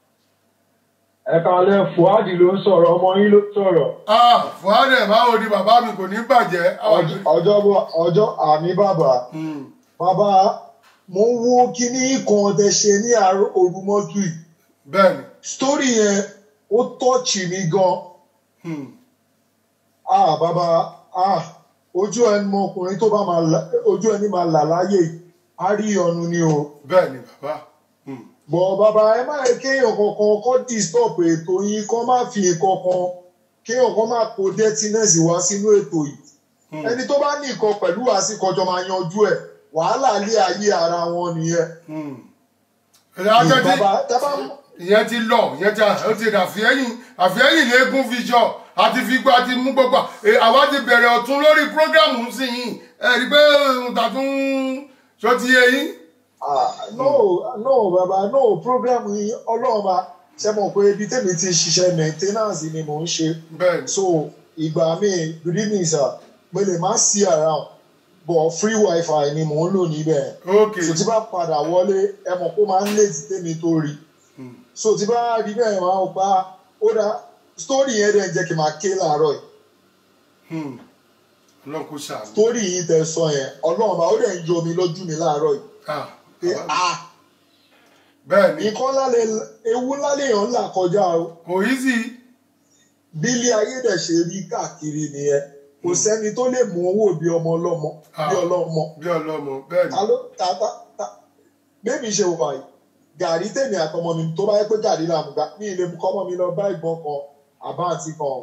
ẹ kàlẹ́ fuadi ló ń sọ̀rọ̀ ọmọ yín ló ń sọ̀rọ̀ ah fuhadẹ báwo ni bàbá mi kò ní bàjẹ́ Ọjọ́- ọjọ́ bọ̀- ọjọ́ àmì bàbá Hmm, bàbá mo ń wo kíní kan tẹ ṣe ní àárọ̀ òrùmọ́jú yìí bẹ́ẹ̀ ni sítórì yẹn ó tọ́ọ̀chì mi gan hmm, ah bàbá ah ojú ẹni mọ ọkùnrin tó bá máa là- ojú ẹni máa là láyè yìí, á rí ọnu ni o bẹ́ẹ̀ ni bàbá hmm, bọ̀ bàbá ẹ má yẹ kéèyàn kankan kọ́ disturb ètò yín kọ́ má fi kankan kéèyàn kan má kó dirtiness wá sínú ètò yìí hmm, ẹni tó bá ní nǹkan pẹ̀lú àsìkọjọ máa yanjú ẹ̀ wàhálà lé ayé ara wọn nìyẹn. hmm. Ẹ̀yà ajẹ́ tí- bàbá tábà ìyẹn ti lọ ìyẹn ti ó ti rà àfihẹ́yìn àfihẹ́yìn léegun fi jọ àti fi gbọ́ àti mú gbogbo ẹ, àwa ti bẹ̀rẹ̀ ọ̀tún lórí prógrámù sí yìí ẹ rí i pé tàtún ṣó ti yé yín. ah, no no bàbá no program yìí ọlọ́run bá ṣe mọ̀ pé ibi tèmi ti ṣiṣẹ́ maintenance ni mò ń ṣe bẹ́ẹ̀ ni so ìgbà mi good evening sir mo lè má sí around but free wifi ni mò ń lò níbẹ̀ ok so tí bá padà wọlé ẹ mọ̀ kó máa ń late tèmi tó rí so tí bá rí bẹ́ẹ̀ máa ń pa ó dá story yẹn dẹ̀ ń jẹ́ kí n máa ké láàárọ̀ yìí Hmm. ọlọ́run kò ṣàánú. story yìí tẹ sọ yẹn ọlọ́run bá ó dẹ̀ ń yọ mi lójú mi láàárọ̀ yìí Ah, pé ah bẹ́ẹ̀ ni nǹkan lálẹ́ ewu lálẹ́ yàn ń là kọjá o kò easy bí ilé ayé dẹ̀ ṣe rí káàkiri nìyẹn kò sẹ́ni tó lè mú owó bí ọmọ ọlọ́mọ bí ọlọ́mọ bí ọlọ́mọ bẹ́ẹ̀ ni ta ló ta ta ta bébí ṣe wà yìí gàrí tèmi àtọmọ mi tó bá yẹ pé gàrí là ń gbà ní ilé mu kọ́mọ mi lọ bá ìbọn kan àbá àti kan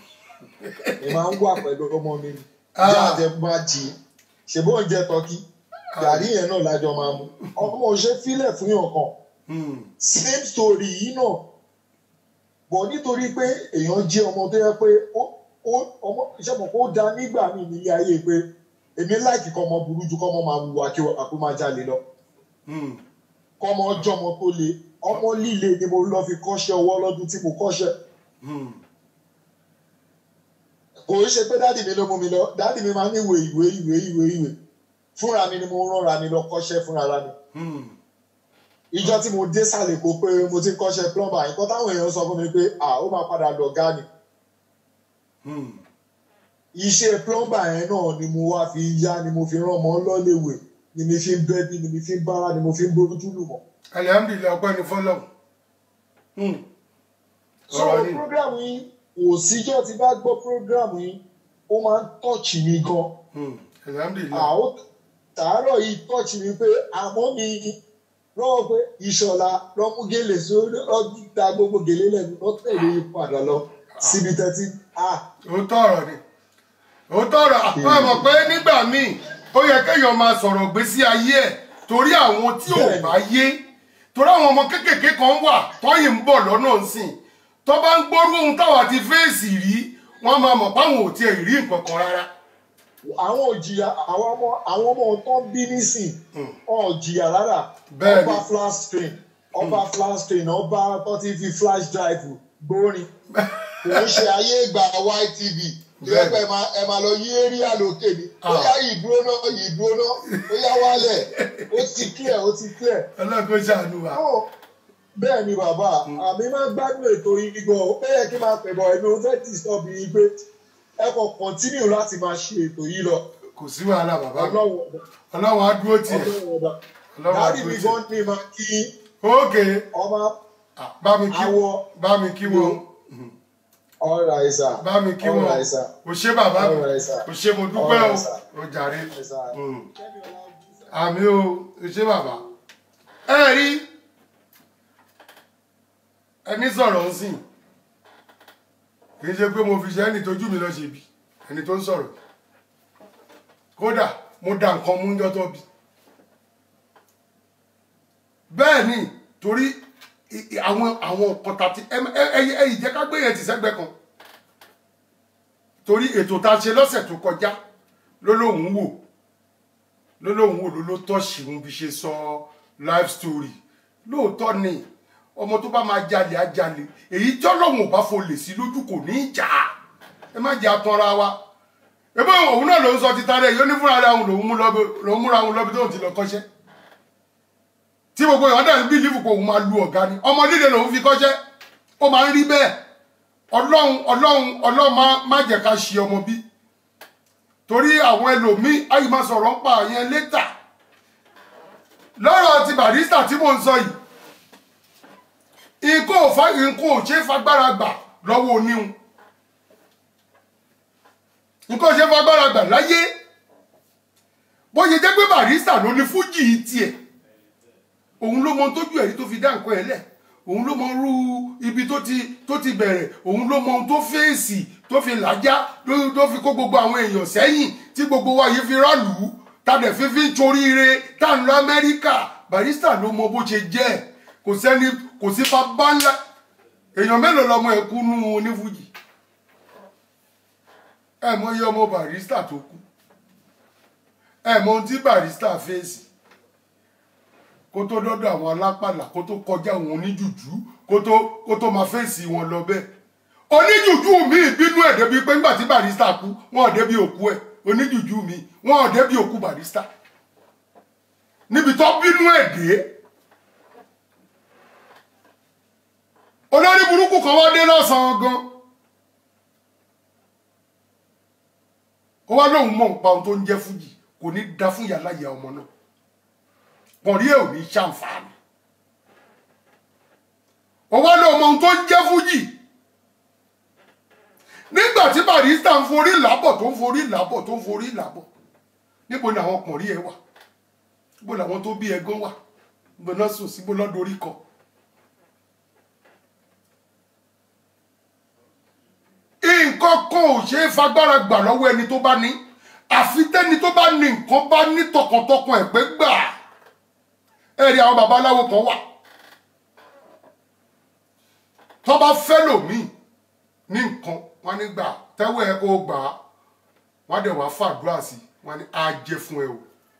ẹ máa ń wà pẹ̀lú ọmọ mi Ah. ìyá àjẹ máa jì í ṣèbó oúnjẹ tọ́kí gàrí yẹn náà lájọ máa mu ọmọ ò ṣe fílẹ̀ fún yàn kan Hmm. same story yìí náà bọ̀ nítorí pé èèyàn jẹ́ ọmọ tó yẹ pé ó ó ọmọ iṣẹ́ mọ̀ kó da nígbà míì nílé ayé pé èmi láìkì kọ́ ọmọ burú ju kọ́ ọmọ máa wùwà kí àpò máa jalè lọ Hmm. kọ́ ọmọ jọmọ tó le ọmọ líle ni mo lọ fi kọ́ṣẹ́ ọwọ́ lọ́dún tí mo kọ́ṣẹ́ Hmm. kò ń ṣe pé dáàdì mi ló mú mi lọ dáàdì mi máa ń ìwé ìwé ìwé ìwé ìwé fúnra mi ni mo rọra mi lọ kọ́ṣẹ́ fúnra ra mi Hmm. ìjọ tí mo dé sàlẹ̀ kó pé mo ti ń kọ́ṣẹ́ plumber nǹkan táwọn èèyàn sọ fún mi pé à ó máa padà dọ̀gá ni Hmm. iṣẹ́ plumber yẹn náà ni mo wá fi yá ni mo fi rán ọmọ lọ́lẹ̀wẹ̀ ni mi fi ń bẹ́bí ni mi fi ń bára ni mo fi ń bójú lù mọ́. alihamdulilayi ọpẹ́ ni fọ́lọ́run. Hmm. so ọ̀rọ̀ ni program yìí kò síjọ́ tí bá gbọ́ program yìí ó máa ń tọ́ọ̀chì mi gan. Hmm. alihamdulilayi. àwọn tàárọ̀ yìí tọ́ọ̀chì mi pé àmọ́ mi lọ́wọ́ pé ìṣọ̀lá lọ́mú gèlè sórí ọ̀dà gbogbo gèlè lẹ́nu lọ́tẹ̀lé padà lọ síbi tẹ́tí. ah òótọ́ ọ̀rọ̀ ni òótọ́ ọ̀rọ̀ àwọn mọ̀ pé nígbà míì ó yẹ kéèyàn máa sọ̀rọ̀ gbésí ayé ẹ̀ torí àwọn tí ò Bẹ́ẹ̀ni. bá yé torí àwọn ọmọ kéékèèké kan wà tọ́yìn ń bọ̀ lọ́nà ńsìn tó bá ń gbórú ohun táwa ti fèsì rí wọ́n máa mọ̀ páwọn ò tiẹ̀ rí nǹkan kan rárá. àwọn òjìyà àwọn ọmọ àwọn ọmọ tó ń bí nísìn ọ̀ jìyà rárá Bẹ́ẹ̀ni. ọba flash screen ọba flash screen ọba tó ti fi flash drive gbórin kò ń ṣe ayé ìgbà YTV Bẹ́ẹ̀ni. ìrẹ́pẹ̀ ẹ máa lọ yí area lókè ni ó Ah. yá ìdúró náà ìdúró náà ó yá wálẹ̀ ó ti clear ó ti clear. ọlọ́run kò ṣàánú wa. Ó, bẹ́ẹ̀ ni bàbá àmì máa ń gbádùn ètò yìí gan ó yẹ kí n máa pẹ̀bọ̀ ẹ̀mí ó fẹ́ disturb yìí pé ẹ kàn continue láti máa ṣe ètò yìí lọ kò sí wàhálà bàbá mi ọlọ́run ọba ọlọ́run á dúró tiẹ̀ ọlọ́run ọba ọlọ́run á dáàdì dúró mi tiẹ̀. gan ní máa kí ókè ọmọ Ah, bá mi kí Awọ. bá mi kí wọn ọ̀rọ̀ àìsà bá mi kí wọn ọ̀rọ̀ àìsà kò ṣe bàbá mi ọ̀rọ̀ àìsà kò ṣe mo dúpẹ́ o Alright, sir. o jàre àìsà. Mm. àmì o kò ṣe bàbá ẹ rí ẹni sọ̀rọ̀ ń sìn kì í ṣe pé mo fi ṣe ẹni tójú mi lọ ṣe bí ẹni tó ń sọ̀rọ̀ kódà mo da nǹkan mú yọ́ tó bí bẹ́ẹ̀ ni torí i- i- àwọn àwọn nǹkan tàti ẹyìn jẹ́ ká gbé yẹn ti sẹ́gbẹ́ kan torí ètò tá a ṣe lọ́sẹ̀ tó kọjá ló lóun wò ló lóun wò ló ló tọ́ṣì ń fi ṣe sọ life story lóòótọ́ ni ọmọ tó bá máa jalè á jalè èyí tí ọlọ́run ò bá folè sí lójú kò ní í jà á ẹ má jẹ́ atanra wa ebe òun náà ló ń sọ títa rẹ̀ yóò ní fúnra rẹ̀ òun lòún mú lọ́bi lòún múra òun lọ́bi tóun ti lọ kọ́ṣẹ́ tí gbogbo èèyàn dẹ̀ ń bí lífù pé òun máa lu ọ̀gá ni ọmọ líle lòun fi kọ́ṣẹ́ ó máa ń rí bẹ́ẹ̀ ọlọ́run ọlọ́run ọlọ́run má- má jẹ́ ká ṣe ọmọ bí torí àwọn ẹlòmíín ayé máa sọ̀rọ̀ ń pa àyẹn létà lọ́rọ̀ ti barista tí mò ń sọ yìí nǹkan ò fa nǹkan ò ṣe é fagbára gbà lọ́wọ́ oníhun nǹkan ò ṣe é fagbára gbà láyé bó ṣe jẹ́ pé barista ló ní fújì tiẹ̀ òun ló mọ ohun tójú ẹ̀rí tó fi dá nǹkan ẹ̀ lẹ̀ òun ló mọ irú ibi tó ti tó ti bẹ̀rẹ̀ òun ló mọ ohun tó fèsì tó fi làjá ló tó fi kó gbogbo àwọn èèyàn sẹ́yìn tí gbogbo wa yìí fi rálù ú tàdé fífi ń toríire tá à ń lọ amẹ́ríkà barista ló mọ bó ṣe jẹ́ ẹ̀ kò sẹ́ni kò sí bàbá ńlá èèyàn mélòó lọmọ ẹ̀ kú nú onífújì ẹ mọ iye ọmọ barista tó kú ẹ mọ ohun tí barista fèsì kó tó dọ́dọ̀ àwọn alápàlà kó tó kọjá àwọn oníjùjú kó tó kó tó máa fèsì wọn lọ bẹ́ẹ̀ oníjùjú mi bínú ẹ̀ débi pé nígbà tí barista kú wọn ò débi òkú ẹ̀ oníjùjú mi wọn ò débi òkú barista níbi tó bínú ẹ̀ dé olórí burúkú kan wá dé lọ́sàn-án gan ó wá lóun mọ̀ nípa ohun tó ń jẹ́ fújì kò ní da fún yàrá ìyá ọmọ náà pọ̀nrí ẹ̀ ò ní ṣàǹfààní ó wá lóun mọ ohun tó ń jẹ́ fújì nígbà tí barista ń forí làbọ̀ tó ń forí làbọ̀ tó ń forí làbọ̀ níbo ni àwọn pọ̀nrí ẹ̀ wà níbo làwọn tó bí ẹgán wà níbo náà sùn síbo lọ́dọ̀ orí kan nǹkan kan ò ṣeé fagbára gbà lọ́wọ́ ẹni tó bá ní àfi tẹ́ni tó bá ní nǹkan bá ní tọkàntọkàn ẹ̀ pé gbà ẹ rí àwọn babaláwo kan wà tó bá fẹ́ lòmíì ní nǹkan wọn ní gbà tẹ́wọ́ ẹ kó gbà á wọn á dẹ̀ wá fàdúrà sí wọn ní á jẹ́ fún ẹ o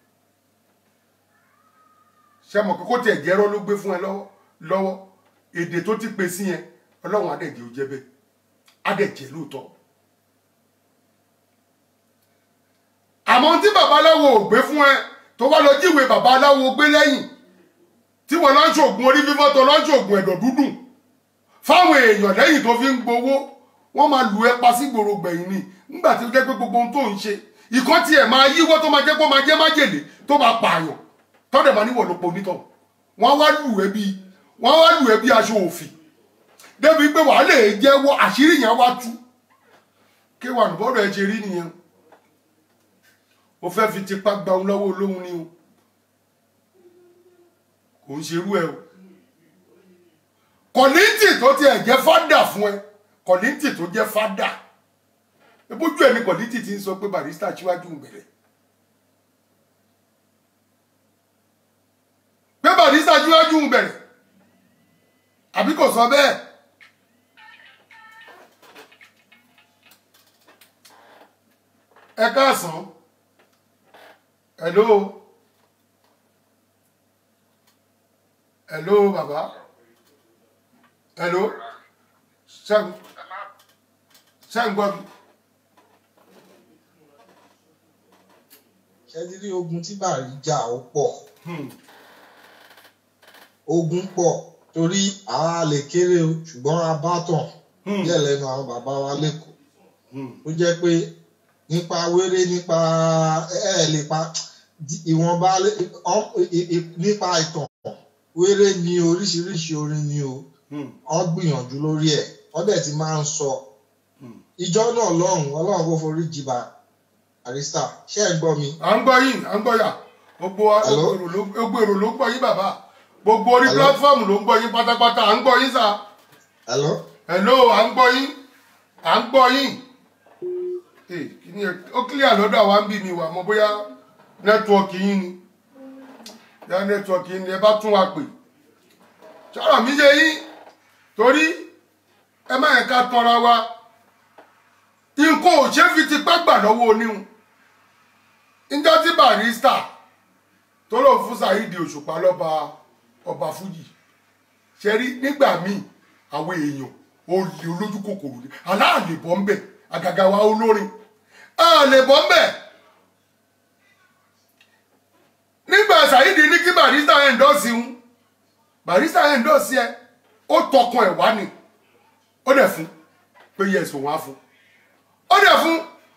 ṣé mọ̀ kókó tiẹ̀ jẹ́rọ́ ló gbé fún ẹ lọ́wọ́ lọ́wọ́ èdè tó ti pè sí yẹn ọlọ́run á dẹ̀ jẹ́ ó jẹ́ bẹ́ẹ̀ á dẹ̀ jẹ́ lóòótọ́ àmọ́ tí babaláwo ò gbé fún ẹ tó wá lọ jíwèé babaláwo gbé lẹ́yìn tí wọ́n lọ́ọ́ ṣoògùn orí fífọ́ tó lọ́ọ́ ṣoògùn ẹ̀dọ̀ dúdùn fáwọn èèyàn lẹ́yìn tó fi ń gbowó wọ́n máa lù ẹ́ pa sí gbòòrò gbẹ̀yìn ni nígbà tí ó jẹ́ pé gbogbo ohun tó ń ṣe ìkan tiẹ̀ máa yíwọ́ tó máa jẹ́ kó máa jẹ́ májèlé tó máa pààyàn tọ́dẹ̀ máa níwọ̀ ló po onítọ̀ wọ́n wá lù ẹ́ bí wọ́n wá lù ẹ́ bí aṣọ òfì débi pé wàá lè jẹ́wọ́ àṣírí yẹn wá tú kí wà ní bọ́dọ̀ ẹ ṣe rí nìyẹn o fẹ́ fi tipa gba òun lọ́wọ́ olóhun ni o kò ń ṣerú ẹ o kọ̀lìntì tó tiẹ̀ jẹ́ fádà fún ẹ kọ̀lìntì tó jẹ́ fádà ebójú ẹ ní kọ̀lìntì ti ń sọ pé barista síwájú ń bẹ̀rẹ̀ pé barista síwájú ń bẹ̀rẹ̀ àbí kò sọ bẹ́ẹ̀ ẹ káàsán hello hello bàbá hello ṣẹ́gun ṣẹ́gun gbọ́ mi. ṣẹ́ni rí ogun tí bàrí jà ó pọ̀ ogun pọ̀ torí àá lè kéré o ṣùgbọ́n a bá tàn díẹ̀ lẹ́nu àwọn bàbá wa lẹ́kọ̀ọ́ ó jẹ́ pé nípa wéré nípa ẹ̀ lè pa ìwọ̀nba nípa ìtàn wéré ni oríṣiríṣi orin ni o wọ́n gbìyànjú lórí ẹ̀ wọ́n dẹ̀ ti máa ń sọ ìjọ náà lọ́hùn ọlọ́run kò forí jìbà àrísà ṣé ẹ gbọ́ mi. à ń gbọ́ yín à ń gbọ́ yà gbogbo èrò ló gbogbo èrò ló ń gbọ́ yín bàbá gbogbo orí Hello? pílátífọ́ọ̀mù ló ń gbọ́ yín pátápátá à ń gbọ́ yín sà. Hello? hello à ń gbọ́ yín à ń gbọ́ yín. Eh, kí ni ẹ- ó clear lọ́dọ̀ àwa ń bí mi wà mọ́ bóyá nẹ́tíwọ́ọ̀kì yín ni bóyá nẹ́tíwọ́ọ̀kì yín ni ẹ bá tún wa pè. sọ̀rọ̀ mi yé yín torí ẹ má yẹ ká tanra wa nǹkan ò ṣe é fi tipá gbà lọ́wọ́ oníhun níjọ́ tí barista tó lò fún Saheed Òṣùpá lọ́ba ọba Fújì ṣe rí nígbà míì àwọn èèyàn olè olójú kòkòrò ni aláàlè bọ́ ń bẹ̀ àgàgà wa olórin àlè bọ́ ń bẹ̀ nígbà Saheed ní kí barista ẹ̀ ń dọ́sí ń barista ẹ̀ ń dọ́sí ẹ ó tọkàn ẹ̀ wá ni ó dẹ̀ fún pé yẹ ẹ̀sùn wá fún ó dẹ̀ fún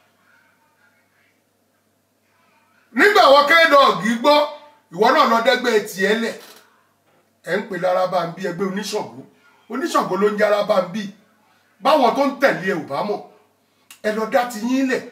nígbà wọn kéèdọ̀ọ̀gì gbọ́ ìwọ náà lọ dẹ́gbẹ́ tiẹ̀ lẹ̀ ẹ̀ ń pè lára bá ń bí ẹgbẹ́ oníṣàngó oníṣàngó ló ń jára bá ń bí báwọn tó ń tẹ̀lé ẹ ò bá mọ̀ ẹ lọ dá ti yín lẹ̀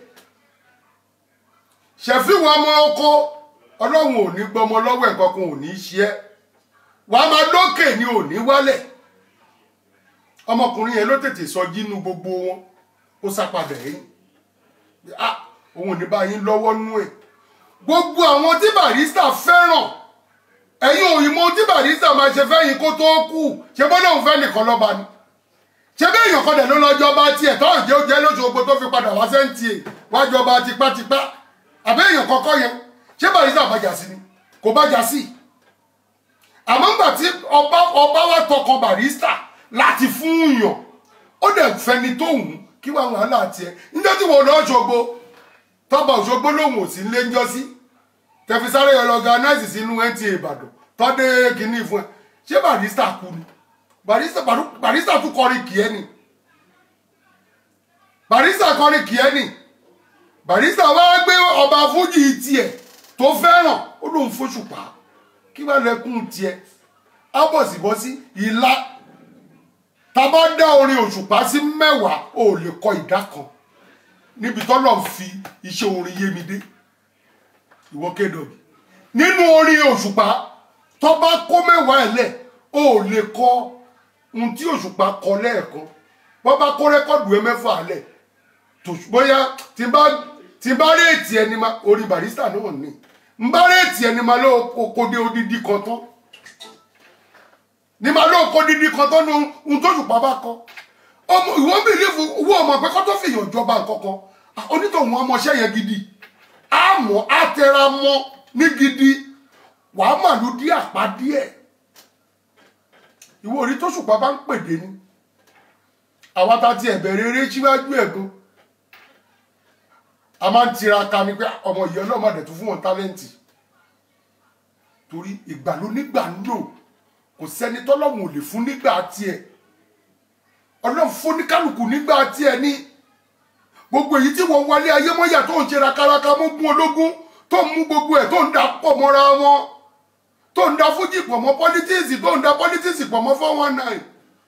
ṣẹ̀fíwọ̀ ọmọ oko ọlọ́run ò ní gbọmọ lọ́wọ́ ẹ̀ kankan ò ní í ṣe ẹ́ wàá máa lókè ni ò ní wálẹ̀ ọmọkùnrin yẹn ló tètè sọ jínú gbogbo wọn ó sápadà ẹ̀yìn ah òun ò ní bá yín lọ́wọ́ nú ẹ̀ gbogbo àwọn tí barista fẹ́ràn ẹ̀yin òyìnbó tí barista máa ṣe fẹ́yìn kó tó kú ṣe bọ́ lóun fẹ́ nìkan lọ́ba ni ṣe bí èèyàn kan dẹ̀ ló lọ́jọ́ bá tiẹ̀ tó jẹ́ ó jẹ́ lóṣogbo tó fi padà wá sẹ́ńtì ẹ̀ wájú ọba tipátipá àbẹ́ èèyàn kọ́kọ́ yẹn ṣé barista bàjá sí ni kò bàjá sí àmọ́ ńgbà tí ọba ọba wa tọkàn barista láti fún yàn ó dẹ̀ fẹni tó wù ú kí wàá wàhálà tiẹ̀ níjọ́ tí wọ́n lọ́ọ́ ṣogbo tọ́ba òṣogbo lòun ò sí ń lé ń jọ́ sí tẹfisáré ọlọganáìsì sínú nta ìbàdàn tọ́dé kínní fún ẹ ṣé barista kú ni barista Baru- barista tún kọrin kìí ni barista kọrin kìí ni barista wá gbé ọba fújì tiẹ̀ tó fẹ́ràn ó lóun fóṣùpá kí wàá lẹkùn tiẹ̀ á bọ̀sibọ́sí ìlà tábà dá orin òṣùpá sí mẹ́wàá ò lè kọ ìdá kan níbi tọ́lọ̀ ń fi iṣẹ́ orin yé mi dé ìwọ kédọ̀bì nínú orin òṣùpá tó bá kó mẹ́wàá ẹ̀ lẹ̀ ó lè kọ ohun tí òṣùpá kọ lẹ́ẹ̀kan wọ́n bá kó rẹ́kọ̀dù ẹ mẹ́fà lẹ̀ tó bóyá tí n bá tí n bá réètì ẹni ma orin barista náà ní n bá réètì ẹni ma ló kó dé odidi kan tán ní ma ló kó dídí kan tán ní ohun tó òṣùpá bá kọ ọmọ ìwọ bìlífù owó ọmọ pé kó tó fìyàn jọba nǹkan kan onítọ̀hún ọmọọṣẹ́ yẹn gidi àmọ́ àtẹramọ́ ní gidi wàá màlúù dí àpá díẹ̀ ìwọ orí tó ṣùpá bá ń pèdè ni àwa ta ti ẹ̀bẹ̀rẹ̀ eré síwájú ẹ̀gbọ́n a máa ń tiraka ni pé ọmọ ìyá ọlọ́mọdé tó fún wọn tálẹ́ǹtì torí ìgbà ló nígbà ń lò kò sẹ́ni tọ́lọ́mù ò lè fún nígbà tiẹ̀ ọlọ́run fún ní kálukú nígbà tiẹ̀ ní gbogbo èyí tí wọ́n wálé ayé mọ́yà tó ń ṣe rakaraka mógún ológun tó ń mú gbogbo ẹ̀ tó ń da pọ̀ mọ́ra wọn tó ń da fújì pọ̀ mọ́ pọ́lítíìsì tó ń da pọ́lítíìsì pọ̀ mọ́ four one nine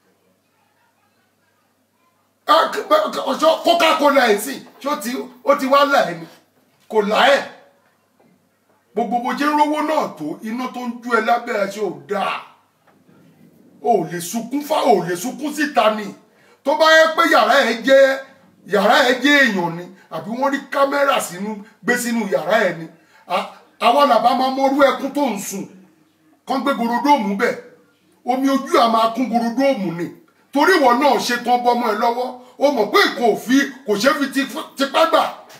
ọjọ́ coca-cola ẹ̀ sì ṣé ó ti ó ti wá là ẹ́ ni kò là ẹ́ gbogbo bó jẹ́ rówó náà tó iná tó ń jú ẹ lábẹ́ ẹ ṣe ò dáa o ò lè sunkún fá o ò lè sunkún síta ni tó bá yẹ pé yàrá ẹ jẹ́ yàrá ẹ jẹ́ èèyàn ni àbí wọ́n rí kámẹ́rà sínú gbé sínú yàrá ẹ ni àwa làbá máa mọrú ẹkún tó ń sùn kán gbé gorodóòmù bẹ̀ omi ojú à máa kún gorodóòmù ni torí ìwọ náà ṣe tán bọ́mọ ẹ lọ́wọ́ o mọ̀ pé kò fi kò ṣe fi tipá gbà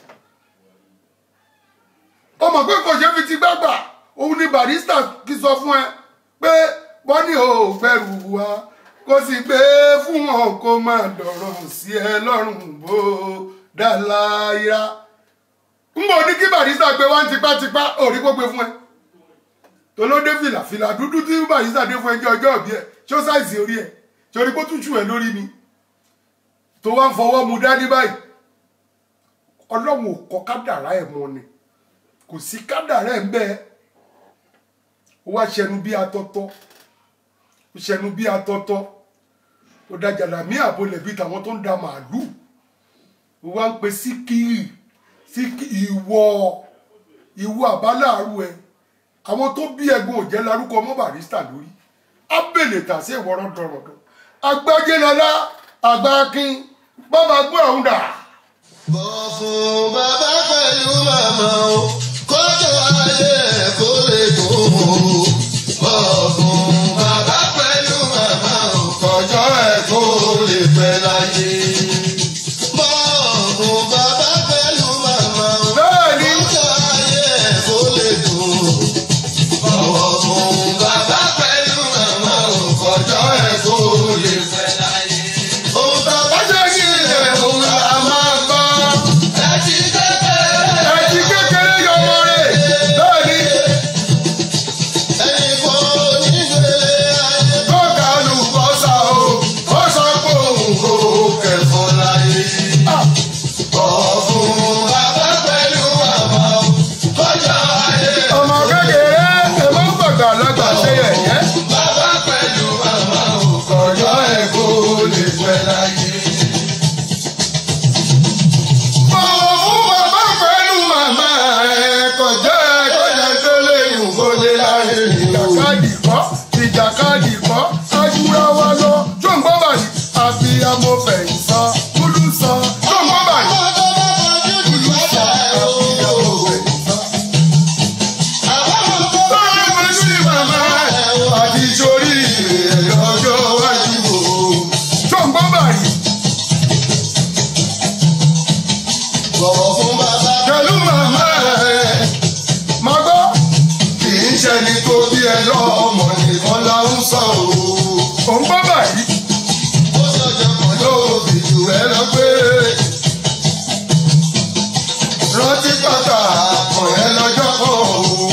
o mọ̀ pé kò ṣe fi tipá gbà òun ni barista kì sọ fún ẹ pé wọ́n ní o ò fẹ́ rù wá kó sì gbé fún wọn kó má dọ̀rọ̀ sí ẹ lọ́rùn bó dáláyà ń bọ̀ ní kí barista gbé wá tipátipá òrí kó gbé fún ẹ tó ló dé fìlà fìlà dúdú tí barista dé fún ẹ jẹ́ ọjọ́ òbí ẹ ṣó sáìsì orí ẹ torí kó tútù ẹ lórí ni tó wá ń fọwọ́ mu dání báyìí ọlọ́run ò kọ kádàrá ẹ̀ mọ́ ni kò sí kádàrá ẹ̀ ń bẹ́ẹ̀ ó wá ṣẹnu bí atọ́tọ́ ó ṣẹnu bí atọ́tọ́ ó da jàlámí àbolẹ̀ bíi tàwọn tó ń da màálù ó wá ń pe síkìrì síkìrì ìwọ ìwọ àbáláàrú ẹ àwọn tó bí ẹ̀gbọ́n òjẹ́ larúkọ ọmọ barista lórí ábèlè tà sí ìwọ́rọ́ dọ̀rọ̀dọ̀ agbájẹ́lọ́lá àgbákin bàbá gbọ́ ọ̀hún dà. bọ̀ fún bàbá pẹ̀lú màmá o kọjọ ayé ẹ̀ kó lè tó o. bọ̀ fún bàbá pẹ̀lú màmá o kọjọ ẹ̀ kó lè pẹ́ láyé. bọ̀ fún bàbá pẹ̀lú màmá o bẹ́ẹ̀ni kọjọ ayé ẹ̀ kó lè tó o. bọ̀ fún bàbá pẹ̀lú màmá o kọjọ ẹ̀ kó lè pẹ́ láyé. ohun tó bá ṣe kí ilẹ̀ òun là máa gbọ́. ẹ ti kékeré. ẹtì kékeré yọmọ rẹ̀ bẹ́ẹ̀ni ẹni kò ní gbélé ayé. tó ga lùbọ́sà o ó sọ pé òun kò kẹfọ́ láyé. ọ̀fun bàbá pẹ̀lú màmá o kọjá ayé. ọmọ kékeré ẹ má gbàgbà lọ́gbà ṣe yẹ̀yẹ́. bàbá pẹ̀lú màmá o kọjá ẹ̀ kó lè pẹ́ láyé. Bọ̀wọ̀ fún bàbá pẹ̀lú màmá ẹ̀ kọjá kọjá tó lè yùn kó lè láyé. Ìjàkadì kọ́, ìjàkadì kọ́, ajúra wa lọ. Tó ń gbọ́ báyìí, àfi amọ̀fẹ̀yìn sọ, kúlú sọ. Tó ń gbọ́ báyìí. ọmọ tó bá fojú jù lọ́sẹ̀ o. àbámọ̀ tó bá Báwo ni wọ́n ní màmá ẹ̀ àti sórí ẹ̀ lọ́jọ́ wájú o? Tó ń gbọ́ báyìí, bọ̀wọ̀ fún bàbá pẹ̀lú màmá ẹ̀. Màá gbọ́. kì í ṣẹni tó bí ẹ lọ́mọ nìkan la ń sọ o. Ò ń gbọ́ báyìí. ó ṣọjọ́ kan ló fi jù ẹ lọ pé. rántí pátá kan ẹ lọ́jọ́ kan o.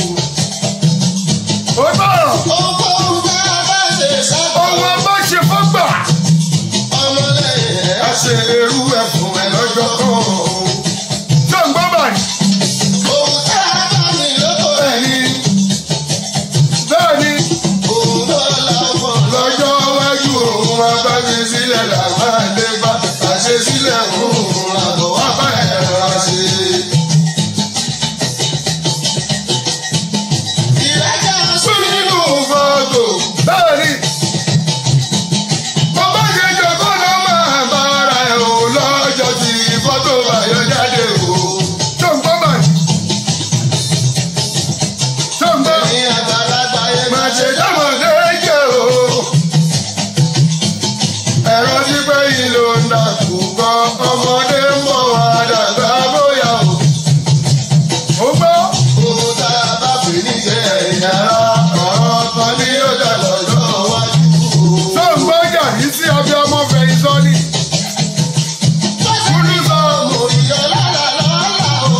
Ó bọ̀rọ̀. ohunkóhun bá a bá ṣe sábà. Ohun ọba ṣe fọ́gbà. ọmọlẹ́yìn ẹ̀ á ṣe irú ẹ̀ fún ẹ lọ́jọ́ kan o. Tó ń gbọ́ báyìí. ohun tá a bá ní lóko ẹ̀ ní. Bẹ́ẹ̀ni. òun náà làwọn lọ́jọ́ wájú òun wá bá mi sílẹ̀ làbá lè bá àṣẹ sílẹ̀ òun làbọ̀ wá bá ẹ̀ rà ṣe. ìrẹ́jà sún nínú fọ́tò. Bẹ́ẹ̀ni. bàbá ṣe jọ̀kọ́ náà máa bá ara ẹ̀ o lọ́jọ́ tí fọ́tò bàyọ̀ jáde o. Tó ń gbọ́ báyìí. Tó ń gbọ́. ẹ̀yin àgbàlagbà yẹn Má máa ṣe ṣe dámọ̀ léèjẹ́ o. ẹ̀rọ tí pé yìí ló ń dàkú gan ọmọdé ń bọ̀ wá dàgbà bóyá o. Ó gbọ́. Ohun tá a bá pè ní jẹ́ ẹ̀yìn ara ọ̀rọ̀ kan ní yóò dà lọ́jọ́ wájú. Tó ń gbọ́ jà ní sí abẹ́ ọmọ fẹ̀yìn sọ́ni. Kúlú sọ mo yọ lára lọ́la o.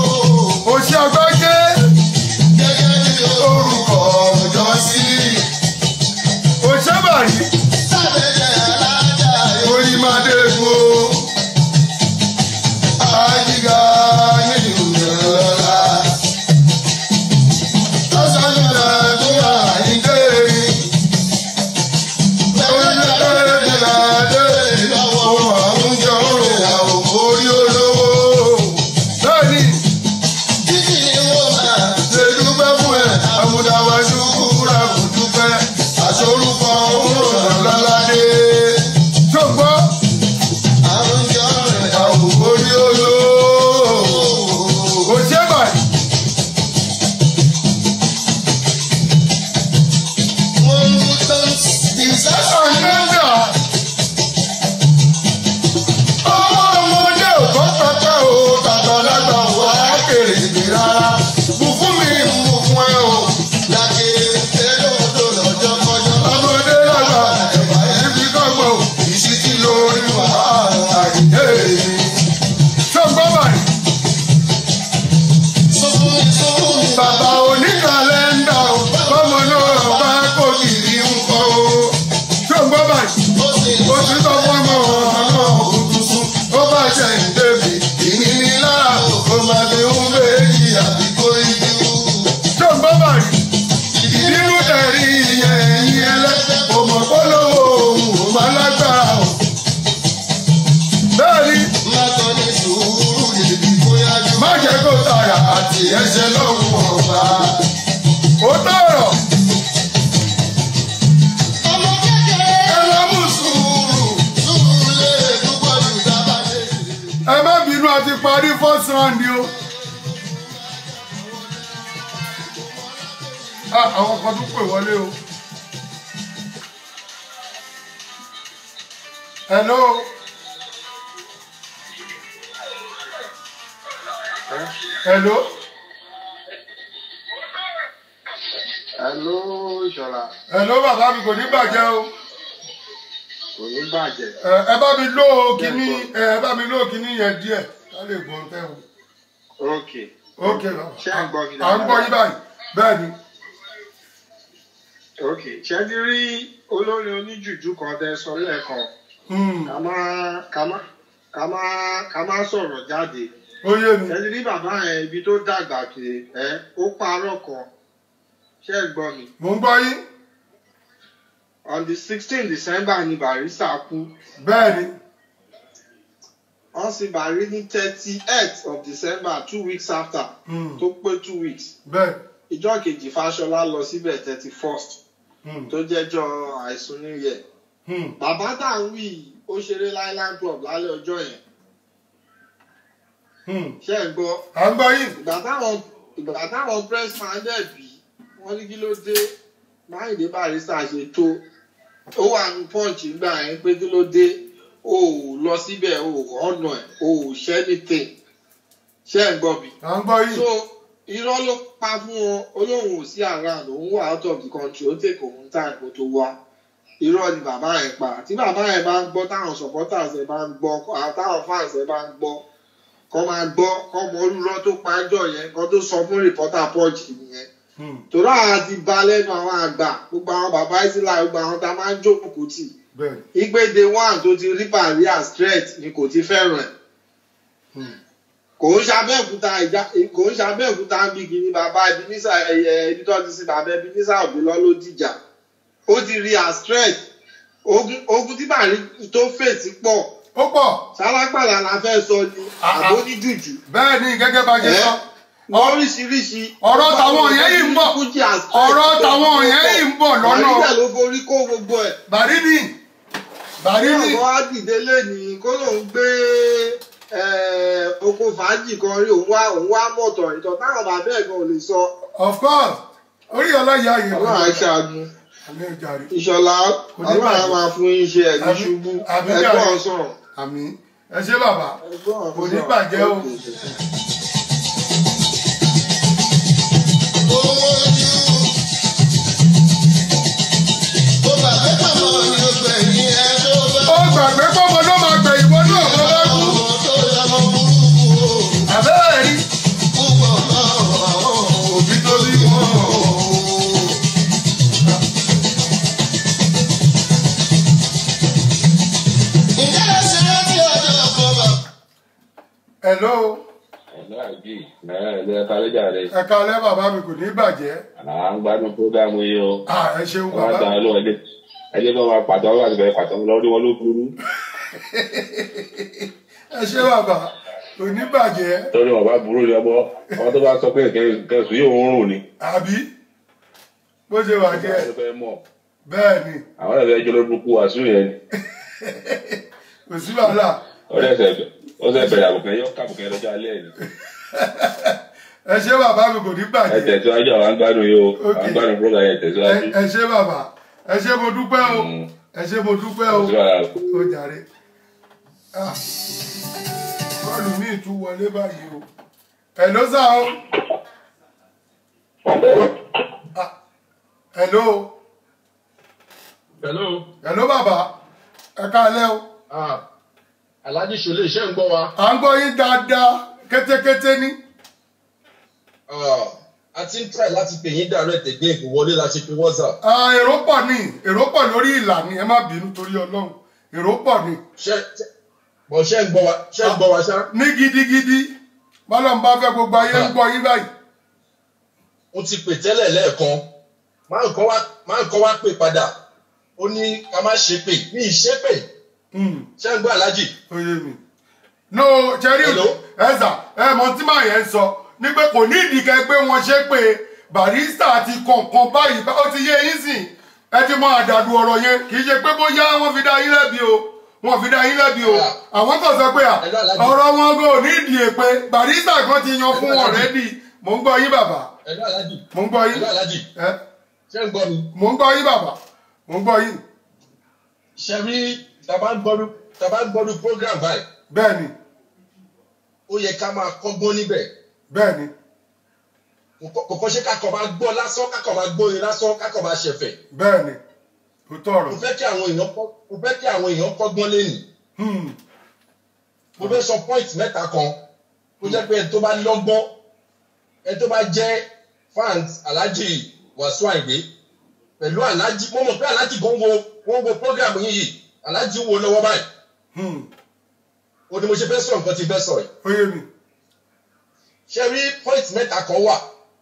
ó ti sọ fún ọmọ ọ̀nà òkùnkùn ó bá ṣe ń débi ìníní lára ó máa fi ń méjì àbí kó ijú. tó ń gbọ́ bàrí ìbínú tẹ̀rí ìyẹn ẹ̀yìn ẹlẹ́sẹ̀ kò mọ̀ polówó ohun ò máa lágbára o. bẹ́ẹ̀ni Látọ̀ ní sùúrù ìdí bóyá jù. má jẹ́ kó tààrà àti ẹsẹ̀ lọ́rùn ọ̀gbà. ó tọ̀rọ̀ Ọmọ kékeré ẹ lọ mú sùúrù. sùúrù lè púpọ̀ jù dábàá dé. ẹ má bínú àti parí first round ni o. Ah, àwọn kan tún pè wọlé o. hello. hello. Hello, Ìṣọ̀lá. hello bàbá mi kò ní bàjẹ́ o. Kò ní bàjẹ́. ẹ ẹ bá mi lò kíní ẹ bá mi lò kíní yẹn díẹ̀ ká lè gbọ́ tẹ́ o. Ok. ok bàbá Ṣé à ń gbọ́ mi à ń gbọ́ yín báyìí bẹ́ẹ̀ ni. Ok. Ṣé ti rí olórin oníjùjú kan tẹ sọ lẹ́ẹ̀kan? Hmm, Ká má ká má ká má ká má sọ̀rọ̀ jáde. ó yé mi. Ṣé ti rí bàbá yẹn ibi tó dàgbà kiri ẹ́ ó parọ́ kan? Ṣé ẹ gbọ́ mi? mò ń gbọ́ yín. On the sixteen December ni Barrister kú. bẹ́ẹ̀ ni. Wọ́n sì Barry ní thirty eight of December two weeks after Hmm, tó pé two weeks. bẹ́ẹ̀. Ìjọ́ kejì Fáṣọlá lọ síbẹ̀ thirty first Hmm, tó jẹ́jọ́ àìsùn New Year. hmm, bàbá tá à ń wí yìí, ó ṣeré Island Club lálẹ́ ọjọ́ yẹn hmm. ṣé ẹ̀ ń gbọ́ à ń gbọ́ yín. ìgbà táwọn ìgbà táwọn press man dẹ̀ bí wọ́n ní kí ló dé Máyìndé Barrister ṣe tó ó wà ní punch nígbà yẹn pé kí ló dé o ò lọ síbẹ̀ o ò ọ̀nà ẹ̀ o ò ṣẹ́ anything ṣé ẹ̀ ń gbọ́ bí. à ń gbọ́ yín. so irọ́ ló pa fún wọn olóhùn ò sí around òun wà out of the country ó take òun time kó tó wá irọ́ ni bàbá yẹn pa tí bàbá yẹn bá ń gbọ́ táwọn supporters ẹ̀ bá ń gbọ́ táwọn fans ẹ̀ bá ń gbọ́ kọ́ máa gbọ́ kọ́ mọ olúrọ́ tó pa ẹjọ́ yẹn kọ́ tó sọ fún reporter punch nìyẹn Hmm, torí àwọn ti ba lẹ́nu àwọn àgbà gbogbo àwọn bàbá ìsìlá gbogbo àwọn tá a máa ń jókòó tì bẹ́ẹ̀ ni. ìgbé day one tó ti rí Barrier straight ni kò ti fẹ́ràn ẹ̀ Hmm, kò ń ṣàbẹ̀òkúta ìjà kò ń ṣàbẹ̀òkúta ń bí kìíní bàbá Ebenezer ẹ̀yẹ ibi tó ti sin bàbá Ebenezer òbí lọ ló dìjà ó ti rí as threat ogun ogun tí bàrí tó fèsì pọ̀ ó pọ̀. sálápàlà la fẹ́ sọ ni Ah, ah. àbó ní jùjù bẹ́ẹ̀ ni gẹ́gẹ́ bá ṣe sọ. oríṣiríṣi ọ̀rọ̀ tàwọn yẹn yìí ń bọ̀. ọ̀rọ̀ tàwọn yẹn yìí ń bọ̀ lọ́nà. Barrister ló forí kó gbogbo ẹ̀ bàrí ni. bàrí bí ni. àwọn á dìde lẹ́nìí kó lóun gbé eh, oko fàájì kan rí òun wá òun wá mọ̀tọ̀ ìtọ̀ táwọn bàbá ẹ̀ gan ò lè sọ of course orí ọlọ́yà yìí. ọlọ́run àṣàgùn àmì ìjàre. ìṣọ̀lá Kò ní ọlọ́run á bàjẹ́. máa fún yín ṣe ẹ̀ ní Àmín. ṣubú Àmín ẹgbọ́n jàre. sọ̀rọ̀ àmì ẹ ṣé bàbá. ẹgbọ́n Kò ní bàjẹ́ o. Owó ojú. Ó bàbá pàmò ní ọgbẹ̀yìn ẹ tó bá. ó gbàgbé pọ́mọ ló máa gbẹ ìwọ náà bọ́ bá kú. Ọmọ tó lọ́mọ burúkú o. àbẹ́rẹ́ rí. Púpọ̀ náà àwọn òbí tó bí wọn o. Ǹjẹ́ ẹ ṣe rántí ọjọ́ ọkọ̀ bàbá? hello Ẹ̀lọ́ àjì, ẹ̀ẹ́dẹ́ ẹ̀ka lẹ́jà rẹ̀. ẹ̀ka alẹ́ bàbá mi kò ní bàjẹ́. À ń gbádùn prógámù yìí o. Ah, ẹ ṣeun Wọ́n á bàbá. tàn án lọ́wọ́ ẹ̀dẹ́. Ẹ̀dẹ́ bá máa pàtó àwọn àti bẹ̀rẹ̀ pàtó lọ́dún wọn ló burú. ẹ ṣé bàbá kò ní bàjẹ́. Lórí wọn bá burú ni ọmọ. Ọmọ tó bá sọ pé kẹsùn yóò ń rùn ni. àbí bó ṣe wà jẹ́ Àwọn fẹ́ mọ̀. bẹ́ẹ̀ ni Àwọn ẹ̀fẹ́ jọ lórí burúkú wàásù yẹn ni. kò sí wàhálà. Ọ̀rẹ́ ẹ̀sẹ̀ ó sẹ̀ bẹ̀rẹ̀ àbùkẹ́ yọ kàbùkẹ́ lọ́jọ́ alẹ́ ni. ẹ ṣé bàbá mi kò ní Ẹ bàjẹ́. tẹ̀síwájú àwọn àgbàdùn yìí o. Ok. Àgbàdùn prógámù yẹn tẹ̀síwájú. Ẹ- ẹ ṣé bàbá ẹ ṣé mo dúpẹ́ o Mm. ẹ ṣé mo dúpẹ́ o Tẹ̀síwájú. ó jàre. Ah, bọ́ọ̀lù míì tún wọlé báyìí o. hello sá o. Ah, hello hello hello bàbá ẹ káalẹ́ o. ah alhaji sọlẹ iṣẹ ń gbọ wa. à ń gbọ́ yín dáadáa kétékété ní. Ah, a ti ń try láti pè yín direct again kò wọlé la ṣe pé whatsapp. Ah, èrò pọ̀ ní èrò pọ̀ lórí ìlà ni ẹ má bínú torí ọlọ́run èrò pọ̀ ni ṣe ṣe bọ̀ ṣe ń gbọ́ wa ṣe ń gbọ́ wa ṣá. ní gidigidi bọ́lọ́n bá fẹ́ gbogbo ayé ń gbọ́ yín báyìí mo ti pè tẹ́lẹ̀ lẹ́ẹ̀kan máa ń kọ́ wá máa ń kọ́ wá pè padà ó ní ká má ṣe pè ní ìṣe pè ṣé ń gbọ́ aláàjì. oyè mi no jerry Hello? ẹ̀sà ẹ̀ mọ tí màá yẹn sọ ní pé kò ní ìdíkẹ́ pé wọ́n ṣe pé barista ti kọ̀ọ̀kan báyìí bá- ó ti yé yín sìn ẹ ti mọ àdàdù ọ̀rọ̀ yẹn kì í ṣe pé bóyá wọ́n fi dá yín lẹ́bi o wọ́n fi dá yín lẹ́bi o àwọn kan sọ pé à Hello, Alhaji. ọ̀rọ̀ wọn kò ní ìdí èpè barista kan ti yan fún Hello, wọn Alhaji. rẹ́dì mò ń gbọ́ yín bàbá ẹ̀lú aláàjì mò ń gbọ́ yín ẹ̀lú aláàjì ẹ ṣé ń gbọ́ mi. mò ń gbọ́ yín bàbá mò ń gbọ́ yín ṣe rí tàbá ń gbọ́dú tàbá ń gbọ́dú program báyìí bẹ́ẹ̀ ni ó yẹ ká máa kọ́gbọ́n níbẹ̀ bẹ́ẹ̀ ni kò kọ́ ṣe kákọ̀ máa gbọ́ lásán kákọ̀ máa gbóyin lásán kákọ̀ máa ṣẹ̀fẹ̀. bẹ́ẹ̀ ni kò tọrọ mo fẹ́ kí àwọn èèyàn kọ́ mo fẹ́ kí àwọn èèyàn kọ́gbọ́n lẹ́nu Hmm. mo fẹ́ sọ point mẹ́ta kan tó jẹ́ pé ẹni tó bá lọ́gbọ́n ẹni tó bá jẹ́ fans alhaji wàsíù àìdé pẹ̀lú alhaji mo mọ̀ pé alhaji gan wo wọ́n wo program yìí yìí alhaji wo lọ́wọ́ báyìí Hmm. o ní mo ṣe fẹ́ sọ nǹkan tí fẹ́ sọ yìí oyè mi ṣe rí point mẹ́ta kan wà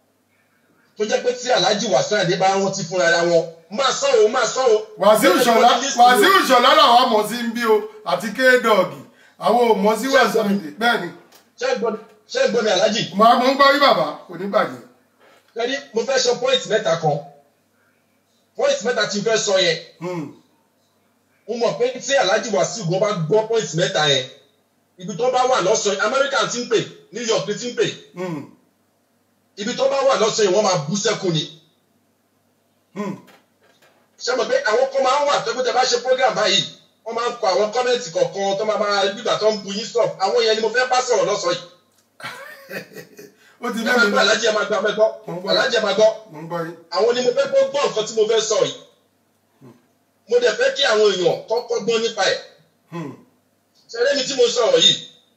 tó jẹ́ pé tí alhaji wàsíù àìdé bá rántí fúnra ara wọn máa sọ o máa sọ o. wàsíù ṣọlá Everybody listen o. wàsíù ṣọlá làwọn mọ̀ sí ń bí o àti kéèdọ̀gì àwọn ò mọ̀ sí wàsíù àìdè bẹ́ẹ̀ ni ṣé ń gbọ́ ṣé ń gbọ́ mi alhaji màá mọ̀ ń gbọ́ yín bàbá kò ní bàjẹ́ kẹ́ni mo fẹ́ sọ point mẹ́ta kan point mẹ́ta tí n fẹ́ sọ yẹn Hmm. mo mọ̀ pé tí alhaji wàsíù gan bá gbọ́ point mẹ́ta yẹn ibi tó bá wà lọ́sàn-án amẹ́ríkà ti ń pè new york ti ń pè Hmm. ibi tó bá wà lọ́sàn-án yẹn wọ́n máa bú sẹ́kù ni Hmm. ṣé mo pé àwọn kan máa ń wà tó pé tẹ bá ṣe program báyìí wọ́n máa ń kọ àwọn kọ́mẹ́ǹtì kọ̀ọ̀kan tó máa máa gbígbà tó ń bu yín stop àwọn yẹn ni mo fẹ́ bá sọ̀rọ̀ lọ́sàn-án yìí ó ti ẹ dé máa mi gbọ́ alájẹ máa gbọ́ abẹ́gbọ́ alájẹ máa gbọ́ mò ń gbọ́ yín àwọn ni mo fẹ́ kó gbọ́ nǹkan tí mo fẹ́ sọ yìí mo dẹ̀ fẹ́ kí àwọn èèyàn kọ́kọ́ gbọ́ nípa ẹ̀ Hmm. ṣẹlẹ́ mi tí mo sọ̀rọ̀ yìí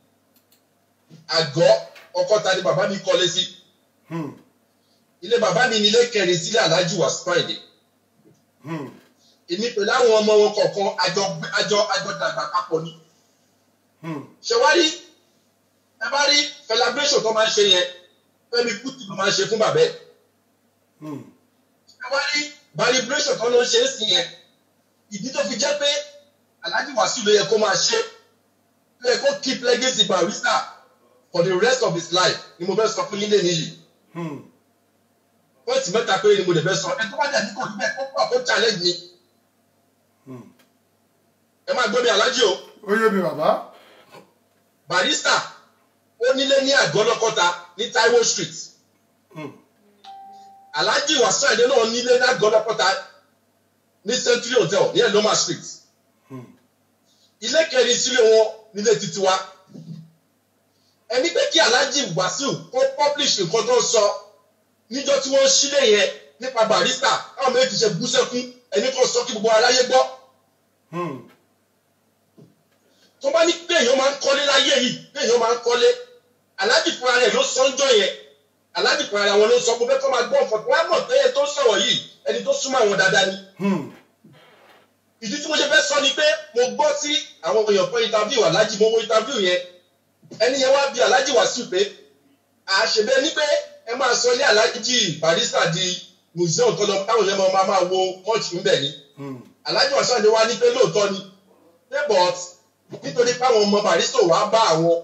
àgọ́ ọkọta ni bàbá mi kọ́lé sí Hmm. ilé bàbá mi ní ilé kẹrin sílẹ̀ aláàjì wà spáìdì Hmm. èmi pẹ̀lú àwọn ọmọ wọn kọ̀ọ̀kan àjọ àjọ àjọ dàgbà papọ̀ ni Hmm. ṣe wá rí ẹ bá rí celebration tó máa ń ṣe yẹn Fẹ́mi Kútì ló máa ń ṣe fún bàbá ẹ̀ Hmm. ẹ wá rí celebration tó ló ń ṣe é sí yẹn ìdí tó fi jẹ́ pé Alhaji Wasiu ló yẹ kó máa ṣe ló yẹ kó keep legacy barista for the rest of his life ni mo fẹ́ sọ fún yín lé níyì Hmm. pọ́ìntì mẹ́ta péré ni mo lè fẹ́ sọ ẹ tó bá dẹ̀ ní kò ní bẹ́ẹ̀ kó pọ̀ kó challenge mi Hmm. ẹ máa gbọ́ mi Alhaji o ó yé mi bàbá barista ó nílé ní àgọ́lọ́kọ́ta ní Taiwo street Hmm. Alhaji Wasiu Ayinde náà nílé ní àgọ́lọ́kọ́ta ní Century hotel ní Eloma street Hmm. ilé kẹrin sílé wọn nílé títí wa ẹni pé kí Alhaji Wasiu kó publish nǹkan tó ń sọ níjọ́ tí wọ́n sílé yẹn nípa barista káwọn méjì ṣe bú sẹ́kún ẹni kan sọ kí gbogbo aráyé gbọ́ Hmm. tó bá ní pé èèyàn máa ń kọ́lé láyé yìí pé èèyàn máa ń kọ́lé Alhaji fúnra rẹ̀ ló sọ́njọ́ yẹn Alhaji fúnra rẹ̀ àwọn ló sọ pé kó máa gbọ́ nǹkan tó wá mọ̀ pé ẹni tó ń sọ̀rọ̀ yìí ẹni tó súnmọ́ àwọn dáadáa ni Hmm. ìdí tí mo ṣe fẹ́ sọ ni pé mo gbọ́ sí àwọn èèyàn fún interview Alhaji mo wo interview yẹn ẹni yẹn wá bí Alhaji Wasiu pé àṣebẹ ní pé ẹ máa sọ ilé Alhaji barista di museum tó lọ táwọn yẹn máa máa wo mọ́ọ̀tì ń bẹ̀ ni Hmm. Alhaji Wasiu Ayinde wá ní pé lóòótọ́ ni pé but nítorí páwọn ọmọ barista wàá bá àwọn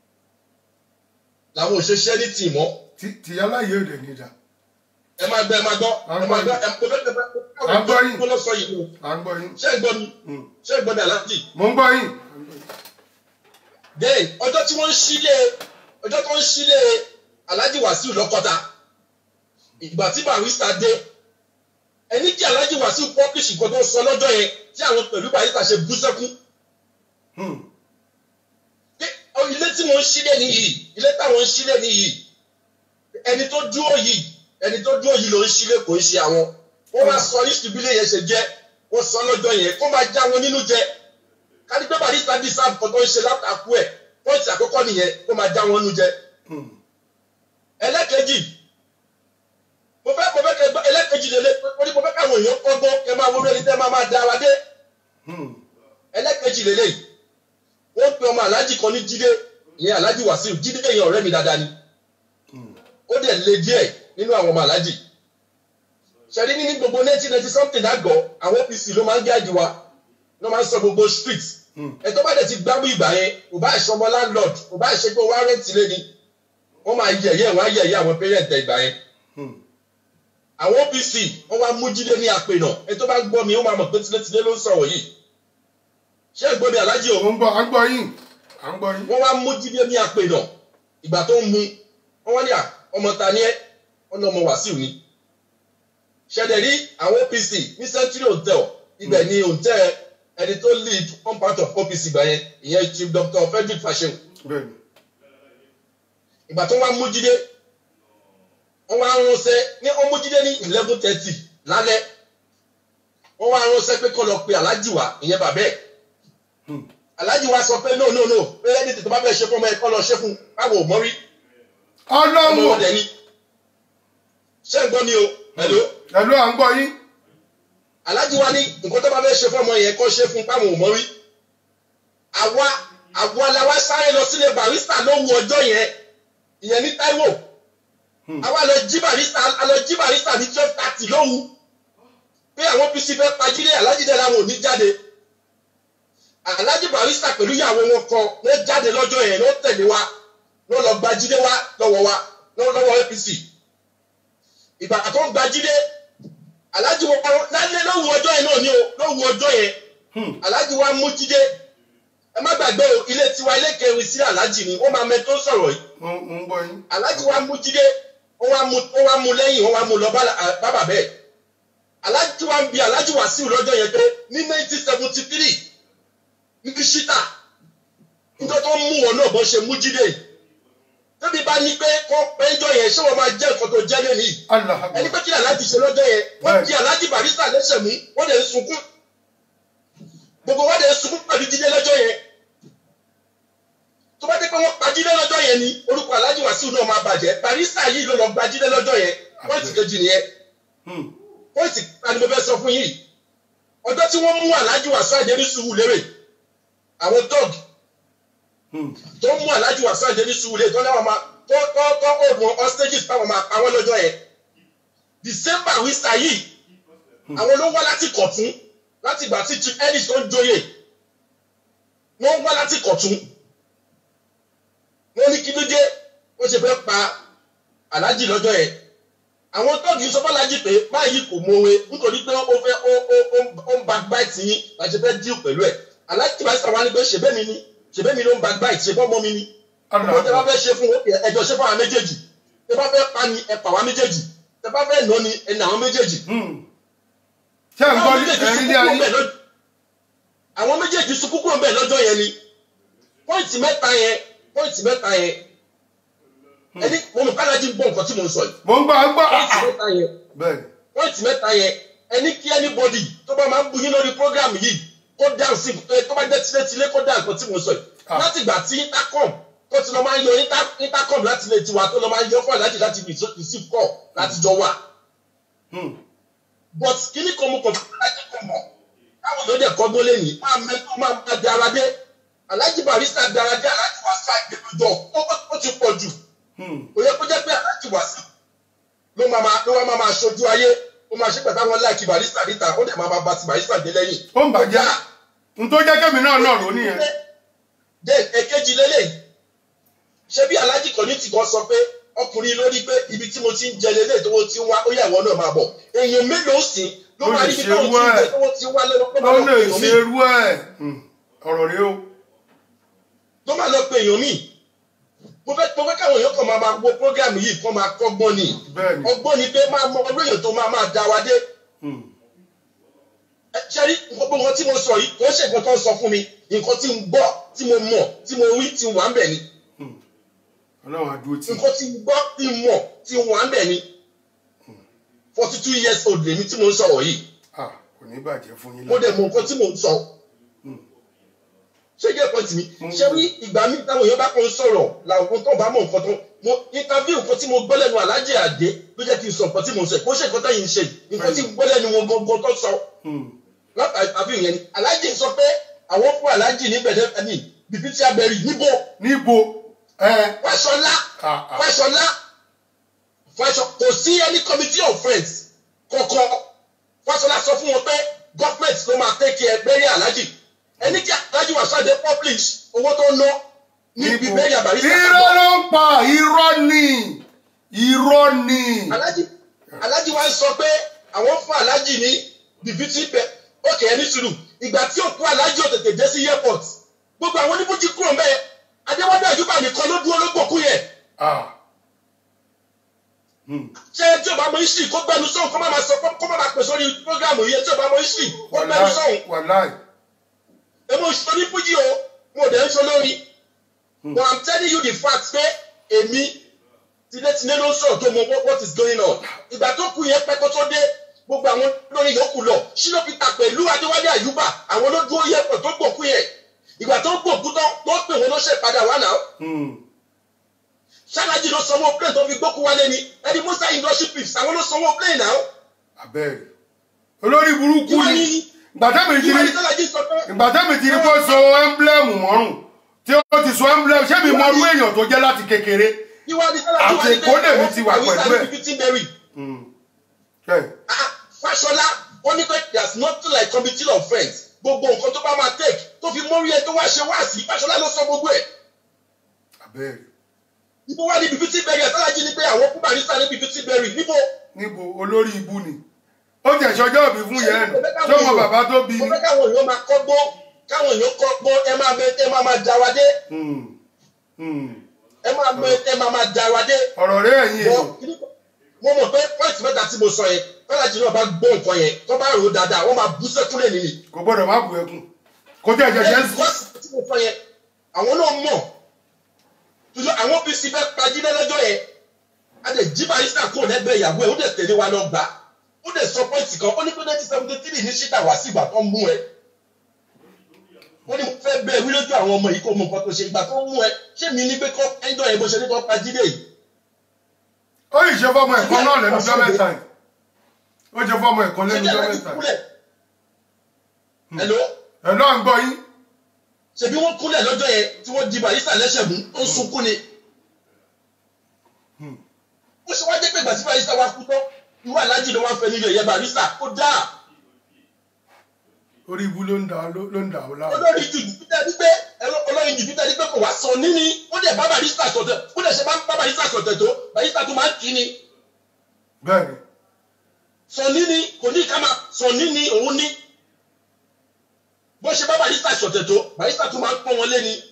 làwọn òṣìṣẹ́ ní tì mọ́ Ti- tìyálà yìí ò dẹ̀ ní ìdá ẹ máa gbọ́ ẹ máa gbọ́ ẹ máa gbọ́ ẹ mo fẹ́ fẹ́ À ń gbọ́ yín. kó lọ sọ yìí o à ń gbọ́ yín ṣé ẹ gbọ́ mi Hmm. ṣé ẹ gbọ́ mi Alhaji mò ń gbọ́ yín then ọjọ́ tí wọ́n ń sílé ọjọ́ tó ń sílé Alhaji Wasiu lọ́kọ́ta ìgbà tí barista dé ẹni kí Alhaji Wasiu publish nǹkan tó ń sọ lọ́jọ́ yẹn tí àwọn pẹ̀lú barista ṣe bú sẹ́kún Hmm. pé ọ, ilé tí wọ́n ń sílé nìyí ilé táwọn ń sílé nìyí ẹni tó dúró yìí ẹni tó dúró yìí ló ń sílé kò ń ṣe àwọn wọ́n wá sọ ìṣubílẹ̀ yẹn ṣe jẹ́ wọ́n sọ lọ́jọ́ yẹn kó máa já wọn nínú jẹ kárí pé barista bí sáà nǹkan tó ń ṣe látàkú ẹ̀ pọ́ǹtì àkọ́kọ́ nìyẹn kó máa já wọn nínú jẹ Hmm. ẹlẹ́kejì mo fẹ́ mo fẹ́ kẹ gbọ́ ẹlẹ́kejì lélẹ̀ mo ní mo fẹ́ káwọn èèyàn kọ́gbọ́n kẹ máa wọlé ẹni tẹ́ máa máa da wa dé Hmm. ẹlẹ́kejì méjì lélẹ́yìí wọ́n pe ọmọ aláàjì kan ní jíde ìyẹn aláàjì wàsíù jíde yẹn ọ̀rẹ́ mi dáadáa ni ó dẹ̀ le díẹ̀ nínú àwọn ọmọ aláàjì ṣẹ́ni ní gbogbo nineteen ninety something àgọ́ àwọn OPC ló máa ń gáàdì wa ló máa ń sọ gbogbo street ẹ̀tọ́ bá dẹ̀ ti gbámú ìgbà yẹn kò bá ṣe ọmọ landlord kò bá ṣe pé wọ́n á rẹ́ǹtì lé ni wọ́n máa yẹ̀yẹ́ wọ́n á yẹ̀yẹ́ àwọn parent ẹ̀ ìgbà yẹn àwọn OPC wọ́n wá mú jíde ní àpènà ẹ̀tọ́ bá gbọ́ mi ó máa mọ̀ pé tilétilé ló ń sọ̀rọ̀ yìí ṣé ìgbọ́ mi alájí o. mo ń gbọ́ à ń gbọ́ yín à ń gbọ́ yín. wọ́n wá mú jíde ní àpènà ìgbà tó ń mu wọ́n wá ní à ọmọ ta ni ẹ́ ọ̀nà ọmọ wàsíù ni. ṣẹ̀dẹ̀ rí àwọn OPC ní Century Hotel ibẹ̀ ni hotel ẹni tó lead one part of OPC gbà yẹn ìyẹn Chief Dr. Frederick Fashewu. bẹ́ẹ̀ni. ìgbà tó wá mú jíde wọ́n wá ránṣẹ́ ní wọ́n mú jíde ní eleven thirty lálẹ́ wọ́n wá ránṣẹ́ pé kó lọ pe aláàjì wa ìyẹn bàbá ẹ̀ aláàjì wa sọ pé no no no pé ẹni tètè bá fẹ́ ṣe fún ọmọ ẹ̀ kọ́ lọ ṣe fún báwo ò mọ́ rí. ọlọ́run ọmọ ọdẹ ni ṣé ń gbọ́ mi o hello. hello à ń gbọ́ yín. aláàjì wa ní nǹkan tó bá fẹ́ ṣe fún ọmọ yẹn kọ́ ṣe fún báwo ò mọ́ rí. àwa àwa la wá sáré lọ sílé barista lóhùn ọjọ́ yẹn ìyẹn ní Táíwò àwa lọ jí barista a lọ jí barista ní twelve thirty lóhùn pé àwọn OPC fẹ́ pajílé aláàjì dẹ̀ làwọn ò ní jáde aláàjì barista pẹ̀lú ìyàwó wọn kan ló jáde lọ́jọ́ yẹn ló tẹ̀lé wa ló lọ gbajílé wa lọ́wọ́ wa lọ́wọ́ APC ìgbà tó ń gbajílé aláàjì wọn lálẹ́ lóhùn ọjọ́ yẹn náà ni o lóhùn ọjọ́ yẹn aláàjì wa mú jídé ẹ má gbàgbé o ilé tiwa ilé kẹrin sí aláàjì ni ó máa mẹ tó sọ̀rọ̀ yìí mo ń gbọ́ yín. aláàjì wa mú jídé ó wá mú ó wá mú lẹ́yìn ó wá mú lọ bá bàbá bẹ́ẹ̀ aláàjì wa ń bi aláàjì Wàsíù lọ́jọ́ yẹn pé ní nineteen seventy three ní ṣítà nítorí tó ń mú wọn náà bọ́ ṣe mú jíde tóbi bá ní pé kó péjọ yẹn ṣé wọn máa jẹ́ nǹkan tó jẹ́ lẹ́nu yìí ẹni pé kí aláàjì ṣe lọ́jọ́ yẹn wọ́n di aláàjì barista lẹ́sẹ̀ mú wọ́n lè sunkún gbogbo wọ́n lè sunkún pẹ̀lú jíde lọ́jọ́ yẹn tó bá dé pé wọ́n pa jíde lọ́jọ́ yẹn ni orúkọ aláàjì Wàsíù náà máa bàjẹ́ barista yìí ló lọ gba jíde lọ́jọ́ yẹn pọ́ìntì kejì nìyẹn pọ́ìntì kan ni mo fẹ́ sọ fún yìí ọjọ́ tí wọ́n mú aláàjì Wàsíù àjẹrí sùúrù lérè àwọn tọ́ọ̀gì tó mú aláàjì Wàsíù àjẹrí sùúrù lérè tó náà máa tó tó tó oògùn hostages táwọn máa pa wọ́n lọ́jọ́ yẹn december wíṣà yìí àwọn ló wá láti kọ̀tún láti ìgbà tí chief ellis tó ń joyè wọ́n wá láti kọ̀tún wọ́n ní kí ló dé wọ́n ṣe fẹ́ pa aláàjì lọ́jọ́ yẹn àwọn tọ́ọ̀gì sọ fọ́lájì pé báyìí kò mọ̀wé nítorí pé ó fẹ́ ó ń backbite yín bá ṣe fẹ́ díù pẹ̀lú ẹ̀ aláàjì bá sàwọn pé ṣèbẹ́ mi ni ṣèbẹ́ mi ló ń backbite ṣe fọ́ mọ́ mi ni ọmọ tẹ bá fẹ́ ṣe fún ẹjọ́ ṣe fún àwọn méjèèjì tẹ bá fẹ́ pa ni ẹ pa àwọn méjèèjì tẹ bá fẹ́ nà ni ẹ nà àwọn méjèèjì. ṣé ń gbọ́ ẹ̀rín ní ayé. àwọn méjèèjì sunkún kúrò bẹ́ẹ̀ lọ́jọ́ yẹn ni pọ́ìntì mẹ́ta yẹn pọ́ìntì mẹ́ta yẹn ẹni mo mọ̀ kálájí ń gbọ́ nǹkan tí mo ń sọ yìí. mo ń gbọ́ gbọ́. pọ́ìntì mẹ́ta yẹn pọ́ìntì mẹ́ta yẹn ẹni kí anybody tó bá máa ń bu yín lórí program yìí kó dáhùn sí tó bá jẹ́ tilétilé kó dáhùn nǹkan tí mo ń sọ yìí láti ìgbà tí intercom tó ti lọ máa ń yọ intercom láti lè tiwa tó lọ máa ń yọ fún aláàjì láti receive call láti jọ wà. but kíní kan mo kàn fún aláàjì kan mọ̀ káwọn yóò dẹ̀ kọ́gbọ́n lé ní máa mẹ́tọ́ máa máa dára dé aláàjì barista dára dé aláàjì wá sá ìgbẹ́jọ ó ti pọ̀ jù. kò yẹ kó jẹ́ pé aláàjì wá sí ló máa ló wá máa ṣojú ayé ó máa ṣe pẹ̀lú àwọn láìkí barista níta ó dẹ̀ máa bá ti barista dé lẹ́yìn. ó ń bàjẹ́ n tó jẹ́ kẹ́mi náà náà ló nìyẹn. dé èkejì lélẹ́yìn ṣé bí alájì kan ní tìkan sọ pé ọkùnrin lórí pé ibi tí mo ti ń jẹ lélẹ̀ tó ti ń wá ó yà wọ́n náà máa bọ̀ èèyàn mélòó sí ló máa rí ibi tó ti ń jẹ tó ti ń wá lọ́wọ́ pé ó lè ṣe irú ẹ̀ ọ̀rọ̀ rẹ o. tó máa lọ pé èèyàn míì mo fẹ́ mo fẹ́ káwọn èèyàn kan máa máa wo program yìí kán máa kọ́gbọ́n ni ọgbọ́n ni pé máa mọ ọdún èèyàn tó máa máa dá wa dé. ṣe rí gbogbo nǹkan tí mo sọ yìí kò ń ṣe nǹkan tó ń sọ fún mi nǹkan tí mo gbọ́ tí mo mọ̀ tí mo rí tí wà ń bẹ̀ ni ọlọ́run àdúró tí. nǹkan tí gbọ́ tí mọ̀ tí wọ́n á bẹ̀ ni forty two years old lèmi tí mo ń sọ̀rọ̀ yìí. kò ní bàjẹ́ fún yín. mo dẹ̀ mọ nǹkan tí mo ń sọ. ṣé jẹ́ pọ́ǹtì mi ṣé ní ìgbà mi táwọn èèyàn bá kàn ń sọ̀rọ̀ làwọn tó bá mọ nǹkan tó mo interview nǹkan tí mo gbọ́ lẹ́nu alájẹ àdé ló jẹ́ kí n sọ nǹkan tí mo ń sọ kó ṣe nǹkan táyì ń ṣe nǹkan tí mo gbọ́ lẹ́nu wọn gangan tó sọ. látà interview yẹn ni alájẹ sọ pé àwọn fún aláàjì ní bẹ̀rẹ̀ ní bìbítí abẹ́rì níbo níbo ẹ fáṣọlá ah, ah. fáṣọlá fáṣọ kò sí any committee of friends kankan fáṣọlá sọ fún wọn pé government ló máa take care bẹ́rẹ̀ aláàjì ẹni kí aláàjì wà sáde publish owó tó ń ná níbi bẹ́rẹ̀ àbáríṣà irọ́ ló ń pa irọ́ ni irọ́ ni aláàjì aláàjì wa ń sọ pé àwọn fún aláàjì ní bìbítí bẹ òkè ẹni sùúrù ìgbà tí òkú aláàjì ò tètè dé sí airport gbogbo àwọn oníbùjì kúrò ń bẹ́ẹ̀ adéwádé àyùbá nìkan ló dúró ló gbòkú yẹn Ah. ṣé tí o bá mọ history kó gbẹnu sọ̀hún kó má máa sọ kó má máa pè sórí programu yẹn tí o bá mọ history kó gbẹnu sọ̀hún wàláì èmi ò sọ ní fújì o mo dẹ̀ ń sọ lórí but i'm telling you the fact pé èmi tilétilé ló ń sọ̀rọ̀ tó mọ what- what is going on ìgbà tó kù yẹn pẹ́ kó tó dé gbogbo àwọn lórí yòókù lọ ṣínà peter pẹ̀lú adéwálé àyùbá àwọn ló dúró yẹ pọ̀ tó gbòkú yẹn ìgbà tó gbòkú tán tó pè wọn ló ṣe padà wá náà ṣáláàjì ló sanwó plane tó fi gbókú wálé ni ẹni musa industry pips àwọn ló sanwó plane náà abẹ́rẹ́ olórí burúkú ni gbàtẹ́mi ti ìwà rí ìṣáláàjì sọ pé gbàtẹ́mi ti rí kó so ẹ́ńblẹ́mù mọ́rùn tí ó ti so ẹ́ńblẹ́mù ṣé mi mọ irú èèyàn tó jẹ́ láti kékeré ìwà ìṣáláàjì wà ní àti èkó lèmi ti wà pẹ̀lú ẹ̀. fifteen berry Fáṣọlá ó ní pé there is nothing like committee of friends gbogbo nǹkan tó bá máa take tó fi mórí ẹ tó wá ṣe wá sí Fáṣọlá ló sọ gbogbo ẹ̀ abẹ́rẹ́ ibo wá níbi fifteen berry àtàlájì ní pé àwọn kú barista níbi fifteen berry níbo níbo olórí ibu ni ó jẹ́ ìṣọjọ́ òbí fún yẹn nù tó mọ bàbá tó bí mo ni. fẹ́ káwọn èèyàn máa kọ́gbọ́ káwọn èèyàn kọ́gbọ́ ẹ máa mẹ ẹ máa máa dá wa dé Hmm. Hmm. ẹ máa mẹ ẹ máa máa dá wa dé. ọ̀rọ̀ rẹ̀ ẹ̀yìn èèyàn mo mọ̀ pé point mẹ́ta tí mo sọ yẹn fẹ́lájì náà bá gbọ́ nǹkan yẹn tó bá rò ó dáadáa wọ́n máa bú sẹ́kúnlẹ̀ nìyí. kò gbọ́dọ̀ má bu ẹkún kò tẹ̀ jẹ̀jẹ̀ Ẹ, because tí mo sọ yẹn àwọn náà mọ̀ tuntun àwọn pc fẹ́ pajídé lọ́jọ́ yẹn a lè jí barista kúrò lẹ́gbẹ̀ẹ́ ìyàwó ẹ̀ ó dẹ̀ tẹ̀lé wa lọ gbà á ó dẹ̀ sọ pọ́ìntì kan ó ní pé nineteen seventy three ní ṣíta wá sí ìgbà tó ń mú ẹ ó ní mo fẹ́ bẹ́ẹ̀ wí lójú àwọn ọmọ yìí kó mọ nǹkan tó ṣe ìgbà tó ń mú ẹ ṣé mi ní pé kọ́ ẹjọ́ yẹn bó ṣe ní kọ́ pajídé yìí ó yìí ṣe fọmọ ẹ̀kọ́ náà lẹ́nu ọjọ́ mẹ́ta yìí ó ṣe fọmọ ẹ̀kọ́ lẹ́nu ọjọ́ mẹ́ta yìí. Hello? ẹ̀ náà ń gbọ́ yín. ṣebí wọ́n kúnlẹ̀ lọ́jọ́ yẹn tí wọ́n di barista lẹ́sẹ̀ mú ó ń sunkún ni. ó ṣe wá jẹ́ pé ìgbà tí barista wá kú tán irú aláàjì ló wá ń fẹ́ nílò ẹ̀yẹ barista ó dáa orí ibu ló ń dà ló ló ń dà ó láàmú. olórí ju jùpítà ní pé ẹ̀rọ olórí jùpítà ní pé kò wá sọ níní ó dẹ̀ bá barista sọ̀tẹ̀ ó dẹ̀ ṣe bá bá barista sọ̀tẹ̀ tó barista tó máa ń kí ni bẹ́ẹ̀ni sọ níní kò ní ká máa sọ níní òun ní bó ṣe bá barista sọ̀tẹ̀ tó barista tó máa ń pọ́n wọn lé ni.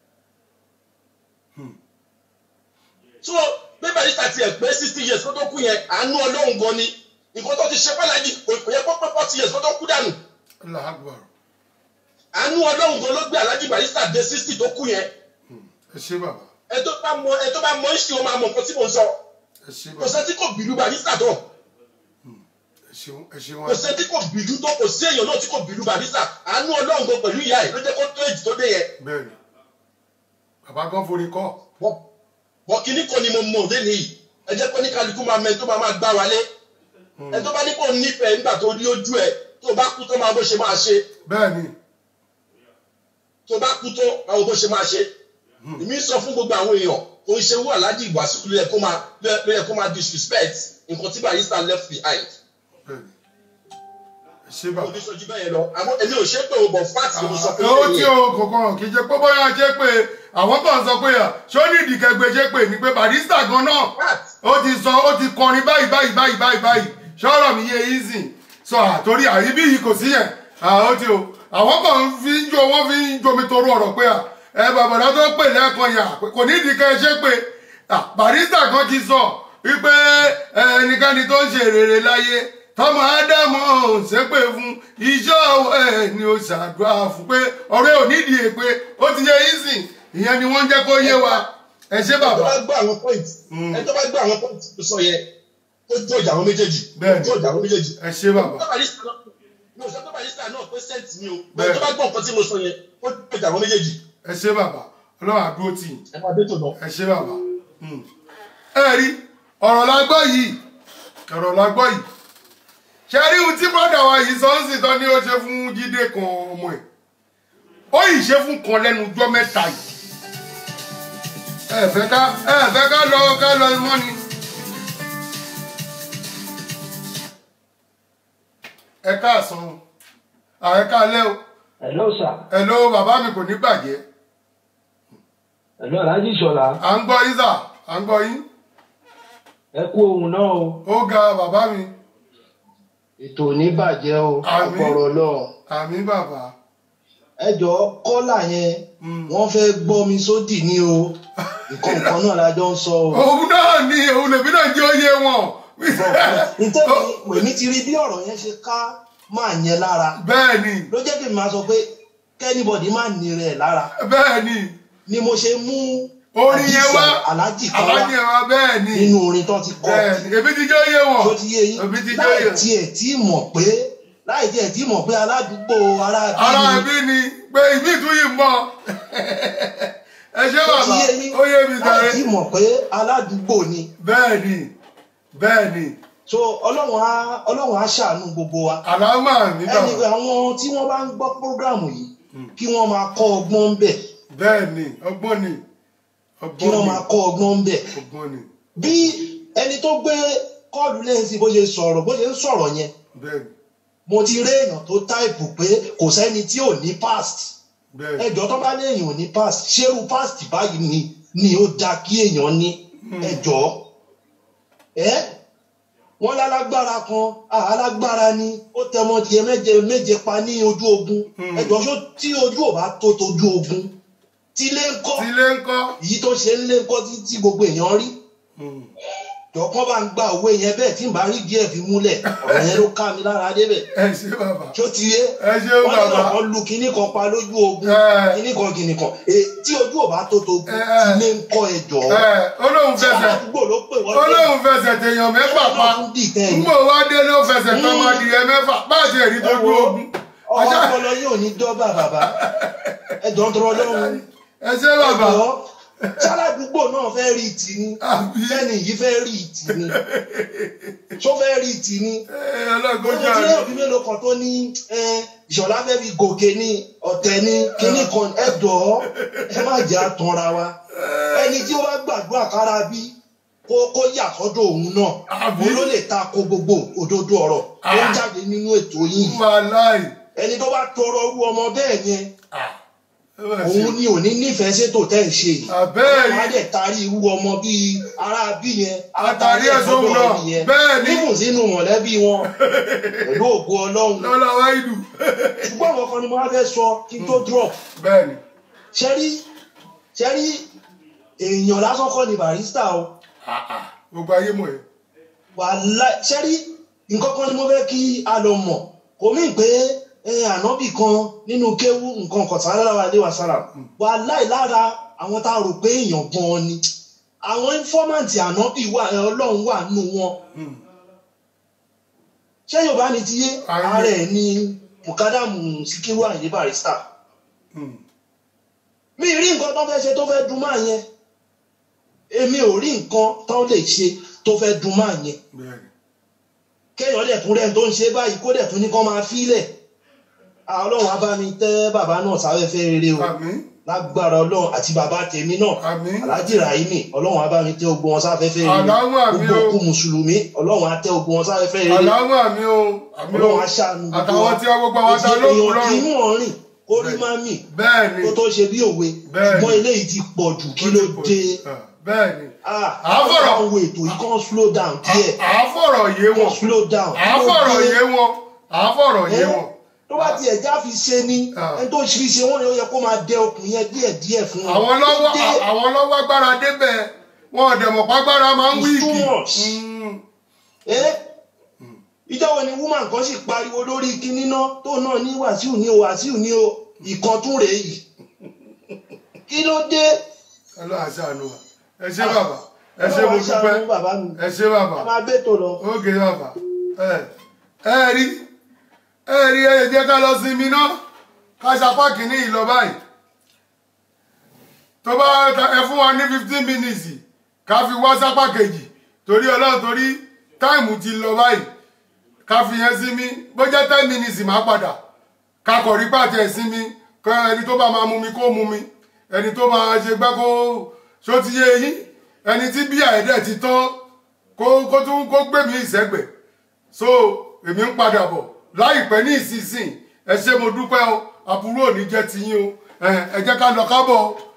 so bí barista tiẹ̀ pé sixty years kó tó kú yẹn àánú ọlọ́run gan ni nǹkan tó ti ṣe fàlàjì kò yẹ kó pé forty years kó tó kú dànù Allah akbar àánú ọlọ́run gan ló gbé alájí barista dé sixty tó kú yẹn ẹ ṣé bàbá ẹ tó bá mọ ẹ tó bá mọ ìṣe o máa mọ nǹkan tí mo ń sọ ẹ ṣé kò bàbá sẹ́ni tí kò bìlú barista tó ẹ ṣeun ẹ ṣeun kò sẹ́ni tí kò bìlú tó kò sí èèyàn náà tí kò bìlú barista àánú ọlọ́run gan pẹ̀lú ìyá ẹ̀ ló jẹ́ kó tó èjì tó dé yẹn bẹ́ẹ̀ni bàbá gan forí kọ́ bọ́ kínní kan ni mo mọ̀ òde nìyí ẹ jẹ́ kó ní kálukú máa mẹ tó máa máa gbá wálé ẹ tó bá ní kó nífẹ̀ẹ́ nígbà tó rí ojú ẹ tó bá kú tó máa bó ṣe máa ṣe bẹ́ẹ̀ni tó bá kú tó máa wo bó ṣe máa ṣe èmi sọ fún gbogbo àwọn èèyàn kò ń ṣe wú aláàjì ìwàsíkú ló yẹ kó máa ló yẹ kó máa disrespect nǹkan tí barista left behind bẹ́ẹ̀ni ẹ ṣé bàbá. oníṣojú bẹ́ẹ̀ lọ àmọ́ èmi ò ṣe pé o bọ̀ fat ni mo sọ fún ó yín tí yẹn. o kọ̀ọ̀kan kì í ṣe pé bóyá ṣe pé àwọn kan sọ pé à ṣó ní ìdìkẹgbẹ ṣe pé ní pé barista gan náà ó ti sọ ó ti kọrin báyìí báyìí báyìí báyìí báyìí ṣọ́rọ̀ mi yé easy sọ àtórí àyíbí yìí kò sí yẹn ó ti o àwọn kan fi ń jó wọ́n fi ń jomi toro ọ̀rọ̀ pé à ẹ bàbàdà tó pè lẹ́ẹ̀kan yà kò ní ìdìkẹ ṣe pé à barista kan ti sọ wípé ẹnikẹ́ni tó ń ṣe rere láyé tọmọ ádámọ ṣépè fún iṣẹ́ ọwọ́ ẹ̀ ni ó ṣàdúrà fún pé ọ̀rẹ́ ò nídìí èpè ó ti yẹ yín sìn ìyẹn ni wọ́n ń jẹ́ kó yé wa ẹ ṣé ẹ tó bàbá. bá gbọ́ àwọn point ẹ tó bá gbọ́ àwọn point tó sọ yẹn ó jó ìjà àwọn méjèèjì Bẹ́ẹ̀ni. ó jó ìjà àwọn méjèèjì. ẹ ṣé bàbá. Tó barista náà- mi ò sọ pé barista náà pé sent mi o ẹ tó bá gbọ́ nǹkan tí mo sọ yẹn ó jó ìjà àwọn méjèèjì. ẹ ṣé bàbá ọlọ́run àdúró tì yín. ẹ máa dé tò náà. ẹ ṣé bàbá. Hmm. ẹ rí ọ̀rọ̀ la gbọ́ yìí ọ̀rọ̀ la gbọ́ yìí ṣe rí ohun tí brọ́dà wa yìí sọ ń sìn tán ni ó ṣe fún jíde kan ọmọ ẹ̀ ó yìí ṣe fún kan lẹ́nu ọjọ́ mẹ́ta yìí ẹ fẹ́ ká ẹ fẹ́ ká lọ ká lọ mọ́ ni. ẹ káàsán o ààrẹ káalẹ́ o Hello sir. hello bàbá mi kò ní bàjẹ́ Hello Alhaji Ṣọlá. à ń gbọ́ yín sà à ń gbọ́ yín Ẹ kú ohun náà o. ó ga bàbá mi ètò ò ní bàjẹ́ o Àmín. ọ̀pọ̀rọ̀ lọ. àmì bàbá ẹ jọ kọ́là yẹn wọ́n fẹ́ gbọ́ mi sódì ní o nǹkan kan náà la jọ ń sọ o. òun náà ni òun lèmi náà jẹ́ oyè wọn. nítorí èmi ti rí bí ọ̀rọ̀ yẹn ṣe ká máa yẹn lára. bẹ́ẹ̀ni. ló jẹ́ kí n máa sọ pé kẹ́nìbọ̀dì máa ní rẹ̀ lára. bẹ́ẹ̀ni. ni mo ṣe mú orin yẹn wá alájì kan wá alájì yẹn wá bẹ́ẹ̀ni. nínú orin tó ti kọ. bẹ́ẹ̀ni èmi ti jẹ́ oyè wọn. tó ti yé yín èmi ti jẹ́ láì oyè wọn. tiẹ̀ tí mọ̀ pé láì tiẹ̀ tí mọ̀ pé aládùúgbò ara ara bí ẹbí ni pé ìbí ìtúyì mọ ẹ ṣé tó ti bàbá yé yín ó yé mi láì tẹ̀lé. tí mọ̀ pé aládùúgbò ni. bẹ́ẹ̀ni bẹ́ẹ̀ni. so ọlọ́run á ọlọ́run á ṣàánú gbogbo wa. àlámà mi ẹni bàbá. àwọn tí wọ́n bá ń gbọ́ prógráàmù yìí kí wọ́n máa kọ́ ọgbọ́n ń bẹ̀. bẹ́ẹ̀ni ọgbọ́n ni kí ọgbọ́n wọ́n ni máa kọ́ ọgbọ́n ń bẹ̀. ọgbọ́n ni bí ẹni tó gbé kọ́ọ̀lù lẹ́yìn sí bó ṣe sọ̀rọ̀ bó ṣe ń sọ̀rọ̀ yẹn bẹ́ẹ̀ni mo ti rí èèyàn tó táìpù pé kò sẹ́ni tí ò ní past bẹ́ẹ̀ni. ẹjọ́ tó bá ní èèyàn ò ní past ṣérú past báyìí ni ni ó da kí èèyàn ní ẹjọ́ ẹ wọ́n lálágbára kan ah, alágbára ni ó tẹmọ tiẹ̀ méje méje pa ní ojú ogun ẹjọ́ ṣó tí ojú ò bá tó tojú ogun tí ilé ń kọ́ ilé ń kọ́ èyí tó ṣe ń lé ń kọ́ tí tí gbogbo èèyàn rí jọ̀kan bá ń gba òwe yẹn bẹ́ẹ̀ tí n bá rí díẹ̀ fi múlẹ̀ ọ̀rọ̀ yẹn ló ká mi lára débẹ̀ ẹ ṣé bàbá. tó ti yé ẹ ṣé wọ́n bàbá. lọ́nà kan lu kinní kan pa lójú ogun kinní kan kinní kan Èyí tí ojú ò bá tó tó ogun ilé ń kọ́ ẹjọ́ ẹ olóhùn tí fẹsẹ̀ aládùúgbò ló pè wọ́n olóhùn fẹsẹ̀ tèèyàn mẹ́fà pa ngbò wá dé ló fẹsẹ̀ tán máa di ẹ mẹ́fà báàtì ẹ̀rí tó dún ogun. ọwọ́ ọpọlọ yóò ní dọ́bà bàbá ẹjọ́ ń tọrọ lọ́rùn ẹ ṣé bàbá. sáládùúgbò náà fẹ́ rí ìtì ni sẹ́ni yìí fẹ́ rí ìtì ni tó fẹ́ rí ìtì ni ọlọ́gbọ́n mo ti rí òbí mélòó kan tó ní eh, ìṣọ̀lá fẹ́ fi gòkè ní ọ̀tẹ̀ ní kinní kan ẹ jọ̀ọ́ ẹ má jẹ́ àtànra wa ẹni tí ó bá gbàdúrà kára bí kó kó yà sọ́dọ̀ òun náà òun ló lè ta ko gbogbo òdodo ọ̀rọ̀ tó ń jáde nínú ètò yìí ẹni tó bá tọrọ irú ọmọ bẹ́ẹ̀ yẹn òun ni ò ní nífẹ̀ẹ́ sétò tẹ́ ń ṣe yìí Àbẹ́ẹ̀rí. wọ́n á dẹ̀ tarí irú ọmọ bíi ará bí yẹn á Àtàrí tarí ẹ̀ ẹ̀sùn sọ́dọ̀ náà. ọ̀rọ̀ yẹn Bẹ́ẹ̀ni. níbùn sínú mọ̀lẹ́bí wọn pẹ̀lú ògo ọlọ́run lọ́la wáìdù. ṣùgbọ́n àwọn kan ni mo wá fẹ́ sọ kí n tó drop bẹ́ẹ̀ni. ṣẹ́rí ṣẹ́rí èèyàn lásán kọ́ ni barista o gbogbo ayé mọ̀ ẹ́. wàhálà ṣẹ́rí nǹkan kan ni mo fẹ́ kí a lọ mọ̀ kò mí pé eh, ànábì kan nínú kéwú nǹkan kan sáré lára ilé wa sára wàhálà lára àwọn tá a rò pé èèyàn gan ni àwọn ínfọ́màǹtì ànábì wà eh, ọlọ́run wà nù wọn ṣé yorùbá ni ti yé ààrẹ ni mukadamu sikiru ayinde barista mi rí nǹkan tó fẹ́ ṣe tó fẹ́ dùn máa yẹn èmi ò rí nǹkan tó lè ṣe tó fẹ́ dùn máa yẹn kéèyàn dẹ̀ tún rẹ̀ tó ń ṣe báyìí kó dẹ̀ tún ní kán máa fílẹ̀ Ah, ọlọ́run á bá mi tẹ́ bàbá náà sáfẹ́fẹ́ rere o lágbára ọlọ́run àti bàbá tèmi náà alhaji rahimi ọlọ́run á bá mi tẹ́ ogun wọn sáfẹ́fẹ́ rere Àlámù àmì gbogbo o. òkú mùsùlùmí ọlọ́run á tẹ́ ogun wọn sáfẹ́fẹ́ rere àlámù àmì o àmì o ọlọ́run á ṣàánú gbogbo àtàwọn tí wọ́n gbogbo àwọn ta ló kù èèyàn kì í lọ́rùn. mú ọ̀rìn kó rí má mì bẹ́ẹ̀ni kó tó ṣe bí òwe ṣùgbọ́n eléyìí ti pọ̀ jù kí ló dé bẹ́ẹ̀ni. àfọ̀rọ̀ àwọn ètò yìí kàn slow down díẹ̀ àáfọ̀rọ̀ yé wọn. slow down àáfọ̀rọ̀ yé wọn. àáfọ̀rọ̀ yé wọn. tó bá tiẹ̀ já fi ṣe ni ẹni tó fi ṣe wọ́n ni ó yẹ kó máa dẹ okùn yẹn díẹ̀ díẹ̀ fún wọn. àwọn lọ́wọ́ Tó dé, àwọn lọ́wọ́ agbára débẹ̀ wọn ò dẹ̀mọ̀ pàgbára máa ń It's wíìkì. too much. ẹ́ ìjọ wo ni woman kan sì pariwo lórí kinní náà tó náà ní wàsíù ní o wàsíù ní o ìkan tún rèé yìí kí ló dé. ọlọ́run àṣàánú wa ẹ ṣé bàbá ẹ ṣé mo Ọlọ́run á ṣàánú bàbá dúpẹ́ mi. ẹ ṣé bàbá. ẹ máa bẹ́tò lọ. ókè bàbá ẹ ẹ rí ẹ rí ẹ jẹ́ ká lọ sinmi náà ká ṣapá kìíní yìí lọ báyìí tó bá ẹ fún wa ní fifteen minutes ká fi wá sápá kejì torí ọlọ́run torí táìmù ti lọ báyìí ká fi yẹn sinmi bó jẹ́ ten minutes máa padà ká kọ̀ rí pàtẹ́ sinmi kọ ẹni tó bá máa mú mi kó mú mi ẹni tó máa ṣe gbá kó ṣó ti yé yín ẹni tí bí àìdẹ̀ ti tán kó kó tún kó gbé mi ìsẹ́gbẹ̀ so èmi ń padà bọ̀ láìpẹ́ ní ìsinsìn ẹ ṣé mo dúpẹ́ o àbúrò ò ní jẹ́ tiyín o ẹ ẹ jẹ́ ká lọ kábọ̀ o